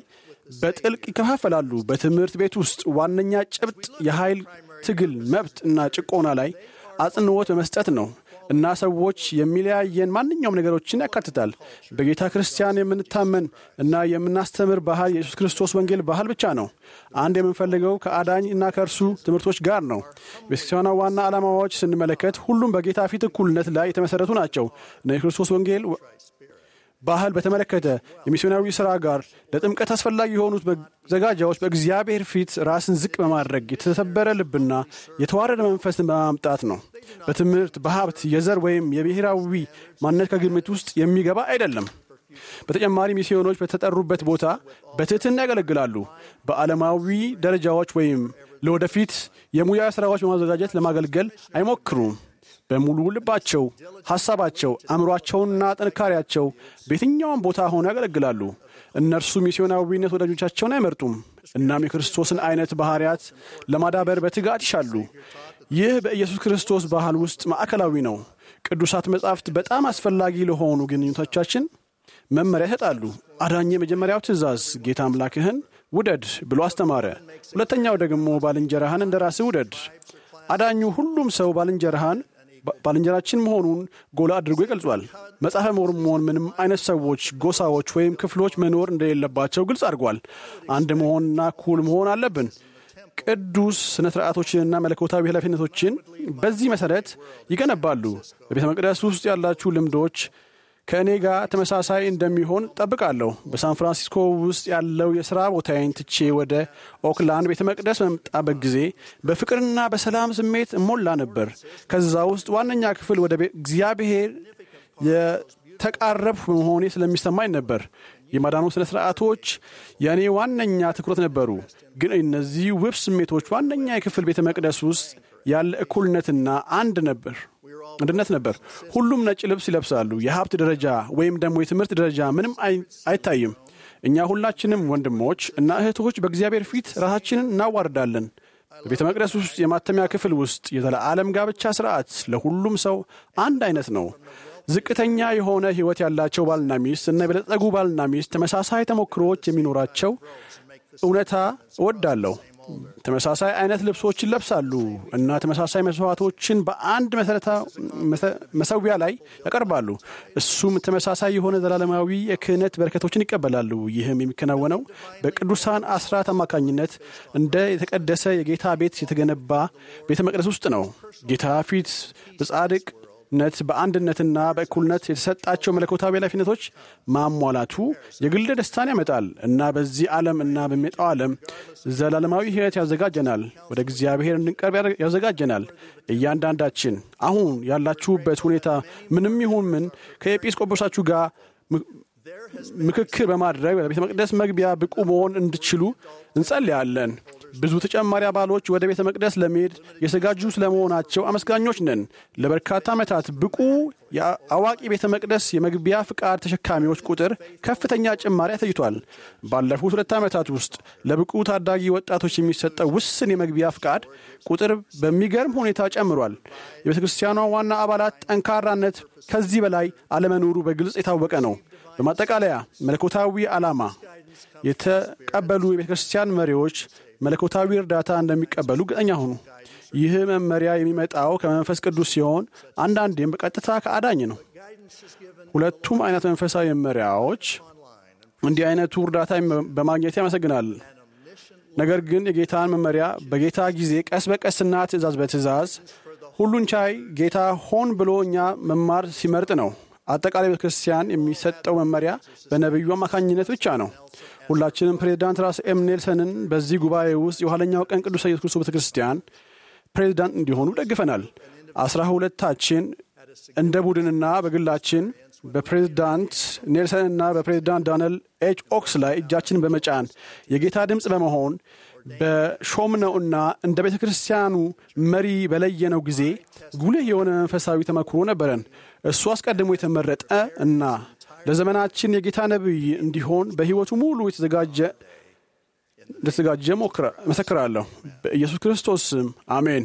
በጥልቅ ይከፋፈላሉ። በትምህርት ቤት ውስጥ ዋነኛ ጭብጥ የኃይል ትግል፣ መብት እና ጭቆና ላይ አጽንዖት በመስጠት ነው እና ሰዎች የሚለያየን ማንኛውም ነገሮችን ያካትታል። በጌታ ክርስቲያን የምንታመን እና የምናስተምር ባህል የኢየሱስ ክርስቶስ ወንጌል ባህል ብቻ ነው። አንድ የምንፈልገው ከአዳኝ እና ከእርሱ ትምህርቶች ጋር ነው። ቤተክርስቲያኗ ዋና ዓላማዎች ስንመለከት ሁሉም በጌታ ፊት እኩልነት ላይ የተመሠረቱ ናቸው እና የክርስቶስ ወንጌል ባህል በተመለከተ የሚስዮናዊ ሥራ ጋር ለጥምቀት አስፈላጊ የሆኑት መዘጋጃዎች በእግዚአብሔር ፊት ራስን ዝቅ በማድረግ የተሰበረ ልብና የተዋረደ መንፈስን በማምጣት ነው። በትምህርት፣ በሀብት፣ የዘር ወይም የብሔራዊ ማንነት ከግምት ውስጥ የሚገባ አይደለም። በተጨማሪ ሚስዮኖች በተጠሩበት ቦታ በትህትና ያገለግላሉ። በዓለማዊ ደረጃዎች ወይም ለወደፊት የሙያ ሥራዎች በማዘጋጀት ለማገልገል አይሞክሩም። በሙሉ ልባቸው፣ ሐሳባቸው፣ አእምሯቸውና ጥንካሬያቸው በየትኛውም ቦታ ሆነው ያገለግላሉ። እነርሱ ሚስዮናዊነት ወዳጆቻቸውን አይመርጡም። እናም የክርስቶስን አይነት ባህርያት ለማዳበር በትጋት ይሻሉ። ይህ በኢየሱስ ክርስቶስ ባህል ውስጥ ማዕከላዊ ነው። ቅዱሳት መጻሕፍት በጣም አስፈላጊ ለሆኑ ግንኙነቶቻችን መመሪያ ይሰጣሉ። አዳኝ የመጀመሪያው ትእዛዝ ጌታ አምላክህን ውደድ ብሎ አስተማረ። ሁለተኛው ደግሞ ባልንጀራህን እንደ ራስህ ውደድ። አዳኙ ሁሉም ሰው ባልንጀራህን ባልንጀራችን መሆኑን ጎላ አድርጎ ይገልጿል። መጽሐፈ ሞርሞን ምንም አይነት ሰዎች፣ ጎሳዎች ወይም ክፍሎች መኖር እንደሌለባቸው ግልጽ አድርጓል። አንድ መሆንና እኩል መሆን አለብን። ቅዱስ ስነ ስርዓቶችንና መለኮታዊ ኃላፊነቶችን በዚህ መሠረት ይገነባሉ። በቤተ መቅደስ ውስጥ ያላችሁ ልምዶች ከእኔ ጋር ተመሳሳይ እንደሚሆን ጠብቃለሁ። በሳን ፍራንሲስኮ ውስጥ ያለው የሥራ ቦታዬን ትቼ ወደ ኦክላንድ ቤተ መቅደስ በመጣበት ጊዜ በፍቅርና በሰላም ስሜት እሞላ ነበር። ከዛ ውስጥ ዋነኛ ክፍል ወደ እግዚአብሔር የተቃረብሁ መሆኔ ስለሚሰማኝ ነበር። የማዳኑ ሥነ ሥርዓቶች የእኔ ዋነኛ ትኩረት ነበሩ። ግን እነዚህ ውብ ስሜቶች ዋነኛ የክፍል ቤተ መቅደስ ውስጥ ያለ እኩልነትና አንድ ነበር አንድነት ነበር። ሁሉም ነጭ ልብስ ይለብሳሉ። የሀብት ደረጃ ወይም ደግሞ የትምህርት ደረጃ ምንም አይታይም። እኛ ሁላችንም ወንድሞች እና እህቶች በእግዚአብሔር ፊት ራሳችንን እናዋርዳለን። በቤተ መቅደስ ውስጥ የማተሚያ ክፍል ውስጥ የዘላለም ጋብቻ ስርዓት ለሁሉም ሰው አንድ አይነት ነው። ዝቅተኛ የሆነ ሕይወት ያላቸው ባልና ሚስት እና የበለጸጉ ባልና ሚስት ተመሳሳይ ተሞክሮዎች የሚኖራቸው እውነታ እወዳለሁ። ተመሳሳይ አይነት ልብሶችን ይለብሳሉ እና ተመሳሳይ መስዋዕቶችን በአንድ መሰዊያ ላይ ያቀርባሉ። እሱም ተመሳሳይ የሆነ ዘላለማዊ የክህነት በረከቶችን ይቀበላሉ። ይህም የሚከናወነው በቅዱሳን አስራት አማካኝነት እንደ የተቀደሰ የጌታ ቤት የተገነባ ቤተ መቅደስ ውስጥ ነው። ጌታ ፊት በጻድቅ ነት በአንድነትና በእኩልነት የተሰጣቸው መለኮታዊ ኃላፊነቶች ማሟላቱ የግል ደስታን ያመጣል እና በዚህ ዓለም እና በሚመጣው ዓለም ዘላለማዊ ሕይወት ያዘጋጀናል። ወደ እግዚአብሔር እንድንቀርብ ያዘጋጀናል። እያንዳንዳችን አሁን ያላችሁበት ሁኔታ ምንም ይሁን ምን ከኤጲስቆጶሳችሁ ጋር ምክክር በማድረግ በቤተ መቅደስ መግቢያ ብቁ መሆን እንድችሉ እንጸልያለን። ብዙ ተጨማሪ አባሎች ወደ ቤተ መቅደስ ለመሄድ የዘጋጁ ስለመሆናቸው አመስጋኞች ነን። ለበርካታ ዓመታት ብቁ የአዋቂ ቤተ መቅደስ የመግቢያ ፍቃድ ተሸካሚዎች ቁጥር ከፍተኛ ጭማሪ አሳይቷል። ባለፉት ሁለት ዓመታት ውስጥ ለብቁ ታዳጊ ወጣቶች የሚሰጠው ውስን የመግቢያ ፍቃድ ቁጥር በሚገርም ሁኔታ ጨምሯል። የቤተ ክርስቲያኗ ዋና አባላት ጠንካራነት ከዚህ በላይ አለመኖሩ በግልጽ የታወቀ ነው። በማጠቃለያ መለኮታዊ ዓላማ የተቀበሉ የቤተ ክርስቲያን መሪዎች መለኮታዊ እርዳታ እንደሚቀበሉ እርግጠኛ ሁኑ። ይህ መመሪያ የሚመጣው ከመንፈስ ቅዱስ ሲሆን አንዳንዴም በቀጥታ ከአዳኝ ነው። ሁለቱም አይነት መንፈሳዊ መመሪያዎች እንዲህ አይነቱ እርዳታ በማግኘት ያመሰግናል። ነገር ግን የጌታን መመሪያ በጌታ ጊዜ ቀስ በቀስና ትእዛዝ በትእዛዝ ሁሉን ቻይ ጌታ ሆን ብሎ እኛ መማር ሲመርጥ ነው። አጠቃላይ ቤተ ክርስቲያን የሚሰጠው መመሪያ በነቢዩ አማካኝነት ብቻ ነው። ሁላችንም ፕሬዚዳንት ራስ ኤም ኔልሰንን በዚህ ጉባኤ ውስጥ የኋለኛው ቀን ቅዱስ ኢየሱስ ክርስቶስ ቤተ ክርስቲያን ፕሬዚዳንት እንዲሆኑ ደግፈናል። አስራ ሁለታችን እንደ ቡድንና በግላችን በፕሬዚዳንት ኔልሰንና በፕሬዚዳንት ዳንኤል ኤች ኦክስ ላይ እጃችንን በመጫን የጌታ ድምፅ በመሆን በሾምነውና እንደ ቤተ ክርስቲያኑ መሪ በለየነው ጊዜ ጉልህ የሆነ መንፈሳዊ ተመክሮ ነበረን። እሱ አስቀድሞ የተመረጠ እና ለዘመናችን የጌታ ነቢይ እንዲሆን በሕይወቱ ሙሉ የተዘጋጀ እንደተዘጋጀ መሰክራለሁ። በኢየሱስ ክርስቶስ ስም አሜን።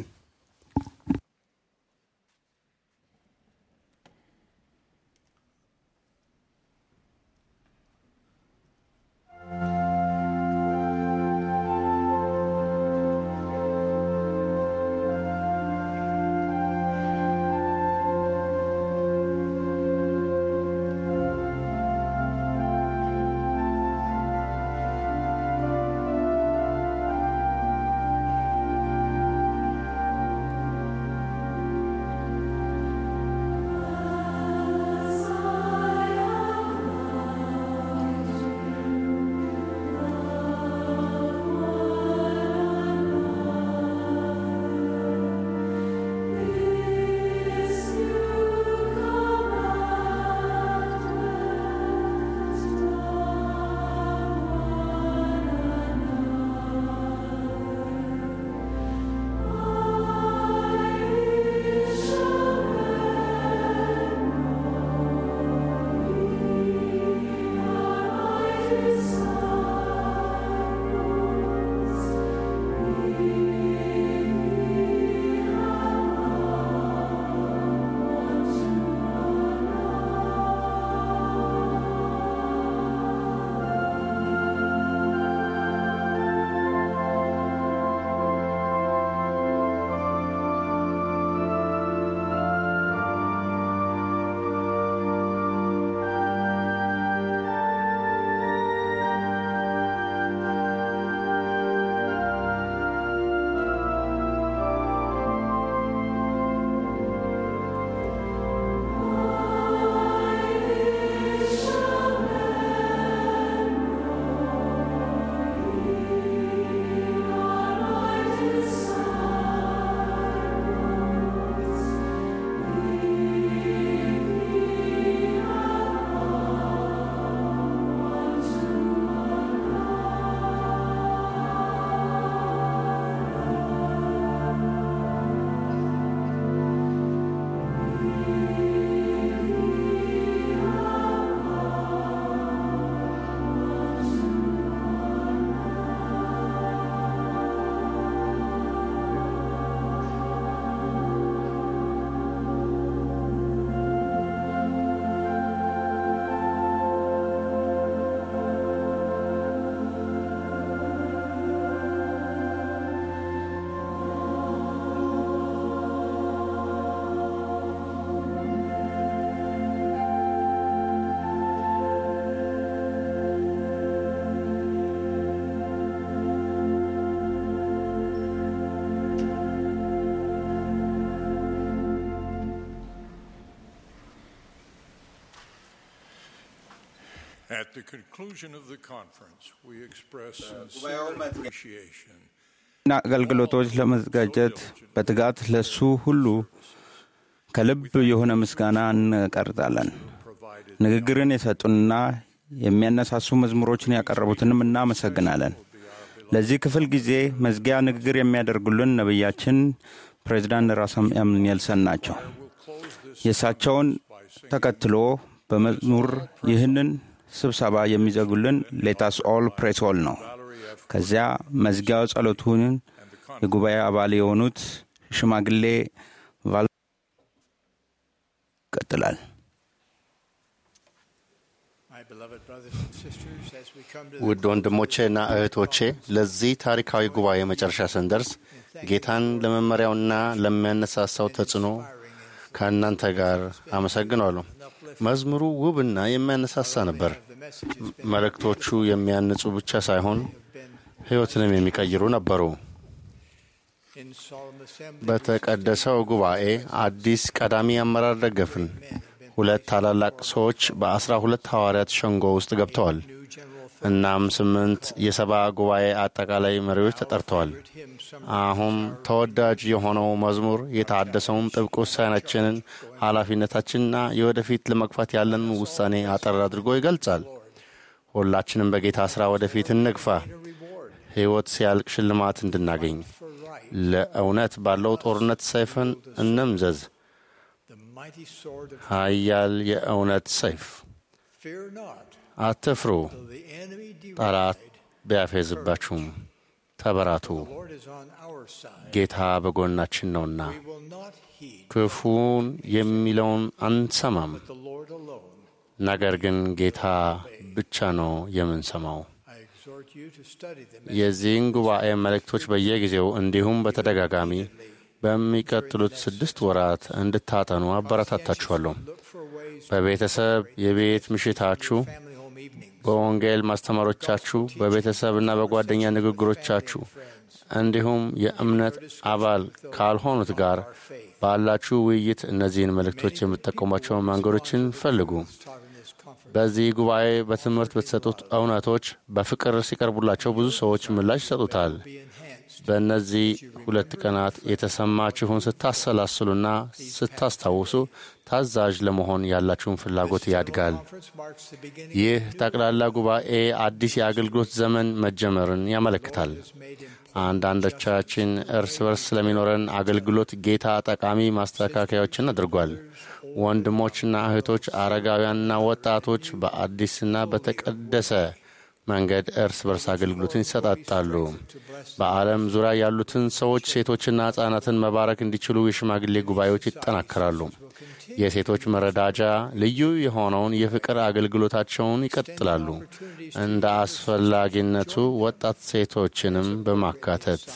At the conclusion of the conference, we express sincere appreciation እና አገልግሎቶች ለመዘጋጀት በትጋት ለሱ ሁሉ ከልብ የሆነ ምስጋና እንቀርጣለን። ንግግርን የሰጡንና የሚያነሳሱ መዝሙሮችን ያቀረቡትንም እናመሰግናለን። ለዚህ ክፍል ጊዜ መዝጊያ ንግግር የሚያደርጉልን ነቢያችን ፕሬዚዳንት ራስም ኔልሰን ናቸው። የእሳቸውን ተከትሎ በመዝሙር ይህንን ስብሰባ የሚዘጉልን ሌታስ ኦል ፕሬስ ኦል ነው። ከዚያ መዝጊያው ጸሎቱን የጉባኤ አባል የሆኑት ሽማግሌ ቫል ይቀጥላል። ውድ ወንድሞቼና እህቶቼ ለዚህ ታሪካዊ ጉባኤ መጨረሻ ስንደርስ ጌታን ለመመሪያውና ለሚያነሳሳው ተጽዕኖ ከእናንተ ጋር አመሰግናለሁ። መዝሙሩ ውብና የሚያነሳሳ ነበር። መልእክቶቹ የሚያንጹ ብቻ ሳይሆን ሕይወትንም የሚቀይሩ ነበሩ። በተቀደሰው ጉባኤ አዲስ ቀዳሚ አመራር ደገፍን። ሁለት ታላላቅ ሰዎች በአስራ ሁለት ሐዋርያት ሸንጎ ውስጥ ገብተዋል። እናም ስምንት የሰባ ጉባኤ አጠቃላይ መሪዎች ተጠርተዋል። አሁን ተወዳጅ የሆነው መዝሙር የታደሰውን ጥብቅ ውሳኔያችንን፣ ኃላፊነታችንና የወደፊት ለመግፋት ያለንን ውሳኔ አጠር አድርጎ ይገልጻል። ሁላችንም በጌታ ሥራ ወደፊት እንግፋ፣ ሕይወት ሲያልቅ ሽልማት እንድናገኝ። ለእውነት ባለው ጦርነት ሰይፍን እንምዘዝ፣ ኃያል የእውነት ሰይፍ። አትፍሩ፣ ጠላት ቢያፌዝባችሁም ተበራቱ፣ ጌታ በጎናችን ነውና። ክፉን የሚለውን አንሰማም፣ ነገር ግን ጌታ ብቻ ነው የምንሰማው። የዚህን ጉባኤ መልእክቶች በየጊዜው እንዲሁም በተደጋጋሚ በሚቀጥሉት ስድስት ወራት እንድታጠኑ አበረታታችኋለሁ። በቤተሰብ የቤት ምሽታችሁ፣ በወንጌል ማስተማሮቻችሁ፣ በቤተሰብና በጓደኛ ንግግሮቻችሁ እንዲሁም የእምነት አባል ካልሆኑት ጋር ባላችሁ ውይይት እነዚህን መልእክቶች የምትጠቀሟቸውን መንገዶችን ፈልጉ። በዚህ ጉባኤ በትምህርት በተሰጡት እውነቶች በፍቅር ሲቀርቡላቸው ብዙ ሰዎች ምላሽ ይሰጡታል። በእነዚህ ሁለት ቀናት የተሰማችሁን ስታሰላስሉና ስታስታውሱ ታዛዥ ለመሆን ያላችሁን ፍላጎት ያድጋል። ይህ ጠቅላላ ጉባኤ አዲስ የአገልግሎት ዘመን መጀመርን ያመለክታል። አንዳንዶቻችን እርስ በርስ ስለሚኖረን አገልግሎት ጌታ ጠቃሚ ማስተካከያዎችን አድርጓል። ወንድሞችና እህቶች፣ አረጋውያንና ወጣቶች በአዲስና በተቀደሰ መንገድ እርስ በርስ አገልግሎትን ይሰጣጣሉ። በዓለም ዙሪያ ያሉትን ሰዎች ሴቶችና ሕፃናትን መባረክ እንዲችሉ የሽማግሌ ጉባኤዎች ይጠናከራሉ። የሴቶች መረዳጃ ልዩ የሆነውን የፍቅር አገልግሎታቸውን ይቀጥላሉ፣ እንደ አስፈላጊነቱ ወጣት ሴቶችንም በማካተት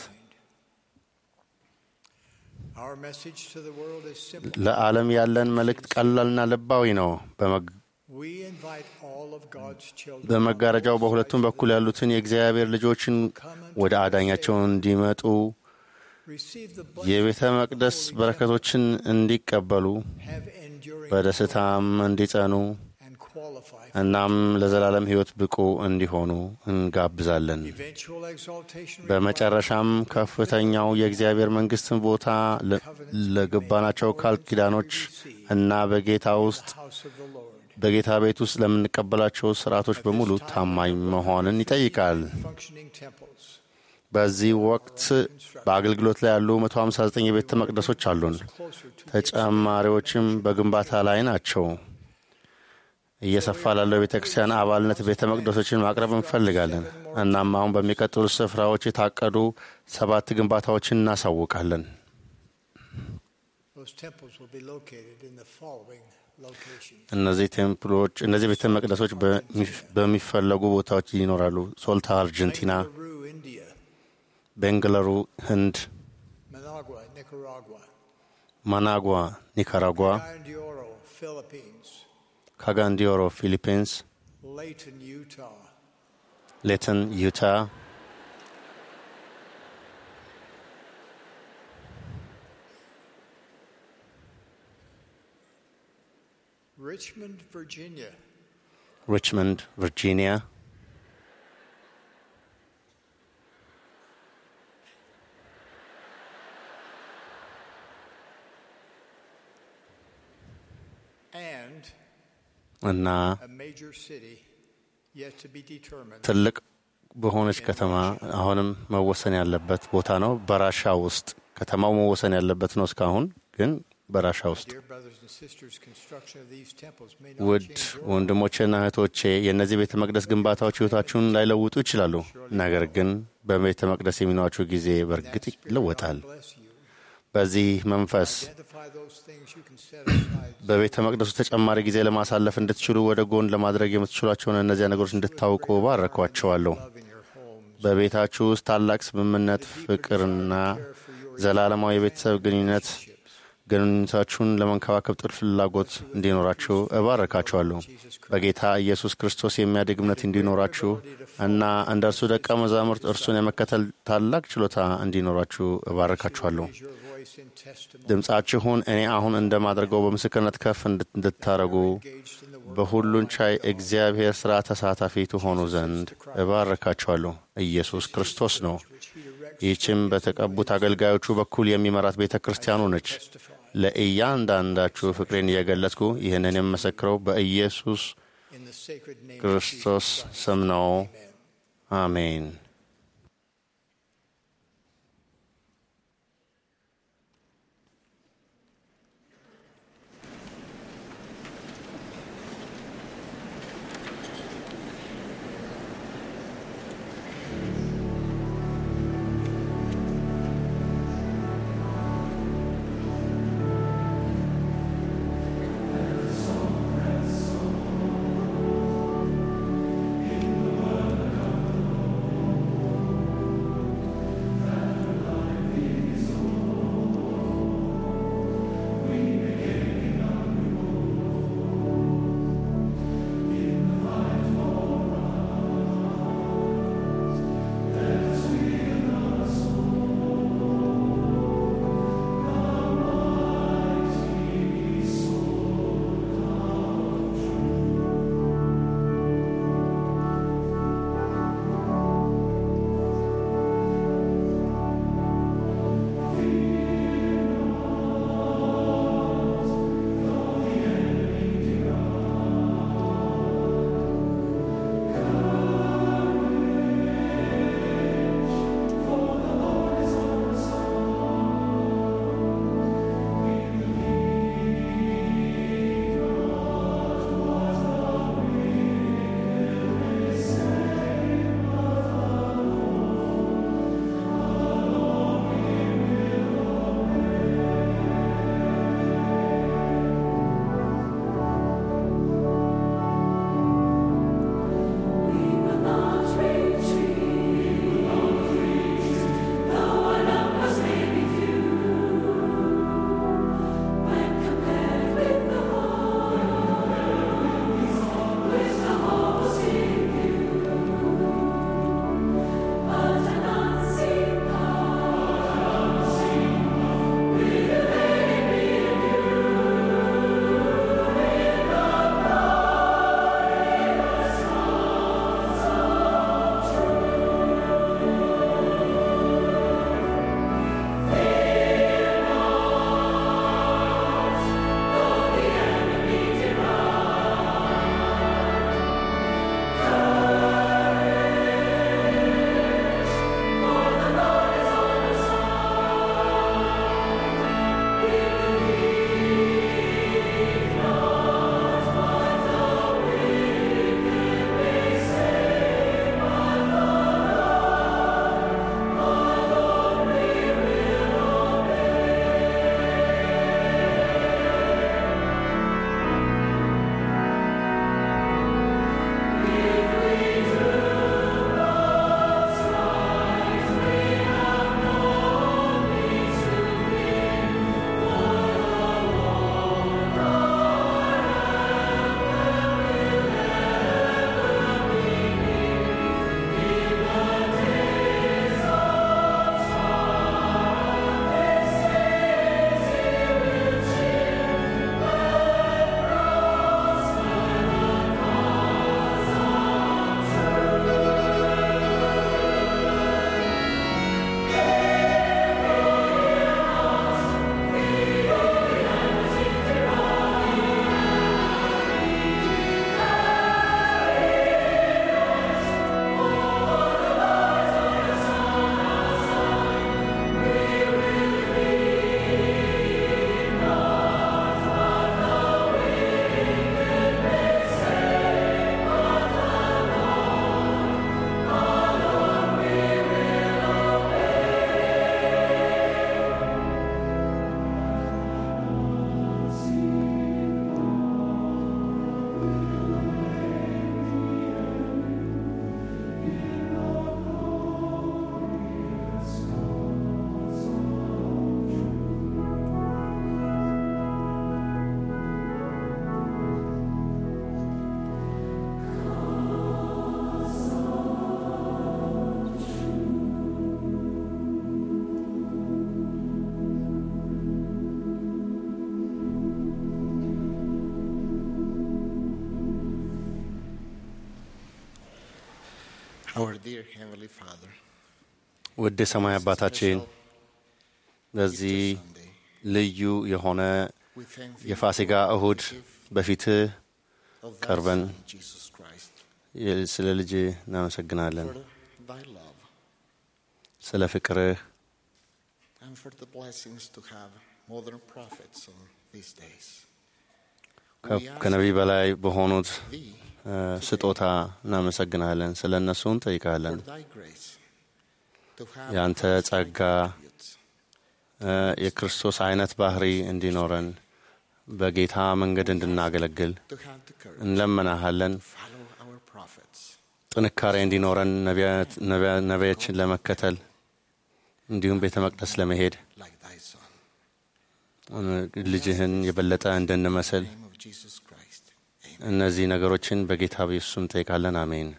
ለዓለም ያለን መልእክት ቀላልና ልባዊ ነው። በመጋረጃው በሁለቱም በኩል ያሉትን የእግዚአብሔር ልጆችን ወደ አዳኛቸው እንዲመጡ የቤተ መቅደስ በረከቶችን እንዲቀበሉ በደስታም እንዲጸኑ እናም ለዘላለም ሕይወት ብቁ እንዲሆኑ እንጋብዛለን። በመጨረሻም ከፍተኛው የእግዚአብሔር መንግሥትን ቦታ ለገባናቸው ቃል ኪዳኖች እና በጌታ ውስጥ በጌታ ቤት ውስጥ ለምንቀበላቸው ስርዓቶች በሙሉ ታማኝ መሆንን ይጠይቃል። በዚህ ወቅት በአገልግሎት ላይ ያሉ 159 የቤተ መቅደሶች አሉን። ተጨማሪዎችም በግንባታ ላይ ናቸው። እየሰፋ ላለው ቤተ ክርስቲያን አባልነት ቤተ መቅደሶችን ማቅረብ እንፈልጋለን። እናም አሁን በሚቀጥሉ ስፍራዎች የታቀዱ ሰባት ግንባታዎችን እናሳውቃለን። እነዚህ ቴምፕሎች እነዚህ ቤተ መቅደሶች በሚፈለጉ ቦታዎች ይኖራሉ። ሶልታ አርጀንቲና፣ ቤንግለሩ ህንድ፣ ማናጓ ኒካራጓ፣ ካጋንዲዮሮ ፊሊፒንስ፣ ሌተን ዩታ፣ Richmond, Virginia. ሪችመንድ ቨርጂኒያ፣ and እና a major city yet to be determined. ትልቅ በሆነች ከተማ አሁንም መወሰን ያለበት ቦታ ነው። በራሻ ውስጥ ከተማው መወሰን ያለበት ነው። እስካሁን ግን በራሻ ውስጥ Dear brothers and sisters, construction of these temples may not ውድ change your ወንድሞቼና እህቶቼ የእነዚህ ቤተ መቅደስ ግንባታዎች ሕይወታችሁን ላይለውጡ ይችላሉ። ነገር ግን በቤተ መቅደስ የሚኖራችሁ ጊዜ በእርግጥ ይለወጣል። በዚህ መንፈስ identify those things you can set aside በቤተ መቅደሱ ተጨማሪ ጊዜ ለማሳለፍ እንድትችሉ ወደ ጎን ለማድረግ የምትችሏቸውን እነዚያ ነገሮች እንድታውቁ ባረኳቸዋለሁ። በቤታችሁ ውስጥ ታላቅ ስምምነት፣ ፍቅርና ዘላለማዊ የቤተሰብ ግንኙነት ግንኙነታችሁን ለመንከባከብ ጥልቅ ፍላጎት እንዲኖራችሁ እባረካችኋለሁ። በጌታ ኢየሱስ ክርስቶስ የሚያድግ እምነት እንዲኖራችሁ እና እንደ እርሱ ደቀ መዛሙርት እርሱን የመከተል ታላቅ ችሎታ እንዲኖራችሁ እባረካችኋለሁ። ድምፃችሁን እኔ አሁን እንደማደርገው በምስክርነት ከፍ እንድታረጉ በሁሉን ቻይ እግዚአብሔር ሥራ ተሳታፊ ትሆኑ ዘንድ እባረካችኋለሁ። ኢየሱስ ክርስቶስ ነው። ይህችም በተቀቡት አገልጋዮቹ በኩል የሚመራት ቤተ ክርስቲያኑ ነች። ለእያንዳንዳችሁ ፍቅሬን እየገለጽኩ ይህንን የምመሰክረው በኢየሱስ in the sacred name of ክርስቶስ ስም ነው። አሜን። Thank Our dear Heavenly Father, ውድ የሰማይ አባታችን በዚህ ልዩ የሆነ የፋሲጋ እሁድ በፊትህ ቀርበን Jesus Christ, ስለ ልጅ እናመሰግናለን፣ for thy love ስለ ፍቅርህ and for the blessings to have modern prophets on these days. ከ- ከነቢይ በላይ በሆኑት እ፣ ስጦታ እናመሰግናለን። ስለ እነሱ እንጠይቃለን። For thy grace to have የአንተ ጸጋ እ፣ የክርስቶስ አይነት ባህሪ እንዲኖረን በጌታ መንገድ እንድናገለግል to have the courage እንለመናሃለን። to follow our prophets ጥንካሬ እንዲኖረን ነቢያት- ነቢያ- ነቢያችን ለመከተል እንዲሁም ቤተ መቅደስ ለመሄድ like thy Son. እ፣ ልጅህን የበለጠ እንድንመስል In the name of Jesus Christ. እነዚህ ነገሮችን በጌታ በኢየሱስ ስም እንጠይቃለን። አሜን።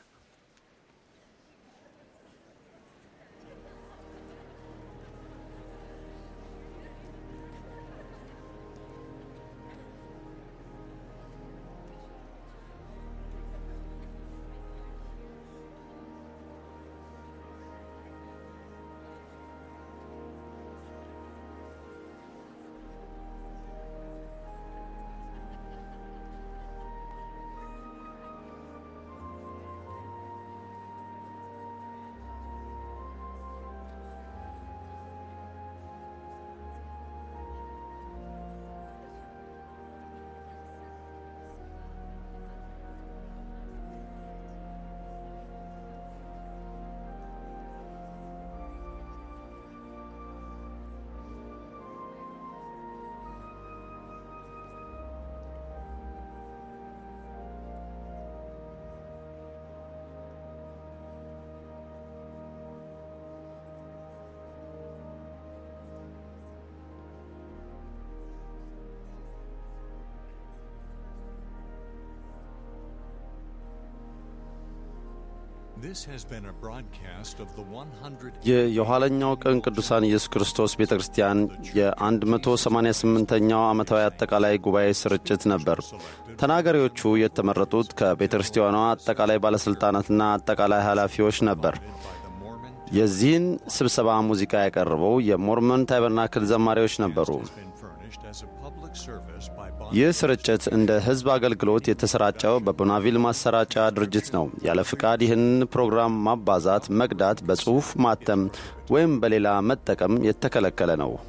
This has been a broadcast of the 100 ይህ የኋለኛው ቀን ቅዱሳን ኢየሱስ ክርስቶስ ቤተ ክርስቲያን የ188ኛው ዓመታዊ አጠቃላይ ጉባኤ ስርጭት ነበር። ተናጋሪዎቹ የተመረጡት ከቤተ ክርስቲያኗ አጠቃላይ ባለሥልጣናትና አጠቃላይ ኃላፊዎች ነበር። የዚህን ስብሰባ ሙዚቃ ያቀረበው የሞርመን ታይበርናክል ዘማሪዎች ነበሩ። been furnished as a public service by ይህ ስርጭት እንደ ሕዝብ አገልግሎት የተሰራጨው በቦናቪል ማሰራጫ ድርጅት ነው። ያለ ፍቃድ ይህን ፕሮግራም ማባዛት፣ መቅዳት፣ በጽሑፍ ማተም ወይም በሌላ መጠቀም የተከለከለ ነው።